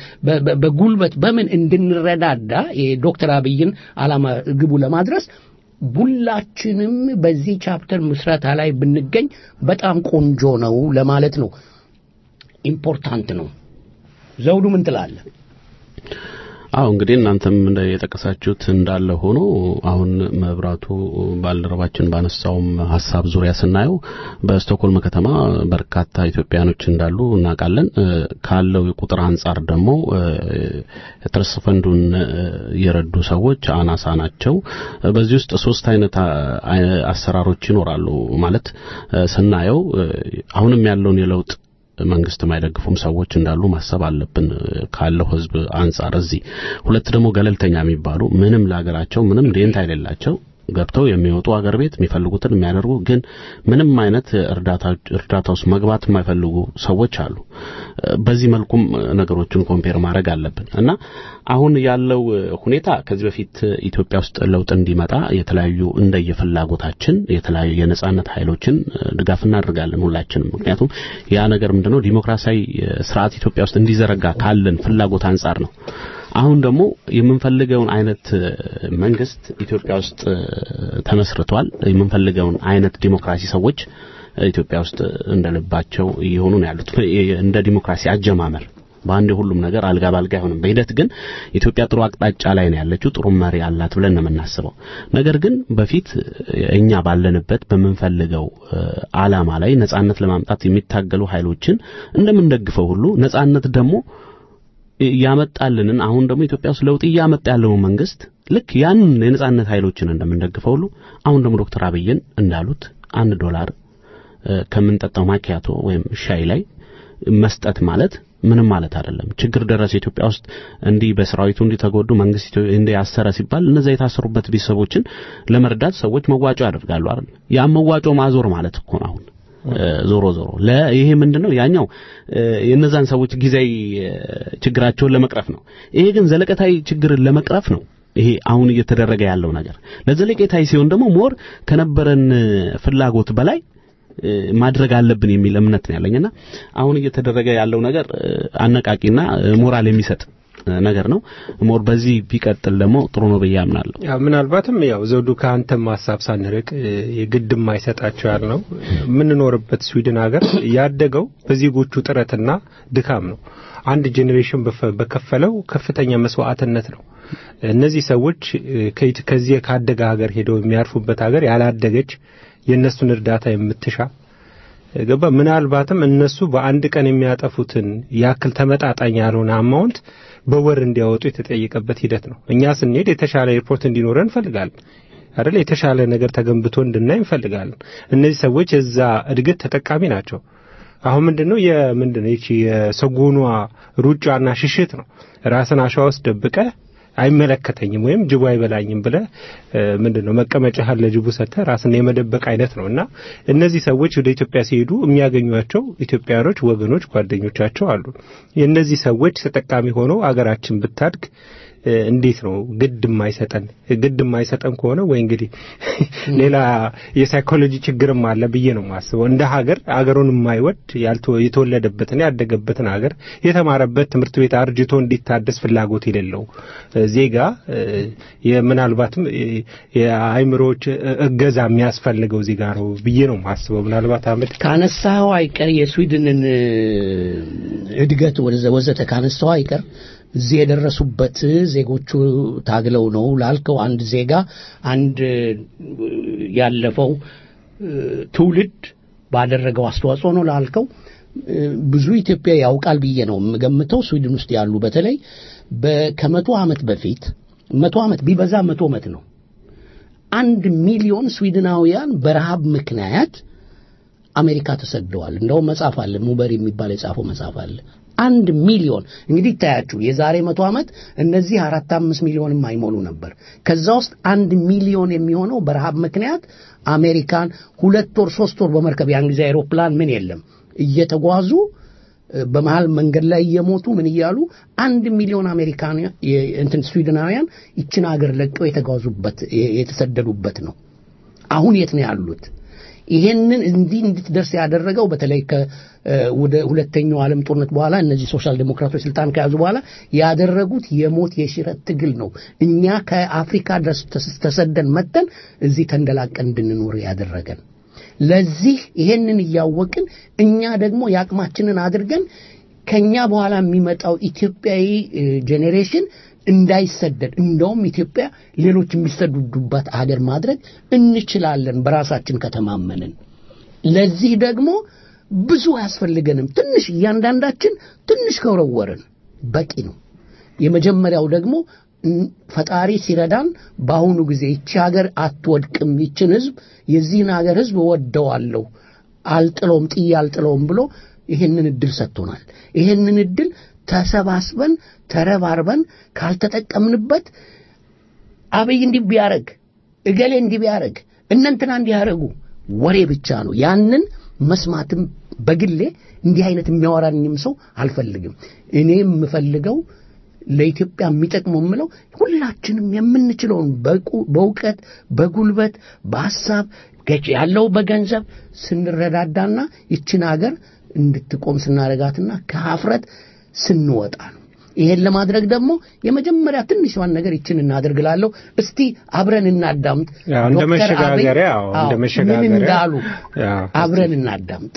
በጉልበት በምን እንድንረዳዳ የዶክተር አብይን አላማ ግቡ ለማድረስ ሁላችንም በዚህ ቻፕተር ምስረታ ላይ ብንገኝ በጣም ቆንጆ ነው ለማለት ነው። ኢምፖርታንት ነው። ዘውዱ ምን ትላለህ? አዎ እንግዲህ እናንተም የጠቀሳችሁት እንዳለ ሆኖ አሁን መብራቱ ባልደረባችን ባነሳውም ሀሳብ ዙሪያ ስናየው በስቶክሆልም ከተማ በርካታ ኢትዮጵያኖች እንዳሉ እናውቃለን። ካለው የቁጥር አንጻር ደግሞ የትረስት ፈንዱን የረዱ ሰዎች አናሳ ናቸው። በዚህ ውስጥ ሶስት አይነት አሰራሮች ይኖራሉ ማለት ስናየው አሁንም ያለውን የለውጥ መንግስት የማይደግፉም ሰዎች እንዳሉ ማሰብ አለብን ካለው ህዝብ አንጻር። እዚህ ሁለት ደግሞ ገለልተኛ የሚባሉ ምንም ለሀገራቸው ምንም ደንታ የሌላቸው ገብተው የሚወጡ አገር ቤት የሚፈልጉትን የሚያደርጉ ግን ምንም አይነት እርዳታ እርዳታ ውስጥ መግባት የማይፈልጉ ሰዎች አሉ። በዚህ መልኩም ነገሮችን ኮምፔር ማድረግ አለብን እና አሁን ያለው ሁኔታ ከዚህ በፊት ኢትዮጵያ ውስጥ ለውጥ እንዲመጣ የተለያዩ እንደየፍላጎታችን የተለያዩ የነጻነት ኃይሎችን ድጋፍ እናደርጋለን ሁላችንም። ምክንያቱም ያ ነገር ምንድነው ዲሞክራሲያዊ ስርዓት ኢትዮጵያ ውስጥ እንዲዘረጋ ካለን ፍላጎት አንጻር ነው። አሁን ደግሞ የምንፈልገውን አይነት መንግስት ኢትዮጵያ ውስጥ ተመስርቷል። የምንፈልገውን አይነት ዲሞክራሲ ሰዎች ኢትዮጵያ ውስጥ እንደልባቸው እየሆኑ ነው ያሉት። እንደ ዲሞክራሲ አጀማመር በአንድ ሁሉም ነገር አልጋ ባልጋ አይሆንም። በሂደት ግን ኢትዮጵያ ጥሩ አቅጣጫ ላይ ነው ያለችው። ጥሩ መሪ አላት ብለን ነው የምናስበው። ነገር ግን በፊት እኛ ባለንበት በምንፈልገው አላማ ላይ ነጻነት ለማምጣት የሚታገሉ ኃይሎችን እንደምንደግፈው ሁሉ ነጻነት ደግሞ ያመጣልንን አሁን ደግሞ ኢትዮጵያ ውስጥ ለውጥ እያመጣ ያለውን መንግስት ልክ ያንን የነጻነት ኃይሎችን እንደምንደግፈው ሁሉ አሁን ደግሞ ዶክተር አብይን እንዳሉት አንድ ዶላር ከምንጠጣው ማኪያቶ ወይም ሻይ ላይ መስጠት ማለት ምንም ማለት አይደለም። ችግር ደረሰ ኢትዮጵያ ውስጥ እንዲህ በሰራዊቱ እንዲተጎዱ መንግስት እንዲህ ያሰረ ሲባል እነዛ የታሰሩበት ቤተሰቦችን ለመርዳት ሰዎች መዋጮ ያደርጋሉ አይደል? ያ መዋጮ ማዞር ማለት እኮ ነው አሁን ዞሮ ዞሮ ይሄ ምንድነው ያኛው የነዛን ሰዎች ጊዜያዊ ችግራቸውን ለመቅረፍ ነው። ይሄ ግን ዘለቀታዊ ችግርን ለመቅረፍ ነው። ይሄ አሁን እየተደረገ ያለው ነገር ለዘለቄታዊ ሲሆን ደግሞ ሞር ከነበረን ፍላጎት በላይ ማድረግ አለብን የሚል እምነት ነው ያለኝና አሁን እየተደረገ ያለው ነገር አነቃቂና ሞራል የሚሰጥ ነገር ነው። ሞር በዚህ ቢቀጥል ደግሞ ጥሩ ነው ብዬ አምናለሁ። ያው ምናልባትም ያው ዘውዱ ከአንተም ሀሳብ ሳንርቅ የግድ የማይሰጣቸው ያልነው የምንኖርበት ስዊድን ሀገር ያደገው በዜጎቹ ጥረትና ድካም ነው። አንድ ጄኔሬሽን በከፈለው ከፍተኛ መስዋዕትነት ነው። እነዚህ ሰዎች ከዚህ ካደገ ሀገር ሄደው የሚያርፉበት ሀገር ያላደገች የእነሱን እርዳታ የምትሻ ገባ ምናልባትም እነሱ በአንድ ቀን የሚያጠፉትን ያክል ተመጣጣኝ ያልሆነ አማውንት በወር እንዲያወጡ የተጠየቀበት ሂደት ነው። እኛ ስንሄድ የተሻለ ኤርፖርት እንዲኖረን እንፈልጋለን አይደል? የተሻለ ነገር ተገንብቶ እንድናይ እንፈልጋለን። እነዚህ ሰዎች የዛ እድገት ተጠቃሚ ናቸው። አሁን ምንድነው የምንድነው ይቺ የሰጎኗ ሩጫና ሽሽት ነው። ራስን አሸዋ ውስጥ ደብቀህ አይመለከተኝም ወይም ጅቡ አይበላኝም ብለ ምንድን ነው መቀመጫህን ለጅቡ ሰጥተህ ራስን የመደበቅ አይነት ነው እና እነዚህ ሰዎች ወደ ኢትዮጵያ ሲሄዱ የሚያገኟቸው ኢትዮጵያኖች ወገኖች፣ ጓደኞቻቸው አሉ። የእነዚህ ሰዎች ተጠቃሚ ሆነው አገራችን ብታድግ እንዴት ነው ግድ የማይሰጠን ግድ የማይሰጠን ከሆነ ወይ እንግዲህ ሌላ የሳይኮሎጂ ችግርም አለ ብዬ ነው የማስበው። እንደ ሀገር አገሩን የማይወድ የተወለደበትን ያደገበትን ሀገር የተማረበት ትምህርት ቤት አርጅቶ እንዲታደስ ፍላጎት የሌለው ዜጋ ምናልባትም የአእምሮዎች እገዛ የሚያስፈልገው ዜጋ ነው ብዬ ነው የማስበው። ምናልባት አመድ ካነሳኸው አይቀር የስዊድንን እድገት ወዘተ ካነሳኸው አይቀር እዚህ የደረሱበት ዜጎቹ ታግለው ነው ላልከው አንድ ዜጋ አንድ ያለፈው ትውልድ ባደረገው አስተዋጽኦ ነው ላልከው ብዙ ኢትዮጵያ ያውቃል ብዬ ነው የምገምተው። ስዊድን ውስጥ ያሉ በተለይ ከመቶ ዓመት በፊት መቶ ዓመት ቢበዛ መቶ ዓመት ነው አንድ ሚሊዮን ስዊድናውያን በረሃብ ምክንያት አሜሪካ ተሰደዋል። እንደውም መጽሐፍ አለ ሙበር የሚባል የጻፈው መጽሐፍ አለ። አንድ ሚሊዮን እንግዲህ ይታያችሁ፣ የዛሬ መቶ ዓመት እነዚህ አራት አምስት ሚሊዮንም አይሞሉ ነበር። ከዛ ውስጥ አንድ ሚሊዮን የሚሆነው በረሃብ ምክንያት አሜሪካን ሁለት ወር ሶስት ወር በመርከብ ያን ጊዜ አይሮፕላን ምን የለም እየተጓዙ በመሃል መንገድ ላይ እየሞቱ ምን እያሉ አንድ ሚሊዮን አሜሪካን እንትን ስዊድናውያን ይችን ሀገር ለቀው የተጓዙበት የተሰደዱበት ነው። አሁን የት ነው ያሉት? ይሄንን እንዲህ እንድትደርስ ያደረገው በተለይ ወደ ሁለተኛው ዓለም ጦርነት በኋላ እነዚህ ሶሻል ዴሞክራቶች ስልጣን ከያዙ በኋላ ያደረጉት የሞት የሽረት ትግል ነው። እኛ ከአፍሪካ ድረስ ተሰደን መጠን እዚህ ተንደላቀን እንድንኖር ያደረገን። ለዚህ ይሄንን እያወቅን እኛ ደግሞ የአቅማችንን አድርገን ከኛ በኋላ የሚመጣው ኢትዮጵያዊ ጄኔሬሽን እንዳይሰደድ እንደውም ኢትዮጵያ ሌሎች የሚሰደዱባት አገር ማድረግ እንችላለን በራሳችን ከተማመንን። ለዚህ ደግሞ ብዙ አያስፈልገንም። ትንሽ እያንዳንዳችን ትንሽ ከወረወርን በቂ ነው። የመጀመሪያው ደግሞ ፈጣሪ ሲረዳን በአሁኑ ጊዜ ይቺ ሀገር አትወድቅም፣ ይችን ህዝብ የዚህን ሀገር ህዝብ እወደዋለሁ፣ አልጥለውም፣ ጥዬ አልጥለውም ብሎ ይህንን እድል ሰጥቶናል። ይህንን እድል ተሰባስበን ተረባርበን ካልተጠቀምንበት አብይ እንዲህ ቢያረግ እገሌ እንዲህ ቢያረግ እነንትና እንዲያረጉ ወሬ ብቻ ነው። ያንን መስማትም በግሌ እንዲህ አይነት የሚያወራኝም ሰው አልፈልግም። እኔ የምፈልገው ለኢትዮጵያ የሚጠቅመው የምለው ሁላችንም የምንችለውን በእውቀት፣ በጉልበት፣ በሀሳብ ያለው በገንዘብ ስንረዳዳና ይችን ሀገር እንድትቆም ስናረጋትና ከሀፍረት ስንወጣ ነው። ይሄን ለማድረግ ደግሞ የመጀመሪያ ትንሿን ነገር ይችን እናደርግላለሁ። እስቲ አብረን እናዳምጥ። እንደ መሸጋገሪያ እንደ መሸጋገሪያ ምን እንዳሉ አብረን እናዳምጥ።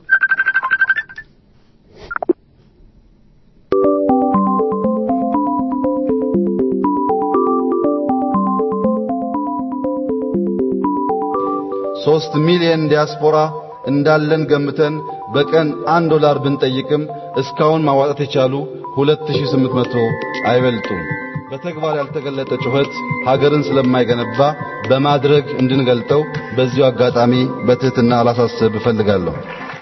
ሶስት ሚሊዮን ዲያስፖራ እንዳለን ገምተን በቀን አንድ ዶላር ብንጠይቅም እስካሁን ማዋጣት የቻሉ 2800 አይበልጡም። በተግባር ያልተገለጠ ጩኸት ሀገርን ስለማይገነባ በማድረግ እንድንገልጠው በዚሁ አጋጣሚ በትህትና አላሳስብ እፈልጋለሁ።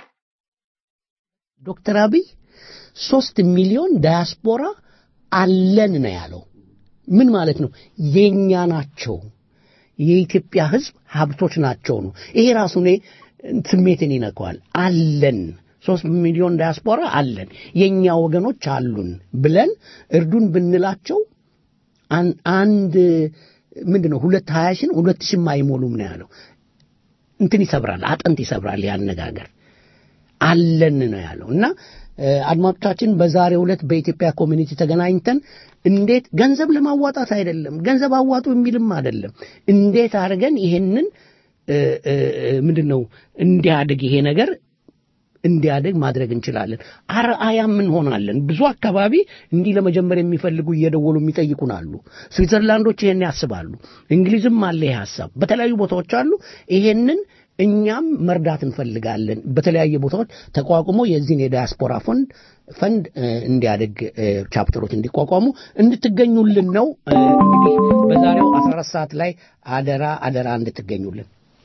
ዶክተር አብይ ሶስት ሚሊዮን ዳያስፖራ አለን ነው ያለው። ምን ማለት ነው? የኛ ናቸው። የኢትዮጵያ ሕዝብ ሀብቶች ናቸው ነው። ይሄ ራሱ እኔ ስሜትን ይነካዋል። አለን ሶስት ሚሊዮን ዳያስፖራ አለን የእኛ ወገኖች አሉን ብለን እርዱን ብንላቸው አንድ ምንድን ነው ሁለት ሀያ ሺን ሁለት ሺህም አይሞሉም ነው ያለው። እንትን ይሰብራል፣ አጥንት ይሰብራል ያነጋገር አለን ነው ያለው እና አድማጮቻችን በዛሬው ዕለት በኢትዮጵያ ኮሚኒቲ ተገናኝተን እንዴት ገንዘብ ለማዋጣት አይደለም ገንዘብ አዋጡ የሚልም አይደለም እንዴት አድርገን ይሄንን ምንድን ነው እንዲያድግ ይሄ ነገር እንዲያድግ ማድረግ እንችላለን። አርአያም እንሆናለን። ብዙ አካባቢ እንዲህ ለመጀመር የሚፈልጉ እየደወሉ የሚጠይቁን አሉ። ስዊትዘርላንዶች ይሄን ያስባሉ። እንግሊዝም አለ ይሄ ሀሳብ፣ በተለያዩ ቦታዎች አሉ። ይሄንን እኛም መርዳት እንፈልጋለን። በተለያየ ቦታዎች ተቋቁሞ የዚህን የዲያስፖራ ፈንድ ፈንድ እንዲያደግ ቻፕተሮች እንዲቋቋሙ እንድትገኙልን ነው። እንግዲህ በዛሬው 14 ሰዓት ላይ አደራ አደራ እንድትገኙልን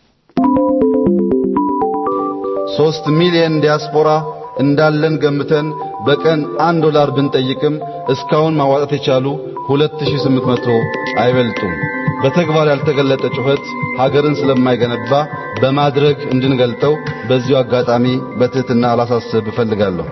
ሶስት ሚሊዮን ዲያስፖራ እንዳለን ገምተን በቀን አንድ ዶላር ብንጠይቅም እስካሁን ማዋጣት የቻሉ 2800 አይበልጡም። በተግባር ያልተገለጠ ጩኸት ሀገርን ስለማይገነባ በማድረግ እንድንገልጠው በዚሁ አጋጣሚ በትህትና አላሳስብ እፈልጋለሁ።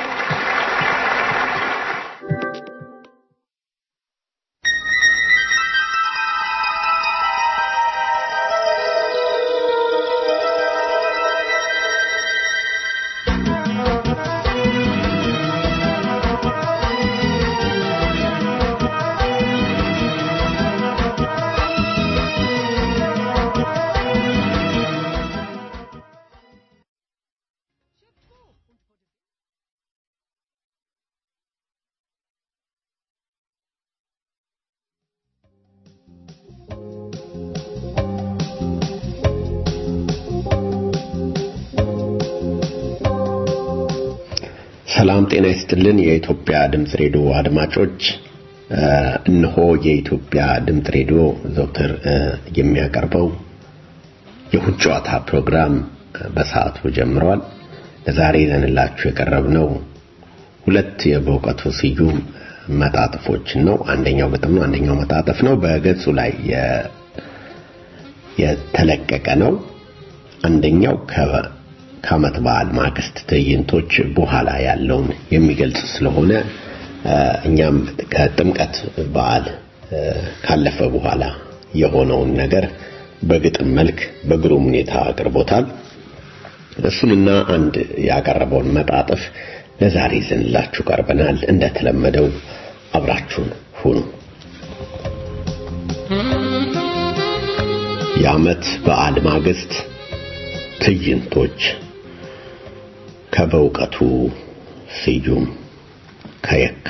ሰላም ጤና ይስጥልን። የኢትዮጵያ ድምፅ ሬዲዮ አድማጮች፣ እነሆ የኢትዮጵያ ድምፅ ሬዲዮ ዘውትር የሚያቀርበው የእሁድ ጨዋታ ፕሮግራም በሰዓቱ ጀምሯል። ለዛሬ ይዘንላችሁ የቀረብነው ሁለት የበእውቀቱ ስዩም መጣጥፎችን ነው። አንደኛው ግጥም ነው፣ አንደኛው መጣጥፍ ነው። በገጹ ላይ የተለቀቀ ነው። አንደኛው ከዓመት በዓል ማግስት ትዕይንቶች በኋላ ያለውን የሚገልጽ ስለሆነ እኛም ከጥምቀት በዓል ካለፈ በኋላ የሆነውን ነገር በግጥም መልክ በግሩም ሁኔታ አቅርቦታል። እሱንና አንድ ያቀረበውን መጣጥፍ ለዛሬ ይዘንላችሁ ቀርበናል። እንደተለመደው አብራችሁን ሁኑ። የዓመት በዓል ማግስት ትዕይንቶች ከበእውቀቱ ስዩም ከየካ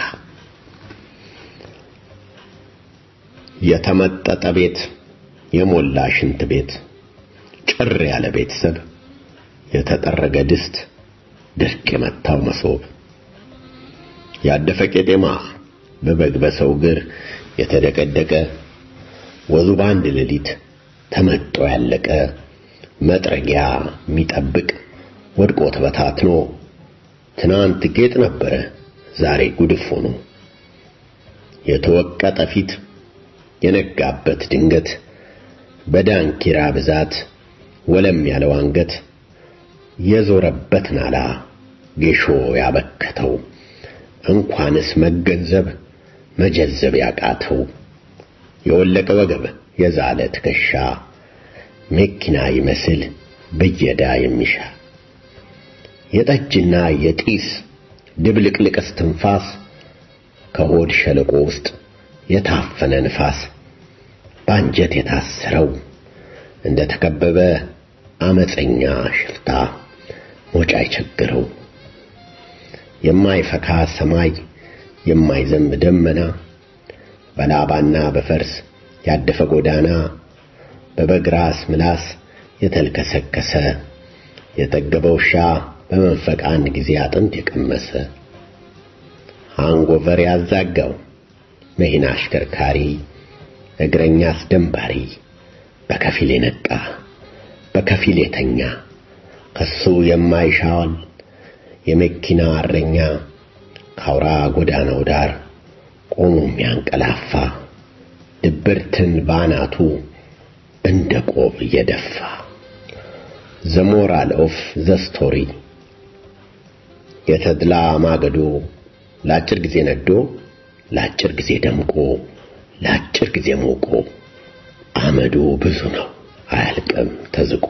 የተመጠጠ ቤት፣ የሞላ ሽንት ቤት፣ ጭር ያለ ቤተሰብ፣ የተጠረገ ድስት፣ ድርቅ የመታው መሶብ፣ ያደፈ ቄጤማ በበግ በሰው እግር የተደቀደቀ ወዙ በአንድ ሌሊት ተመጦ ያለቀ መጥረጊያ የሚጠብቅ ወድቆ ተበታትኖ ትናንት ጌጥ ነበረ ዛሬ ጉድፍ ሆኖ የተወቀጠ ፊት የነጋበት ድንገት በዳንኪራ ብዛት ወለም ያለው አንገት የዞረበት ናላ ጌሾ ያበከተው እንኳንስ መገንዘብ መጀዘብ ያቃተው የወለቀ ወገብ የዛለ ትከሻ መኪና ይመስል ብየዳ የሚሻ የጠጅና የጢስ ድብልቅልቅ እስትንፋስ ከሆድ ሸለቆ ውስጥ የታፈነ ንፋስ በአንጀት የታሰረው እንደ ተከበበ አመፀኛ ሽፍታ ሞጫ አይቸግረው የማይፈካ ሰማይ የማይዘንብ ደመና በላባና በፈርስ ያደፈ ጎዳና በበግ ራስ ምላስ የተልከሰከሰ የጠገበ ውሻ በመንፈቅ አንድ ጊዜ አጥንት የቀመሰ አንጎቨር ያዛጋው መኪና አሽከርካሪ እግረኛ አስደንባሪ በከፊል የነቃ በከፊል የተኛ ከሱ የማይሻዋል የመኪና እረኛ ካውራ ጎዳናው ዳር ቆሞ የሚያንቀላፋ ድብርትን ባናቱ እንደ ቆብ እየደፋ ዘ ሞራል ኦፍ ዘ ስቶሪ የተድላ ማገዶ ለአጭር ጊዜ ነዶ ለአጭር ጊዜ ደምቆ ለአጭር ጊዜ ሞቆ አመዱ ብዙ ነው አያልቅም ተዝቆ።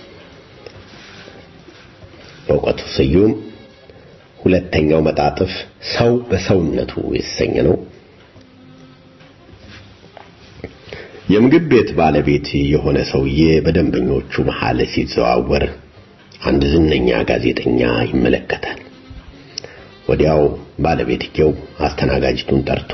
በእውቀቱ ስዩም ሁለተኛው መጣጥፍ ሰው በሰውነቱ የተሰኘ ነው። የምግብ ቤት ባለቤት የሆነ ሰውዬ በደንበኞቹ መሃል ሲዘዋወር አንድ ዝነኛ ጋዜጠኛ ይመለከታል። ወዲያው ባለቤትየው አስተናጋጅቱን ጠርቶ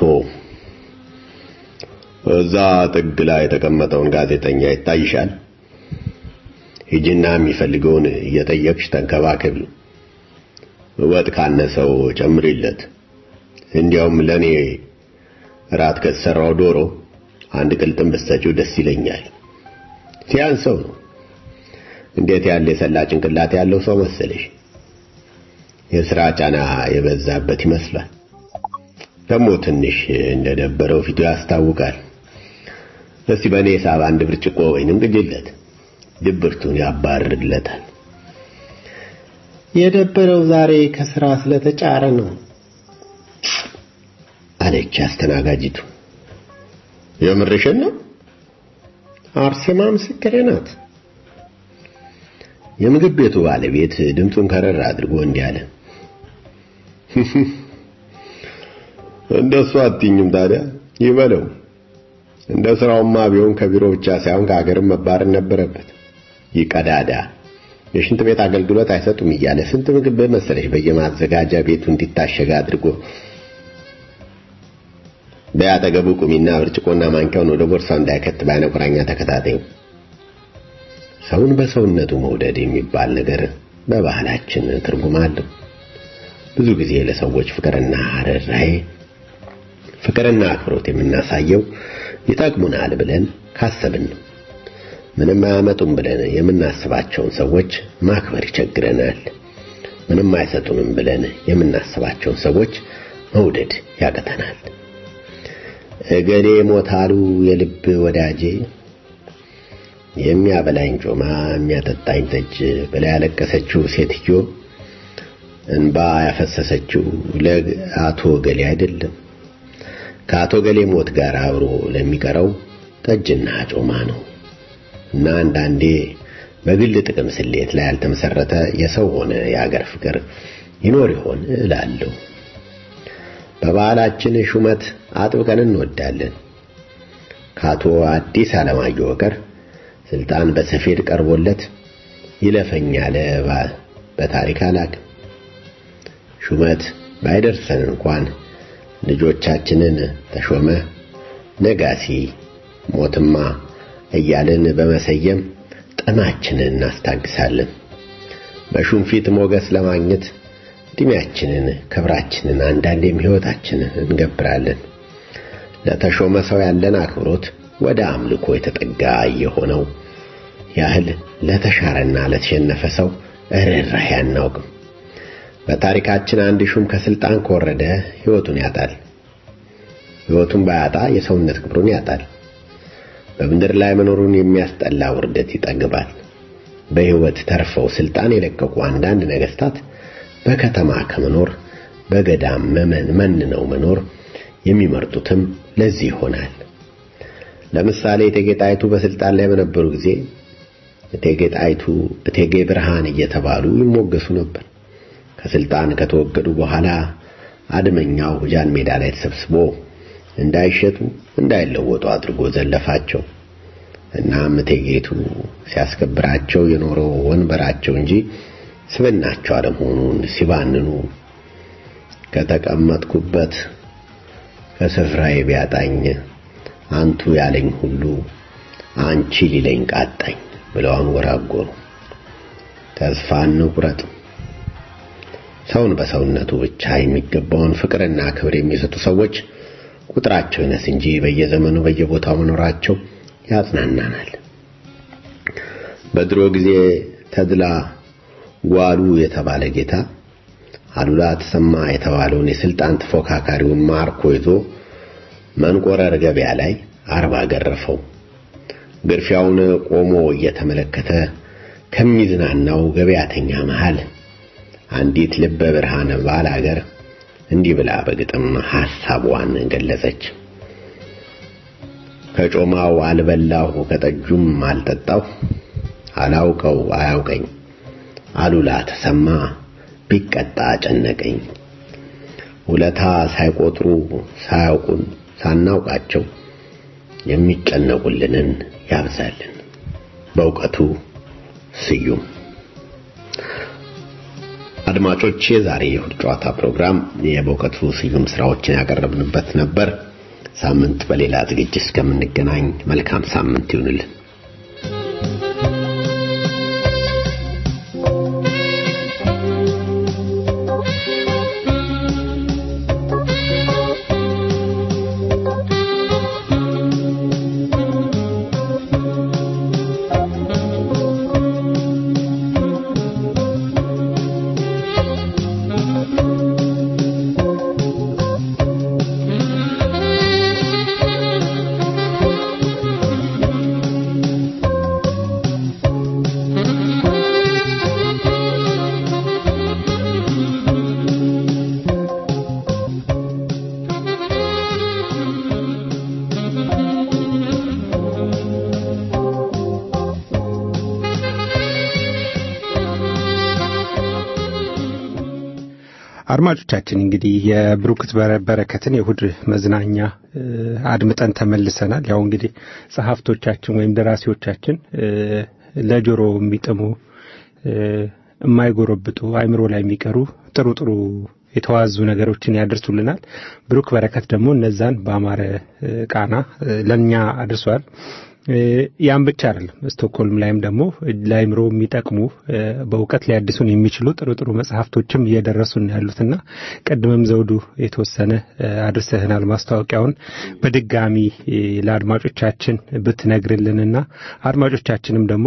እዛ ጥግ ላይ የተቀመጠውን ጋዜጠኛ ይታይሻል? ሂጂና የሚፈልገውን እየጠየቅሽ ተንከባከቢ። ወጥ ካነሰው ጨምሪለት። እንዲያውም ለኔ ራት ከተሰራው ዶሮ አንድ ቅልጥም ብትሰጪው ደስ ይለኛል። ሲያንሰው ነው። እንዴት ያለ የሰላ ጭንቅላት ያለው ሰው መሰለሽ! የሥራ ጫና የበዛበት ይመስላል። ደግሞ ትንሽ እንደደበረው ፊቱ ያስታውቃል። እስቲ በእኔ ሂሳብ አንድ ብርጭቆ ወይንም ግጅለት፣ ድብርቱን ያባርርለታል። የደበረው ዛሬ ከስራ ስለተጫረ ነው አለች አስተናጋጅቱ። የምርሽን ነው? አርሴማ ምስክሬ ናት። የምግብ ቤቱ ባለቤት ድምፁን ከረር አድርጎ እንዲህ አለ። እንደሱ አትይኝም ታዲያ ይበለው። እንደ ስራውማ ቢሆን ከቢሮ ብቻ ሳይሆን ከሀገርም መባረር ነበረበት። ይቀዳዳ የሽንት ቤት አገልግሎት አይሰጡም እያለ ስንት ምግብ መሰለሽ በየማዘጋጃ ቤቱ እንዲታሸግ አድርጎ በያጠገቡ ቁሚና ብርጭቆና ማንኪያውን ወደ ቦርሳው እንዳይከት በዓይነ ቁራኛ ተከታታዩ። ሰውን በሰውነቱ መውደድ የሚባል ነገር በባህላችን ትርጉም አለው። ብዙ ጊዜ ለሰዎች ፍቅርና ርኅራኄ ፍቅርና አክብሮት የምናሳየው ይጠቅሙናል ብለን ካሰብን ነው። ምንም አያመጡም ብለን የምናስባቸውን ሰዎች ማክበር ይቸግረናል። ምንም አይሰጡንም ብለን የምናስባቸውን ሰዎች መውደድ ያቅተናል። እገሌ ሞታሉ የልብ ወዳጄ የሚያበላኝ ጮማ የሚያጠጣኝ ጠጅ ብላ ያለቀሰችው ሴትዮ እንባ ያፈሰሰችው ለአቶ ገሌ አይደለም፣ ከአቶ ገሌ ሞት ጋር አብሮ ለሚቀረው ጠጅና ጮማ ነው። እና አንዳንዴ በግል ጥቅም ስሌት ላይ ያልተመሰረተ የሰው ሆነ የአገር ፍቅር ይኖር ይሆን እላለሁ። በባህላችን ሹመት አጥብቀን እንወዳለን። ከአቶ አዲስ አለማየሁ በቀር ስልጣን በሰፌድ ቀርቦለት ይለፈኝ ያለ በታሪክ አላውቅም። ሹመት ባይደርሰን እንኳን ልጆቻችንን ተሾመ፣ ነጋሲ፣ ሞትማ እያልን በመሰየም ጥማችንን እናስታግሳለን። በሹም ፊት ሞገስ ለማግኘት እድሜያችንን፣ ክብራችንን፣ አንዳንዴም ሕይወታችንን እንገብራለን። ለተሾመ ሰው ያለን አክብሮት ወደ አምልኮ የተጠጋ የሆነው ያህል ለተሻረና ለተሸነፈ ሰው ርኅራኄ አናውቅም። በታሪካችን አንድ ሹም ከስልጣን ከወረደ ሕይወቱን ያጣል። ሕይወቱን ባያጣ የሰውነት ክብሩን ያጣል። በምድር ላይ መኖሩን የሚያስጠላ ውርደት ይጠግባል። በሕይወት ተርፈው ስልጣን የለቀቁ አንዳንድ ነገስታት በከተማ ከመኖር በገዳም መመን መንነው መኖር የሚመርጡትም ለዚህ ይሆናል። ለምሳሌ እቴጌ ጣይቱ በስልጣን ላይ በነበሩ ጊዜ እቴጌ ጣይቱ እቴጌ ብርሃን እየተባሉ ይሞገሱ ነበር። ከስልጣን ከተወገዱ በኋላ አድመኛው ጃን ሜዳ ላይ ተሰብስቦ እንዳይሸጡ እንዳይለወጡ አድርጎ ዘለፋቸው። እናም እቴጌቱ ሲያስከብራቸው የኖረው ወንበራቸው እንጂ ስብናቸው አለመሆኑን ሲባንኑ ከተቀመጥኩበት ከስፍራዬ ቢያጣኝ አንቱ ያለኝ ሁሉ አንቺ ሊለኝ ቃጣኝ ብለው አንጎራጎሩ። ተስፋ እንቁረጥ። ሰውን በሰውነቱ ብቻ የሚገባውን ፍቅርና ክብር የሚሰጡ ሰዎች ቁጥራቸው ይነስ እንጂ በየዘመኑ በየቦታው መኖራቸው ያጽናናናል። በድሮ ጊዜ ተድላ ጓሉ የተባለ ጌታ አሉላ ተሰማ የተባለውን የስልጣን ተፎካካሪውን ማርኮ ይዞ መንቆረር ገበያ ላይ አርባ ገረፈው። ግርፊያውን ቆሞ እየተመለከተ ከሚዝናናው ገበያተኛ መሃል አንዲት ልበ ብርሃን ባል አገር እንዲህ ብላ በግጥም ሐሳቧን ገለጸች። ከጮማው አልበላሁ ከጠጁም አልጠጣሁ አላውቀው አያውቀኝ አሉላ ተሰማ ቢቀጣ ጨነቀኝ። ውለታ ሳይቆጥሩ ሳያውቁን ሳናውቃቸው የሚጨነቁልንን ያብዛልን። በእውቀቱ ስዩም። አድማጮች፣ የዛሬ የእሁድ ጨዋታ ፕሮግራም የበእውቀቱ ስዩም ስራዎችን ያቀረብንበት ነበር። ሳምንት በሌላ ዝግጅት እስከምንገናኝ መልካም ሳምንት ይሁንልን። አድማጮቻችን እንግዲህ የብሩክት በረከትን የእሁድ መዝናኛ አድምጠን ተመልሰናል። ያው እንግዲህ ጸሐፍቶቻችን ወይም ደራሲዎቻችን ለጆሮ የሚጥሙ የማይጎረብጡ አይምሮ ላይ የሚቀሩ ጥሩ ጥሩ የተዋዙ ነገሮችን ያደርሱልናል። ብሩክ በረከት ደግሞ እነዛን በአማረ ቃና ለእኛ አድርሷል። ያን ብቻ አይደለም። ስቶክሆልም ላይም ደግሞ ለአይምሮ የሚጠቅሙ በእውቀት ሊያድሱን የሚችሉ ጥሩ ጥሩ መጽሐፍቶችም እየደረሱን ያሉትና ቅድምም ዘውዱ የተወሰነ አድርሰህናል። ማስታወቂያውን በድጋሚ ለአድማጮቻችን ብትነግርልንና አድማጮቻችንም ደግሞ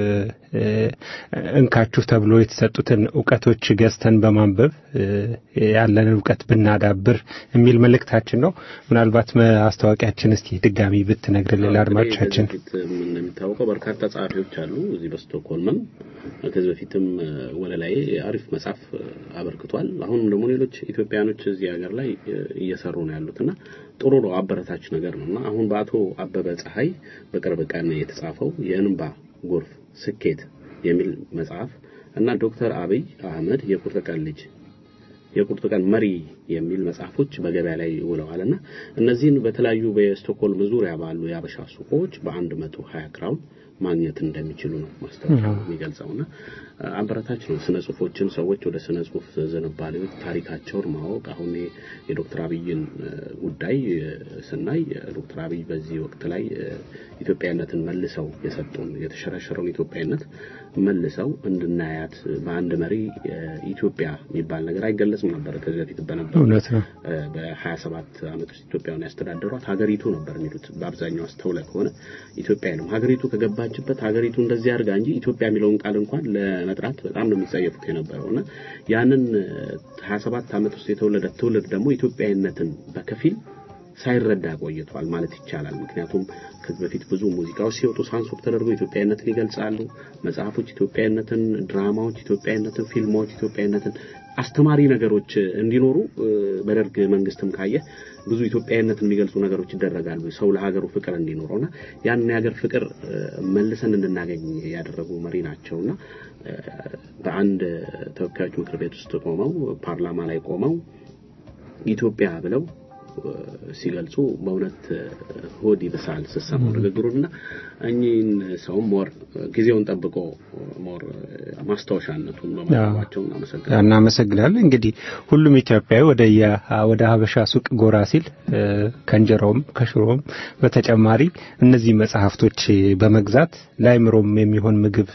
እንካችሁ ተብሎ የተሰጡትን እውቀቶች ገዝተን በማንበብ ያለንን እውቀት ብናዳብር የሚል መልእክታችን ነው። ምናልባት ማስታወቂያችን እስቲ ድጋሚ ብትነግርልን ለአድማጮቻችን። እንደሚታወቀው በርካታ ጸሐፊዎች አሉ እዚህ በስቶክሆልምም። ከዚህ በፊትም ወለላይ አሪፍ መጽሐፍ አበርክቷል። አሁንም ደግሞ ሌሎች ኢትዮጵያኖች እዚህ ሀገር ላይ እየሰሩ ነው ያሉትና ጥሩ ነው፣ አበረታች ነገር ነው እና አሁን በአቶ አበበ ፀሐይ በቅርብ ቀን የተጻፈው የእንባ ጎርፍ ስኬት የሚል መጽሐፍ እና ዶክተር አብይ አህመድ የቁርጥ ቀን ልጅ የቁርጥ ቀን መሪ የሚል መጽሐፎች በገበያ ላይ ውለዋልና እነዚህን በተለያዩ በስቶክሆልም ዙሪያ ባሉ የአበሻ ሱቆች በአንድ መቶ ሀያ ክራውን ማግኘት እንደሚችሉ ነው ማስታወቂያው የሚገልጸውና አበረታች ነው። ስነ ጽሁፎችን ሰዎች ወደ ስነ ጽሁፍ ዝንባሌዎች ታሪካቸውን ማወቅ አሁን የዶክተር አብይን ጉዳይ ስናይ ዶክተር አብይ በዚህ ወቅት ላይ ኢትዮጵያዊነትን መልሰው የሰጡን የተሸረሸረውን ኢትዮጵያዊነት መልሰው እንድናያት በአንድ መሪ ኢትዮጵያ የሚባል ነገር አይገለጽም ነበር። ከዚህ በፊት በነበሩ እውነት ነው። በሀያ ሰባት ዓመት ውስጥ ኢትዮጵያን ያስተዳደሯት ሀገሪቱ ነበር የሚሉት በአብዛኛው አስተውለ ከሆነ ኢትዮጵያ ነው ሀገሪቱ ከገባችበት ሀገሪቱ እንደዚህ አድርጋ እንጂ ኢትዮጵያ የሚለውን ቃል እንኳን ለመጥራት በጣም ነው የሚጸየፉት የነበረው እና ያንን ሀያ ሰባት ዓመት ውስጥ የተወለደ ትውልድ ደግሞ ኢትዮጵያዊነትን በከፊል ሳይረዳ ቆይቷል ማለት ይቻላል። ምክንያቱም ከዚህ በፊት ብዙ ሙዚቃዎች ሲወጡ ሳንሱር ተደርጎ ኢትዮጵያዊነትን ይገልጻሉ። መጽሐፎች ኢትዮጵያዊነትን፣ ድራማዎች ኢትዮጵያዊነትን፣ ፊልሞች ኢትዮጵያዊነትን አስተማሪ ነገሮች እንዲኖሩ በደርግ መንግስትም ካየ ብዙ ኢትዮጵያዊነትን የሚገልጹ ነገሮች ይደረጋሉ። ሰው ለሀገሩ ፍቅር እንዲኖረውና ያን የሀገር ፍቅር መልሰን እንድናገኝ ያደረጉ መሪ ናቸውና በአንድ ተወካዮች ምክር ቤት ውስጥ ቆመው ፓርላማ ላይ ቆመው ኢትዮጵያ ብለው ሲገልጹ በእውነት ሆድ ይብሳል ስሰማው ንግግሩንና እኚህን ሰውም ሞር ጊዜውን ጠብቆ ሞር ማስታወሻነቱን በማቅረባቸው እናመሰግናለን። እናመሰግናለን። እንግዲህ ሁሉም ኢትዮጵያዊ ወደ ወደ ሀበሻ ሱቅ ጎራ ሲል ከእንጀራውም ከሽሮም በተጨማሪ እነዚህ መጽሐፍቶች በመግዛት ለአይምሮም የሚሆን ምግብ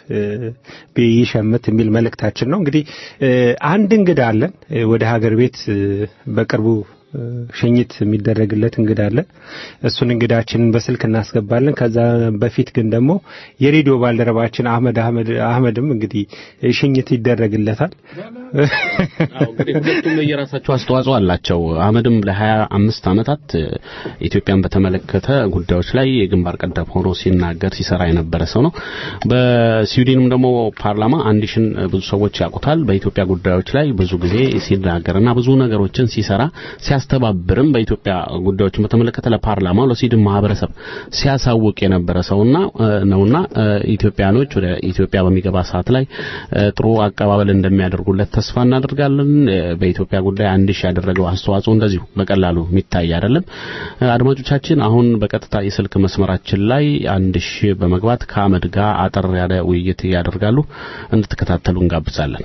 ቢሸምት የሚል መልእክታችን ነው። እንግዲህ አንድ እንግዳ አለን ወደ ሀገር ቤት በቅርቡ ሽኝት የሚደረግለት እንግዳ አለ። እሱን እንግዳችንን በስልክ እናስገባለን። ከዛ በፊት ግን ደግሞ የሬዲዮ ባልደረባችን አህመድ አህመድ አህመድም እንግዲህ ሽኝት ይደረግለታል። እንግዲህ ሁለቱም የራሳቸው አስተዋጽኦ አላቸው። አህመድም ለሀያ አምስት ዓመታት ኢትዮጵያን በተመለከተ ጉዳዮች ላይ የግንባር ቀደም ሆኖ ሲናገር ሲሰራ የነበረ ሰው ነው። በስዊድንም ደግሞ ፓርላማ አንድ ሽን ብዙ ሰዎች ያውቁታል። በኢትዮጵያ ጉዳዮች ላይ ብዙ ጊዜ ሲናገርና ብዙ ነገሮችን ሲሰራ ሲያስተባብርም በኢትዮጵያ ጉዳዮችን በተመለከተ ለፓርላማው ለስዊድን ማህበረሰብ ሲያሳውቅ የነበረ ሰውና ነውና ኢትዮጵያኖች ወደ ኢትዮጵያ በሚገባ ሰዓት ላይ ጥሩ አቀባበል እንደሚያደርጉለት ተስፋ እናደርጋለን። በኢትዮጵያ ጉዳይ አንድ ሺህ ያደረገው አስተዋጽኦ እንደዚሁ በቀላሉ የሚታይ አይደለም። አድማጮቻችን አሁን በቀጥታ የስልክ መስመራችን ላይ አንድ ሺህ በመግባት ከአመድ ጋር አጠር ያለ ውይይት ያደርጋሉ። እንድትከታተሉ እንጋብዛለን።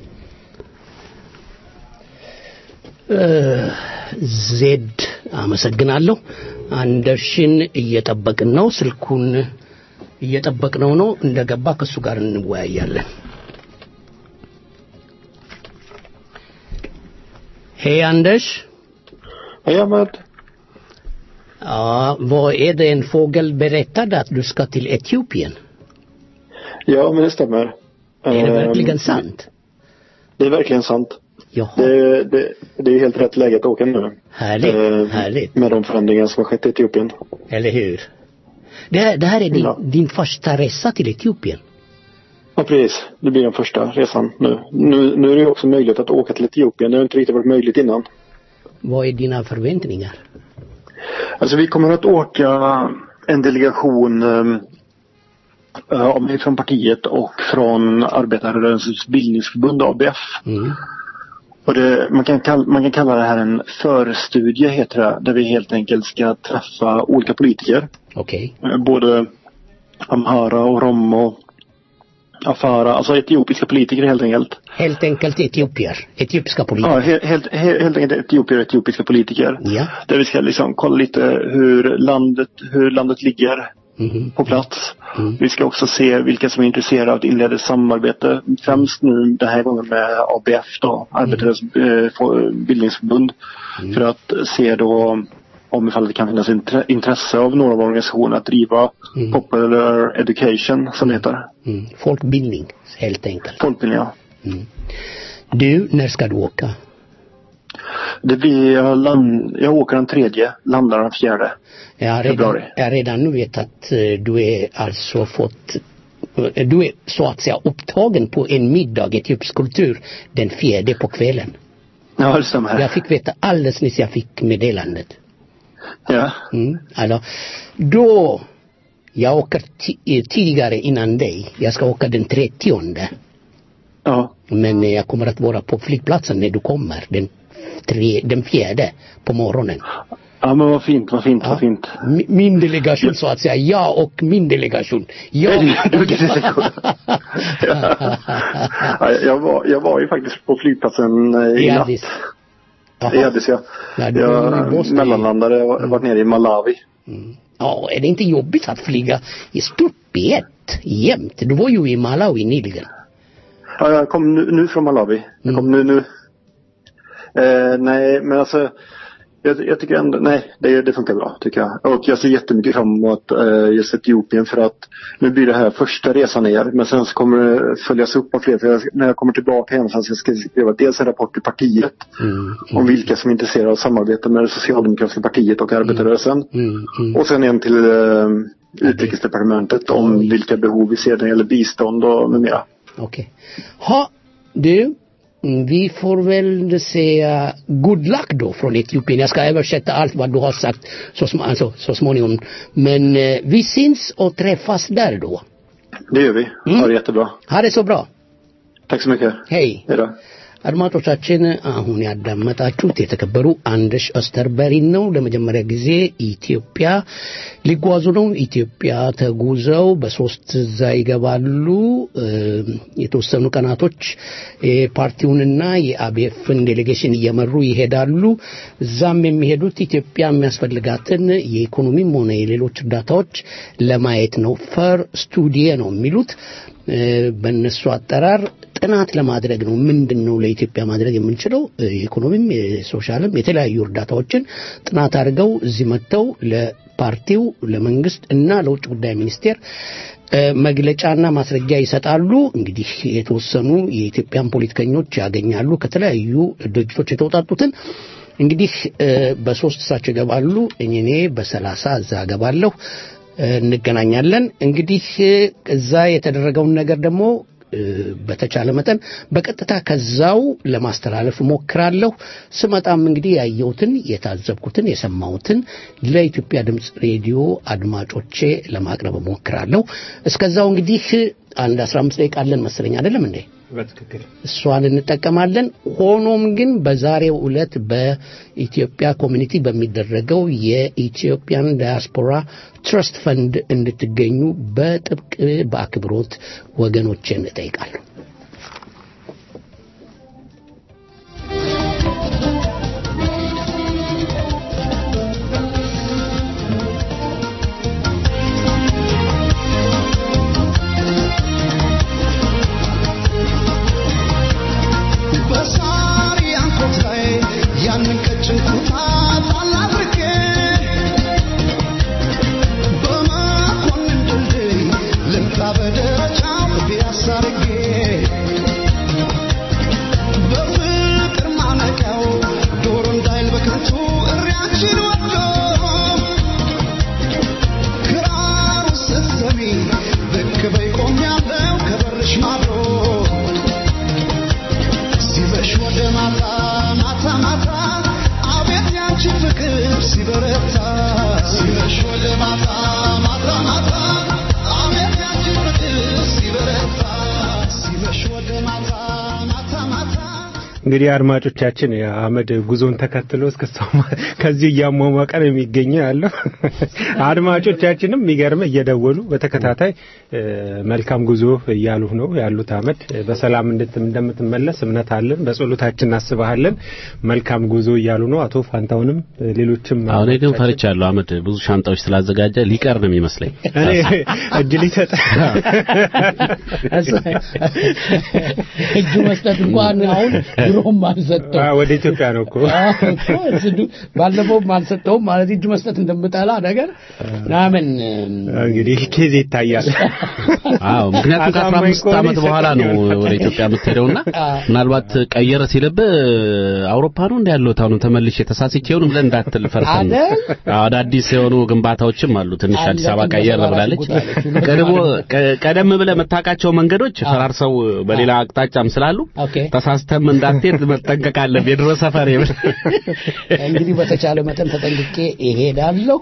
ዜድ አመሰግናለሁ። አንደርሽን እየጠበቅን ነው። ስልኩን እየጠበቅነው ነው። እንደገባ ከሱ ጋር እንወያያለን። Hej Anders. Hej Ahmed. Ja, vad är det en fågel berättade att du ska till Etiopien? Ja, men det stämmer. Är det verkligen Ehm, sant? Det är verkligen sant. Jaha. Det, det, det är helt rätt läge att åka nu. Härligt, Ehm, härligt. Med de förändringar som har skett i Etiopien. Eller hur? Det här, det här är din, Ja. din första resa till Etiopien. Ja, precis. Det blir den första resan nu. nu. Nu är det ju också möjligt att åka till Etiopien. Det har inte riktigt varit möjligt innan. Vad är dina förväntningar? Alltså vi kommer att åka en delegation um, av mig från partiet och från Arbetarrörelsens bildningsförbund ABF. Mm. Och det, man, kan kalla, man kan kalla det här en förstudie heter det, där vi helt enkelt ska träffa olika politiker. Okej. Eh, Både Amhara och Rom och Afara, alltså etiopiska politiker helt enkelt. Helt enkelt etiopier. Etiopiska politiker. Ja, helt, helt, helt helt enkelt etiopier och etiopiska politiker. Ja. Där vi ska liksom kolla lite hur landet, hur landet ligger Mhm. på plats. Vi ska också se vilka som är intresserade av att inleda ett samarbete. Främst nu den här gången med ABF då, Arbetarnas eh, få- bildningsförbund. För att se då om ifall det kan finnas intre- intresse av några av organisationerna att driva popular education som det heter. Mm. Folkbildning, helt enkelt. Folkbildning ja. Du, när ska du åka? Det blir, jag, land, jag åker den tredje, landar den fjärde. Jag har redan, Februari. jag har redan nu vet att eh, du är alltså fått eh, du är så att säga upptagen på en middag etiopisk kultur den fjärde på kvällen. Ja, det stämmer. Jag fick veta alldeles nyss jag fick meddelandet. Ja. Mm. Alltså, då, jag åker ti- eh, tidigare innan dig. Jag ska åka den trettionde. Ja. Men eh, jag kommer att vara på flygplatsen när du kommer. Den, tre, den fjärde på morgonen. Ja men vad fint, vad fint, vad fint. Mi- Min delegation så att säga. Jag och min delegation. Jag, Du är delegation. Ja, jag, var, jag var ju faktiskt på flygplatsen eh, i I natt. Addis. I Addis ja. Ja, du var i jag Bosnien. mellanlandade, jag har varit nere i Malawi. Ja, är det inte jobbigt att flyga i stup i ett jämt? Du var ju i Malawi nyligen. Ja, jag kom nu, nu från Malawi. Jag kom nu, nu. Eh, nej, men alltså. Jag, jag tycker ändå, nej, det, det funkar bra tycker jag. Och jag ser jättemycket fram emot eh, just Etiopien för att nu blir det här första resan ner. Men sen så kommer det följas upp av fler. För jag, när jag kommer tillbaka hem så ska jag skriva dels en rapport till partiet. Om vilka som är intresserade av samarbete med det socialdemokratiska partiet och arbetarrörelsen. Och sen en till eh, utrikesdepartementet om vilka behov vi ser när det gäller bistånd och med mera. Okej. Ha, du. mm, Vi får väl säga good luck då från Etiopien. Jag ska översätta allt vad du har sagt så, sm- alltså, så småningom. Men eh, vi syns och träffas där då. Det gör vi. Ha det jättebra. Ha det så bra. Tack så mycket. Hej. Hej då. አድማጮቻችን አሁን ያዳመጣችሁት የተከበሩ አንደሽ ኦስተርበሪን ነው። ለመጀመሪያ ጊዜ ኢትዮጵያ ሊጓዙ ነው። ኢትዮጵያ ተጉዘው በሶስት እዛ ይገባሉ። እ፣ የተወሰኑ ቀናቶች የፓርቲውንና የአቤፍን ዴሌጌሽን እየመሩ ይሄዳሉ። እዛም የሚሄዱት ኢትዮጵያ የሚያስፈልጋትን የኢኮኖሚም ሆነ የሌሎች እርዳታዎች ለማየት ነው። ፈር ስቱዲየ ነው የሚሉት እ፣ በእነሱ አጠራር ጥናት ለማድረግ ነው። ምንድን ነው ለኢትዮጵያ ማድረግ የምንችለው የኢኮኖሚም፣ የሶሻልም የተለያዩ እርዳታዎችን ጥናት አድርገው እዚህ መጥተው ለፓርቲው፣ ለመንግስት እና ለውጭ ጉዳይ ሚኒስቴር መግለጫና ማስረጃ ይሰጣሉ። እንግዲህ የተወሰኑ የኢትዮጵያን ፖለቲከኞች ያገኛሉ ከተለያዩ ድርጅቶች የተውጣጡትን እንግዲህ በሶስት እሳቸው ይገባሉ። እኔ በሰላሳ እዛ እገባለሁ። እንገናኛለን። እንግዲህ እዛ የተደረገውን ነገር ደግሞ በተቻለ መጠን በቀጥታ ከዛው ለማስተላለፍ እሞክራለሁ። ስመጣም እንግዲህ ያየሁትን፣ የታዘብኩትን፣ የሰማሁትን ለኢትዮጵያ ድምፅ ሬዲዮ አድማጮቼ ለማቅረብ እሞክራለሁ። እስከዛው እንግዲህ አንድ አስራ አምስት ደቂቃ አለን መሰለኝ አይደለም እንዴ? በትክክል እሷን እንጠቀማለን። ሆኖም ግን በዛሬው ዕለት በኢትዮጵያ ኮሚኒቲ በሚደረገው የኢትዮጵያን ዳያስፖራ ትረስት ፈንድ እንድትገኙ በጥብቅ በአክብሮት ወገኖችን እጠይቃለሁ። እንግዲህ አድማጮቻችን የአህመድ ጉዞን ተከትሎ እስከሳው ከዚህ እያሟሟቀ ነው የሚገኘው ያለው። አድማጮቻችንም የሚገርም እየደወሉ በተከታታይ መልካም ጉዞ እያሉ ነው ያሉት። አህመድ በሰላም እንደምትመለስ እምነት አለን፣ በጸሎታችን እናስባለን። መልካም ጉዞ እያሉ ነው። አቶ ፋንታውንም ሌሎችም አሁን ግን ፈርቻለሁ። አህመድ ብዙ ሻንጣዎች ስላዘጋጀ ሊቀር ነው የሚመስለኝ። እኔ እጅ ሊሰጥ እጁ መስጠት እንኳን አሁን ድሮም አልሰጠው ወደ ኢትዮጵያ ነው እኮ ባለፈውም አልሰጠውም ማለት እጁ መስጠት እንደምጠላ ነገር ምናምን እንግዲህ ኬዝ ይታያል። አዎ ምክንያቱም ከአስራ አምስት ዓመት በኋላ ነው ወደ ኢትዮጵያ የምትሄደውና ምናልባት ቀየረ ሲልብህ አውሮፓ ነው እንደ ያለሁት አሁን ተመልሼ ተሳስቼ ይሆን ብለህ እንዳትል ፈርተን ነው። አዳዲስ የሆኑ ግንባታዎችም አሉ። ትንሽ አዲስ አበባ ቀየር ብላለች። ቀድሞ ቀደም ብለህ የምታውቃቸው መንገዶች ፈራርሰው በሌላ አቅጣጫም ስላሉ ተሳስተም እንዳትሄድ መጠንቀቅ አለብህ። የድሮ ሰፈር እንግዲህ በተቻለ መጠን ተጠንቅቄ እሄዳለሁ።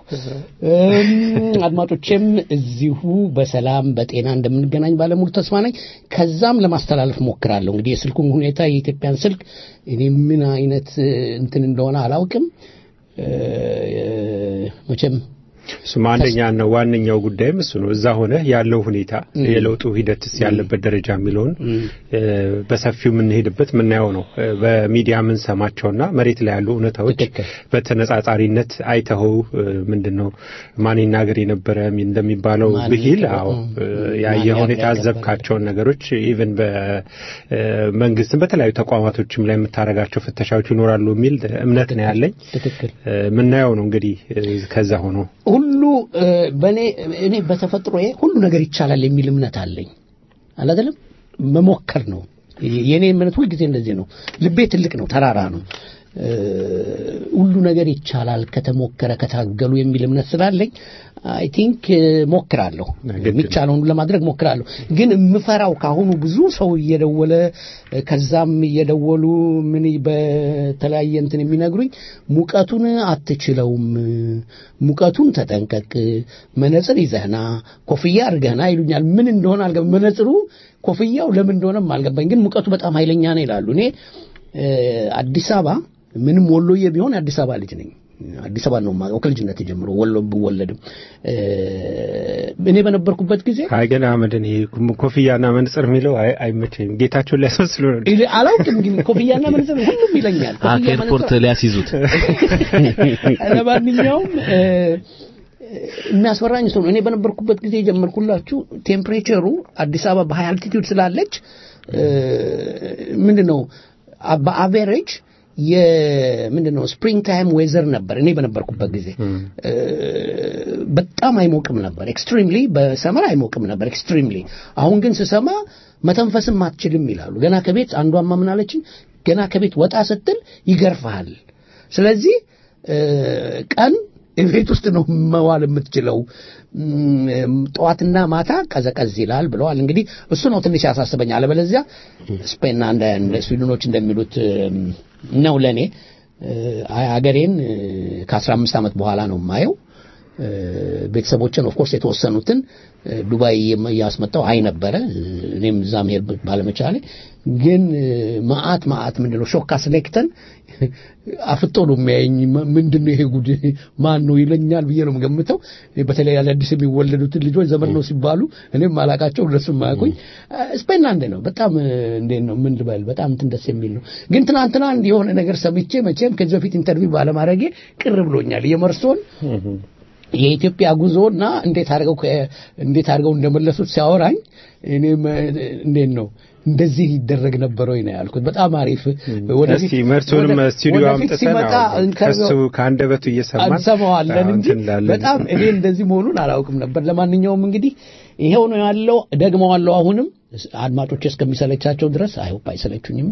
አድማጮቼም እዚሁ በሰላም በጤና እንደምንገናኝ ባለሙሉ ተስፋ ነኝ። ከዛም ለማስተላለፍ ሞክራለሁ። እንግዲህ የስልኩን ሁኔታ የኢትዮጵያን ስልክ እኔ ምን አይነት እንትን እንደሆነ አላውቅም። መቼም እሱም አንደኛና ዋነኛው ጉዳይም እሱ ነው። እዛ ሆነ ያለው ሁኔታ የለውጡ ሂደትስ ያለበት ደረጃ የሚለውን በሰፊው የምንሄድበት የምናየው ነው። በሚዲያ የምንሰማቸውና መሬት ላይ ያሉ እውነታዎች በተነጻጻሪነት አይተኸው ምንድን ነው ማን ይናገር የነበረ እንደሚባለው ብሂል አዎ ያየኸውን የታዘብካቸውን ነገሮች ኢቨን በመንግስትም በተለያዩ ተቋማቶችም ላይ የምታደርጋቸው ፍተሻዎች ይኖራሉ የሚል እምነት ነው ያለኝ። የምናየው ነው እንግዲህ ከዛ ሆኖ ሁሉ በእኔ እኔ በተፈጥሮዬ ሁሉ ነገር ይቻላል የሚል እምነት አለኝ። አላደለም መሞከር ነው የእኔ እምነት። ሁልጊዜ እንደዚህ ነው። ልቤ ትልቅ ነው፣ ተራራ ነው። ሁሉ ነገር ይቻላል ከተሞከረ ከታገሉ የሚል እምነት ስላለኝ አይ ቲንክ ሞክራለሁ። የሚቻለውን ለማድረግ ሞክራለሁ። ግን የምፈራው ካሁኑ ብዙ ሰው እየደወለ ከዛም እየደወሉ ምን በተለያየ እንትን የሚነግሩኝ ሙቀቱን አትችለውም፣ ሙቀቱን ተጠንቀቅ፣ መነጽር ይዘህና ኮፍያ አድርገህና ይሉኛል። ምን እንደሆነ አልገባኝ። መነጽሩ ኮፍያው ለምን እንደሆነም አልገባኝ። ግን ሙቀቱ በጣም ኃይለኛ ነው ይላሉ። እኔ አዲስ አበባ ምንም ወሎዬ ቢሆን የአዲስ አበባ ልጅ ነኝ። አዲስ አበባ ነው የማውቀው ከልጅነት ጀምሮ ወሎ ብወለድም እኔ በነበርኩበት ጊዜ አይ ግን አህመድን ይሄ ኮፍያና መንጽር የሚለው አይመቸኝም። ጌታቸውን ሊያስመስሉ ነው። አላውቅም ግን ኮፍያና መንጽር ሁሉም ይለኛል። ከኤርፖርት ሊያስይዙት ለማንኛውም የሚያስፈራኝ ሰው ነው። እኔ በነበርኩበት ጊዜ የጀመርኩላችሁ ቴምፕሬቸሩ አዲስ አበባ በሀይ አልቲቲዩድ ስላለች ምንድን ነው በአቬሬጅ የምንድን ነው ስፕሪንግ ታይም ዌዘር ነበር እኔ በነበርኩበት ጊዜ በጣም አይሞቅም ነበር ኤክስትሪምሊ በሰመር አይሞቅም ነበር ኤክስትሪምሊ አሁን ግን ስሰማ መተንፈስም አትችልም ይላሉ ገና ከቤት አንዷማ ምን አለችኝ ገና ከቤት ወጣ ስትል ይገርፍሃል ስለዚህ ቀን ቤት ውስጥ ነው መዋል የምትችለው ጠዋትና ማታ ቀዘቀዝ ይላል ብለዋል እንግዲህ እሱ ነው ትንሽ ያሳስበኝ አለበለዚያ ስፔንና እንደ ስዊድኖች እንደሚሉት ነው ለእኔ አገሬን ከአስራ አምስት ዓመት በኋላ ነው የማየው ቤተሰቦችን ኦፍኮርስ የተወሰኑትን ዱባይ እያስመጣው አይ ነበረ እኔም እዛ መሄድ ባለመቻሌ ግን ማአት ማአት ምንድነው ሾካ ስሌክተን አፍጦ ነው የሚያየኝ ምንድነው ይሄ ጉድ ማን ነው ይለኛል ብዬ ነው የምገምተው በተለይ አዳዲስ የሚወለዱትን ልጆች ዘመን ነው ሲባሉ እኔም አላቃቸው እነሱም ማያውቁኝ ስፔን አንድ ነው በጣም እንዴት ነው ምን ልበል በጣም እንትን ደስ የሚል ነው ግን ትናንትና አንድ የሆነ ነገር ሰምቼ መቼም ከዚህ በፊት ኢንተርቪው ባለማድረጌ ቅር ብሎኛል የመርሶን የኢትዮጵያ ጉዞና እንዴት አድርገው እንዴት አድርገው እንደመለሱት ሲያወራኝ እኔ እንዴት ነው እንደዚህ ይደረግ ነበር ወይ ነው ያልኩት በጣም አሪፍ ወደፊት መርሶንም ስቱዲዮ አምጥተን ከሱ ከአንደበቱ እየሰማን እንሰማዋለን እንጂ በጣም እኔ እንደዚህ መሆኑን አላውቅም ነበር ለማንኛውም እንግዲህ ይሄው ነው ያለው ደግመዋለሁ አሁንም አድማጮች እስከሚሰለቻቸው ድረስ አይሆፕ አይሰለቹኝም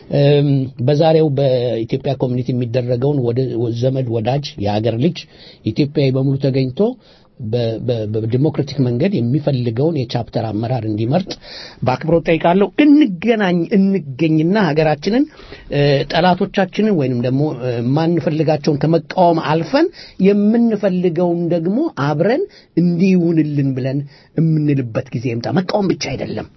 በዛሬው በኢትዮጵያ ኮሚኒቲ የሚደረገውን ዘመድ ወዳጅ የሀገር ልጅ ኢትዮጵያዊ በሙሉ ተገኝቶ በዲሞክራቲክ መንገድ የሚፈልገውን የቻፕተር አመራር እንዲመርጥ በአክብሮት ጠይቃለሁ እንገናኝ እንገኝና ሀገራችንን ጠላቶቻችንን ወይንም ደግሞ የማንፈልጋቸውን ከመቃወም አልፈን የምንፈልገውን ደግሞ አብረን እንዲይውንልን ብለን የምንልበት ጊዜ ይምጣ መቃወም ብቻ አይደለም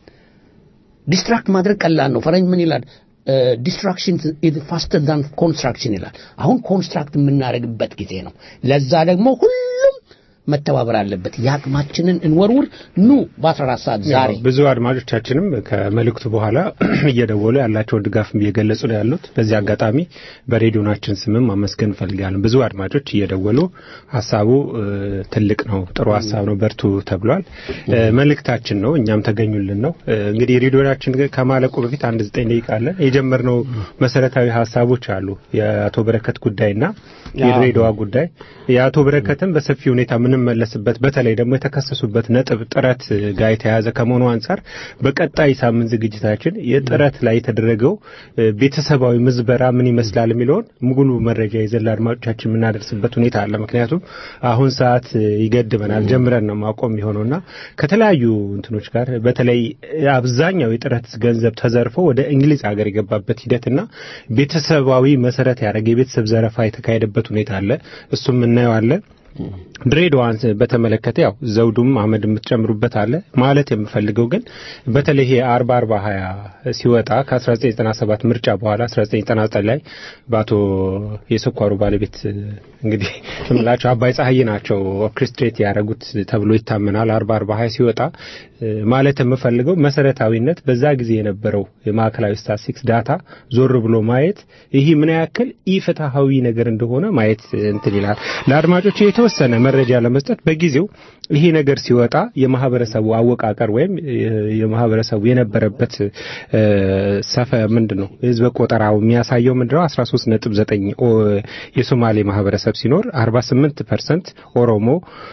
ዲስትራክት ማድረግ ቀላል ነው ፈረንጅ ምን ይላል ዲስትራክሽን ፋስተር ዳን ኮንስትራክሽን ይላል አሁን ኮንስትራክት የምናደርግበት ጊዜ ነው ለዛ ደግሞ ሁሉም መተባበር አለበት የአቅማችንን እንወርውር ኑ በ14 ሰዓት ዛሬ ብዙ አድማጮቻችንም ከመልእክቱ በኋላ እየደወሉ ያላቸውን ድጋፍ እየገለጹ ነው ያሉት በዚህ አጋጣሚ በሬዲዮናችን ስምም ማመስገን እንፈልጋለን ብዙ አድማጮች እየደወሉ ሀሳቡ ትልቅ ነው ጥሩ ሀሳብ ነው በርቱ ተብሏል መልእክታችን ነው እኛም ተገኙልን ነው እንግዲህ ሬዲዮናችን ከማለቁ በፊት አንድ ዘጠኝ ደቂቃ አለን የጀመርነው መሰረታዊ ሀሳቦች አሉ የአቶ በረከት ጉዳይና የድሬዳዋ ጉዳይ የአቶ በረከትም በሰፊ ሁኔታ የምንመለስበት በተለይ ደግሞ የተከሰሱበት ነጥብ ጥረት ጋር የተያያዘ ከመሆኑ አንጻር በቀጣይ ሳምንት ዝግጅታችን የጥረት ላይ የተደረገው ቤተሰባዊ ምዝበራ ምን ይመስላል የሚለውን ሙሉ መረጃ ይዘን ለአድማጮቻችን የምናደርስበት ሁኔታ አለ። ምክንያቱም አሁን ሰዓት ይገድበናል፣ ጀምረን ነው ማቆም የሆነውና ከተለያዩ እንትኖች ጋር በተለይ አብዛኛው የጥረት ገንዘብ ተዘርፎ ወደ እንግሊዝ ሀገር የገባበት ሂደትና ቤተሰባዊ መሰረት ያደረገ የቤተሰብ ዘረፋ የተካሄደበት ሁኔታ አለ። እሱም እናየዋለን። ድሬዳዋን በተመለከተ ያው ዘውዱም አመድ የምትጨምሩበት አለ ማለት የምፈልገው ግን በተለይ ይሄ አርባ አርባ ሀያ ሲወጣ ከ1997 ምርጫ በኋላ 1999 ላይ በአቶ የስኳሩ ባለቤት እንግዲህ ምላቸው አባይ ፀሐይ ናቸው ኦርኬስትሬት ያደረጉት ተብሎ ይታመናል። አርባ አርባ ሀያ ሲወጣ ማለት የምፈልገው መሰረታዊነት በዛ ጊዜ የነበረው የማዕከላዊ ስታቲስቲክስ ዳታ ዞር ብሎ ማየት ይህ ምን ያክል ኢፍትሐዊ ነገር እንደሆነ ማየት እንትን ይላል። ለአድማጮች የተወሰነ መረጃ ለመስጠት በጊዜው ይሄ ነገር ሲወጣ የማህበረሰቡ አወቃቀር ወይም የማህበረሰቡ የነበረበት ሰፈ ምንድን ነው ህዝበ ቆጠራው የሚያሳየው ምንድን ነው 13.9 የሶማሌ ማህበረሰብ ሲኖር 48 ፐርሰንት ኦሮሞ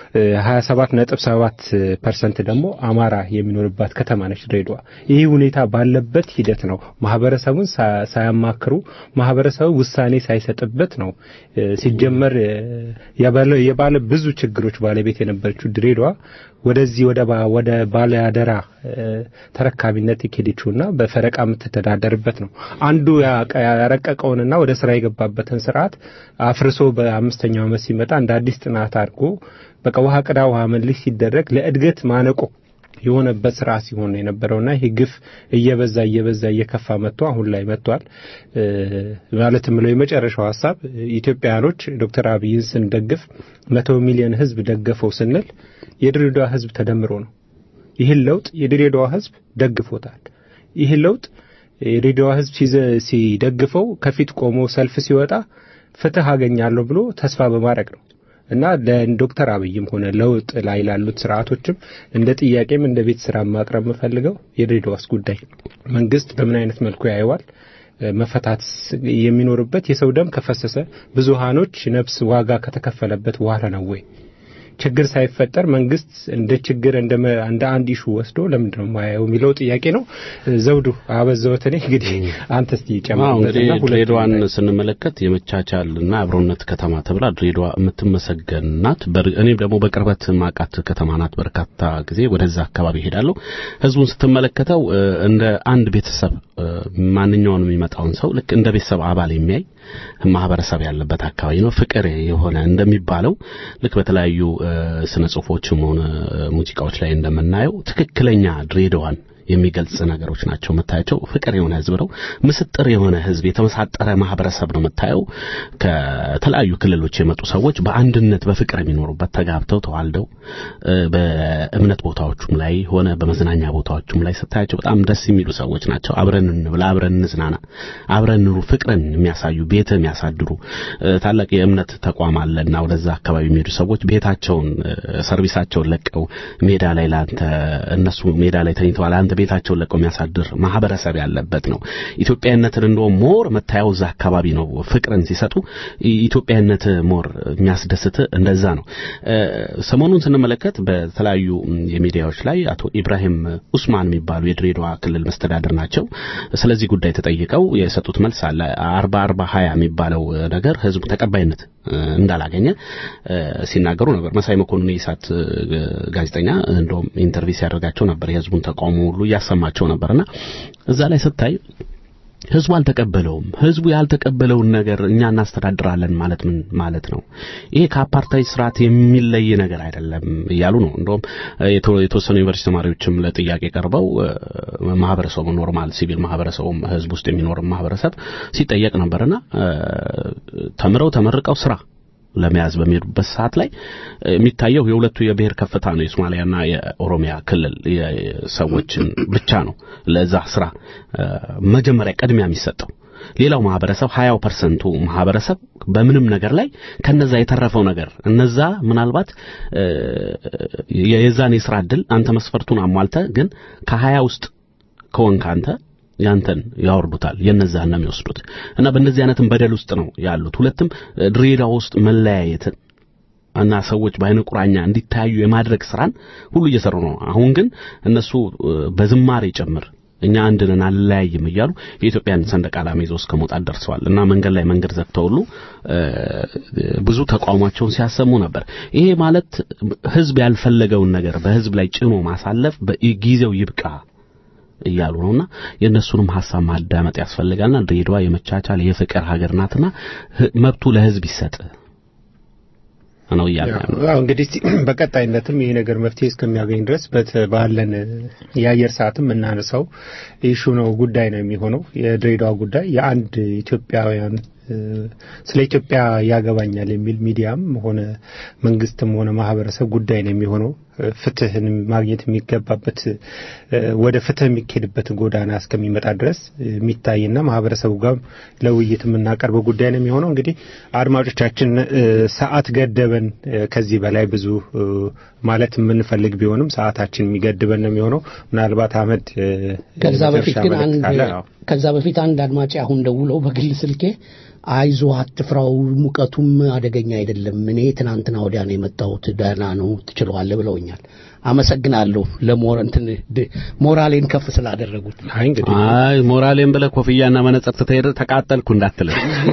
27.7 ፐርሰንት ደግሞ አማራ የሚኖርባት ከተማ ነች ድሬዳዋ። ይህ ሁኔታ ባለበት ሂደት ነው ማህበረሰቡን ሳያማክሩ ማህበረሰቡ ውሳኔ ሳይሰጥበት ነው ሲጀመር የባለ ብዙ ችግሮች ባለቤት የነበረችው ድሬዳዋ ወደዚህ ወደ ወደ ባለ አደራ ተረካቢነት የኬደችውና በፈረቃ የምትተዳደርበት ነው። አንዱ ያረቀቀውንና ወደ ስራ የገባበትን ስርዓት አፍርሶ በአምስተኛው ዓመት ሲመጣ እንደ አዲስ ጥናት አድርጎ በቃ ውሃ ቅዳ ውሃ መልስ ሲደረግ ለእድገት ማነቆ የሆነበት ስራ ሲሆን የነበረውና ይህ ግፍ እየበዛ እየበዛ እየከፋ መጥቶ አሁን ላይ መጥቷል። ማለት የምለው የመጨረሻው ሀሳብ ኢትዮጵያውያኖች ዶክተር አብይን ስንደግፍ መቶ ሚሊዮን ህዝብ ደገፈው ስንል የድሬዳዋ ህዝብ ተደምሮ ነው። ይህን ለውጥ የድሬዳዋ ህዝብ ደግፎታል። ይህን ለውጥ የድሬዳዋ ህዝብ ሲደግፈው ከፊት ቆሞ ሰልፍ ሲወጣ ፍትህ አገኛለሁ ብሎ ተስፋ በማድረግ ነው። እና ለዶክተር አብይም ሆነ ለውጥ ላይ ላሉት ስርዓቶችም እንደ ጥያቄም እንደ ቤት ስራ ማቅረብ የምፈልገው የድሬዳዋስ ጉዳይ መንግስት በምን አይነት መልኩ ያየዋል? መፈታት የሚኖርበት የሰው ደም ከፈሰሰ ብዙሃኖች ነፍስ ዋጋ ከተከፈለበት በኋላ ነው ወይ? ችግር ሳይፈጠር መንግስት እንደ ችግር እንደ እንደ አንድ ኢሹ ወስዶ ለምንድን ነው የማያየው የሚለው ጥያቄ ነው። ዘውዱ አበዛሁት። እኔ እንግዲህ አንተ እስቲ ጨምርበትና ድሬዳዋን ስንመለከት የመቻቻል እና አብሮነት ከተማ ተብላ ድሬዳዋ የምትመሰገን ናት። እኔም ደግሞ በቅርበት ማቃት ከተማ ናት። በርካታ ጊዜ ወደዛ አካባቢ ሄዳለሁ። ህዝቡን ስትመለከተው እንደ አንድ ቤተሰብ ማንኛውንም የሚመጣውን ሰው ልክ እንደ ቤተሰብ አባል የሚያይ ማህበረሰብ ያለበት አካባቢ ነው። ፍቅር የሆነ እንደሚባለው ልክ በተለያዩ ስነ ጽሁፎችም ሆነ ሙዚቃዎች ላይ እንደምናየው ትክክለኛ ድሬዳዋን የሚገልጽ ነገሮች ናቸው የምታያቸው። ፍቅር የሆነ ህዝብ ነው። ምስጥር የሆነ ህዝብ፣ የተመሳጠረ ማህበረሰብ ነው የምታየው። ከተለያዩ ክልሎች የመጡ ሰዎች በአንድነት በፍቅር የሚኖሩበት ተጋብተው ተዋልደው በእምነት ቦታዎቹም ላይ ሆነ በመዝናኛ ቦታዎቹም ላይ ስታያቸው በጣም ደስ የሚሉ ሰዎች ናቸው። አብረን እንብላ፣ አብረን እንዝናና፣ አብረን ኑሩ፣ ፍቅርን የሚያሳዩ ቤት የሚያሳድሩ ታላቅ የእምነት ተቋም አለና ወደዛ አካባቢ የሚሄዱ ሰዎች ቤታቸውን ሰርቪሳቸውን ለቀው ሜዳ ላይ ለአንተ እነሱ ሜዳ ላይ ተኝተዋል አንተ ቤታቸውን ለቀው የሚያሳድር ማህበረሰብ ያለበት ነው። ኢትዮጵያዊነትን እንደውም ሞር መታየው እዛ አካባቢ ነው። ፍቅርን ሲሰጡ ኢትዮጵያዊነት ሞር የሚያስደስት እንደዛ ነው። ሰሞኑን ስንመለከት በተለያዩ የሚዲያዎች ላይ አቶ ኢብራሂም ኡስማን የሚባሉ የድሬዳዋ ክልል መስተዳድር ናቸው። ስለዚህ ጉዳይ ተጠይቀው የሰጡት መልስ አለ። አርባ አርባ ሀያ የሚባለው ነገር ህዝቡ ተቀባይነት እንዳላገኘ ሲናገሩ ነበር። መሳይ መኮንን የኢሳት ጋዜጠኛ እንደውም ኢንተርቪው ሲያደርጋቸው ነበር። የህዝቡን ተቃውሞ ሁሉ እያሰማቸው ነበርና እዛ ላይ ስታይ ህዝቡ አልተቀበለውም። ህዝቡ ያልተቀበለውን ነገር እኛ እናስተዳድራለን ማለት ምን ማለት ነው? ይሄ ከአፓርታይድ ስርዓት የሚለይ ነገር አይደለም እያሉ ነው። እንደውም የተወሰኑ ዩኒቨርሲቲ ተማሪዎችም ለጥያቄ ቀርበው ማህበረሰቡ ኖርማል ሲቪል ማህበረሰቡም ህዝብ ውስጥ የሚኖር ማህበረሰብ ሲጠየቅ ነበርና ተምረው ተመርቀው ስራ ለመያዝ በሚሄዱበት ሰዓት ላይ የሚታየው የሁለቱ የብሔር ከፍታ ነው። የሶማሊያና የኦሮሚያ ክልል ሰዎችን ብቻ ነው ለዛ ስራ መጀመሪያ ቅድሚያ የሚሰጠው። ሌላው ማህበረሰብ ሀያው ፐርሰንቱ ማህበረሰብ በምንም ነገር ላይ ከነዛ የተረፈው ነገር እነዛ ምናልባት የዛን የስራ እድል አንተ መስፈርቱን አሟልተ ግን ከሀያ ውስጥ ከወንክ አንተ ያንተን ያወርዱታል የነዛን ነው የሚወስዱት እና በእንደዚህ አይነትም በደል ውስጥ ነው ያሉት ሁለትም ድሬዳዋ ውስጥ መለያየትን እና ሰዎች በአይነ ቁራኛ እንዲታዩ የማድረግ ስራን ሁሉ እየሰሩ ነው አሁን ግን እነሱ በዝማሬ ጭምር እኛ አንድ ነን አልለያይም እያሉ የኢትዮጵያን ሰንደቅ ዓላማ ይዘው እስከ መውጣት ደርሰዋል እና መንገድ ላይ መንገድ ዘግተው ሁሉ ብዙ ተቃውሟቸውን ሲያሰሙ ነበር። ይሄ ማለት ህዝብ ያልፈለገውን ነገር በህዝብ ላይ ጭኖ ማሳለፍ ጊዜው ይብቃ እያሉ ነውና የእነሱንም ሀሳብ ማዳመጥ ያስፈልጋልና ድሬዳዋ የመቻቻል የፍቅር ሀገር ናትና መብቱ ለህዝብ ይሰጥ ነው እያለ እንግዲህ በቀጣይነትም ይሄ ነገር መፍትሄ እስከሚያገኝ ድረስ ባለን የአየር ሰዓትም የምናነሳው ኢሹ ነው ጉዳይ ነው የሚሆነው የድሬዳዋ ጉዳይ የአንድ ኢትዮጵያውያን ስለ ኢትዮጵያ ያገባኛል የሚል ሚዲያም ሆነ መንግስትም ሆነ ማህበረሰብ ጉዳይ ነው የሚሆነው። ፍትህን ማግኘት የሚገባበት ወደ ፍትህ የሚካሄድበት ጎዳና እስከሚመጣ ድረስ የሚታይና ማህበረሰቡ ጋር ለውይይት የምናቀርበው ጉዳይ ነው የሚሆነው። እንግዲህ አድማጮቻችን ሰዓት ገደበን። ከዚህ በላይ ብዙ ማለት የምንፈልግ ቢሆንም ሰዓታችን የሚገድበን ነው የሚሆነው። ምናልባት አህመድ ከዛ በፊት ግን አንድ ከዛ በፊት አንድ አድማጭ አሁን ደውለው በግል ስልኬ አይዞ አትፍራው፣ ሙቀቱም አደገኛ አይደለም። እኔ ትናንትና ወዲያ ነው የመጣሁት፣ ደህና ነው ትችለዋለህ ብለውኛል። አመሰግናለሁ ለሞር እንትን ሞራሌን ከፍ ስላደረጉት። አይ እንግዲህ አይ ሞራሌን ብለህ ኮፍያና መነጽር ትተህ ተቃጠልኩ እንዳትል።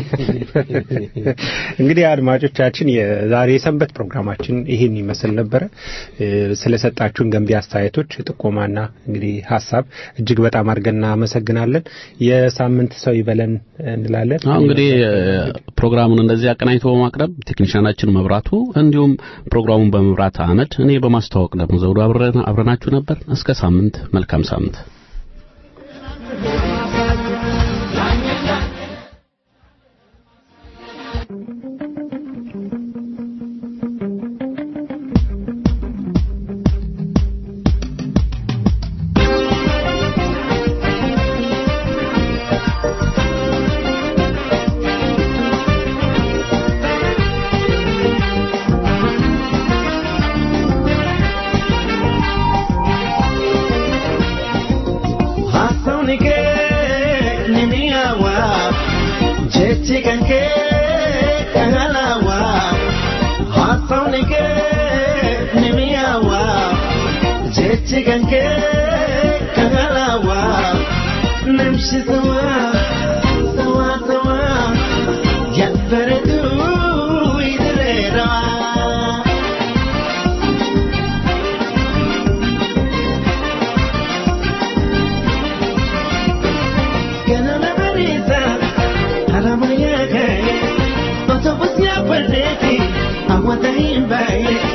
እንግዲህ አድማጮቻችን የዛሬ የሰንበት ፕሮግራማችን ይሄን ይመስል ነበረ። ስለሰጣችሁን ገንቢ አስተያየቶች፣ ጥቆማና እንግዲህ ሀሳብ እጅግ በጣም አድርገን እናመሰግናለን። የሳምንት ሰው ይበለን እንላለን። አሁን እንግዲህ ፕሮግራሙን እንደዚህ አቀናኝቶ በማቅረብ ቴክኒሻናችን መብራቱ፣ እንዲሁም ፕሮግራሙን በመብራት አህመድ፣ እኔ በማስተዋወቅ ደግሞ ዘውዱ አብረናችሁ ነበር። እስከ ሳምንት፣ መልካም ሳምንት። kan kee kahalawa haasawni kee ni mi'aawa jechi kan kee kahalawa namshi sawa sawa sawa yabbaretu idireera. Ganama bariisa haramaya ka'e otoo busyaa barreeti hawwata hin baay'e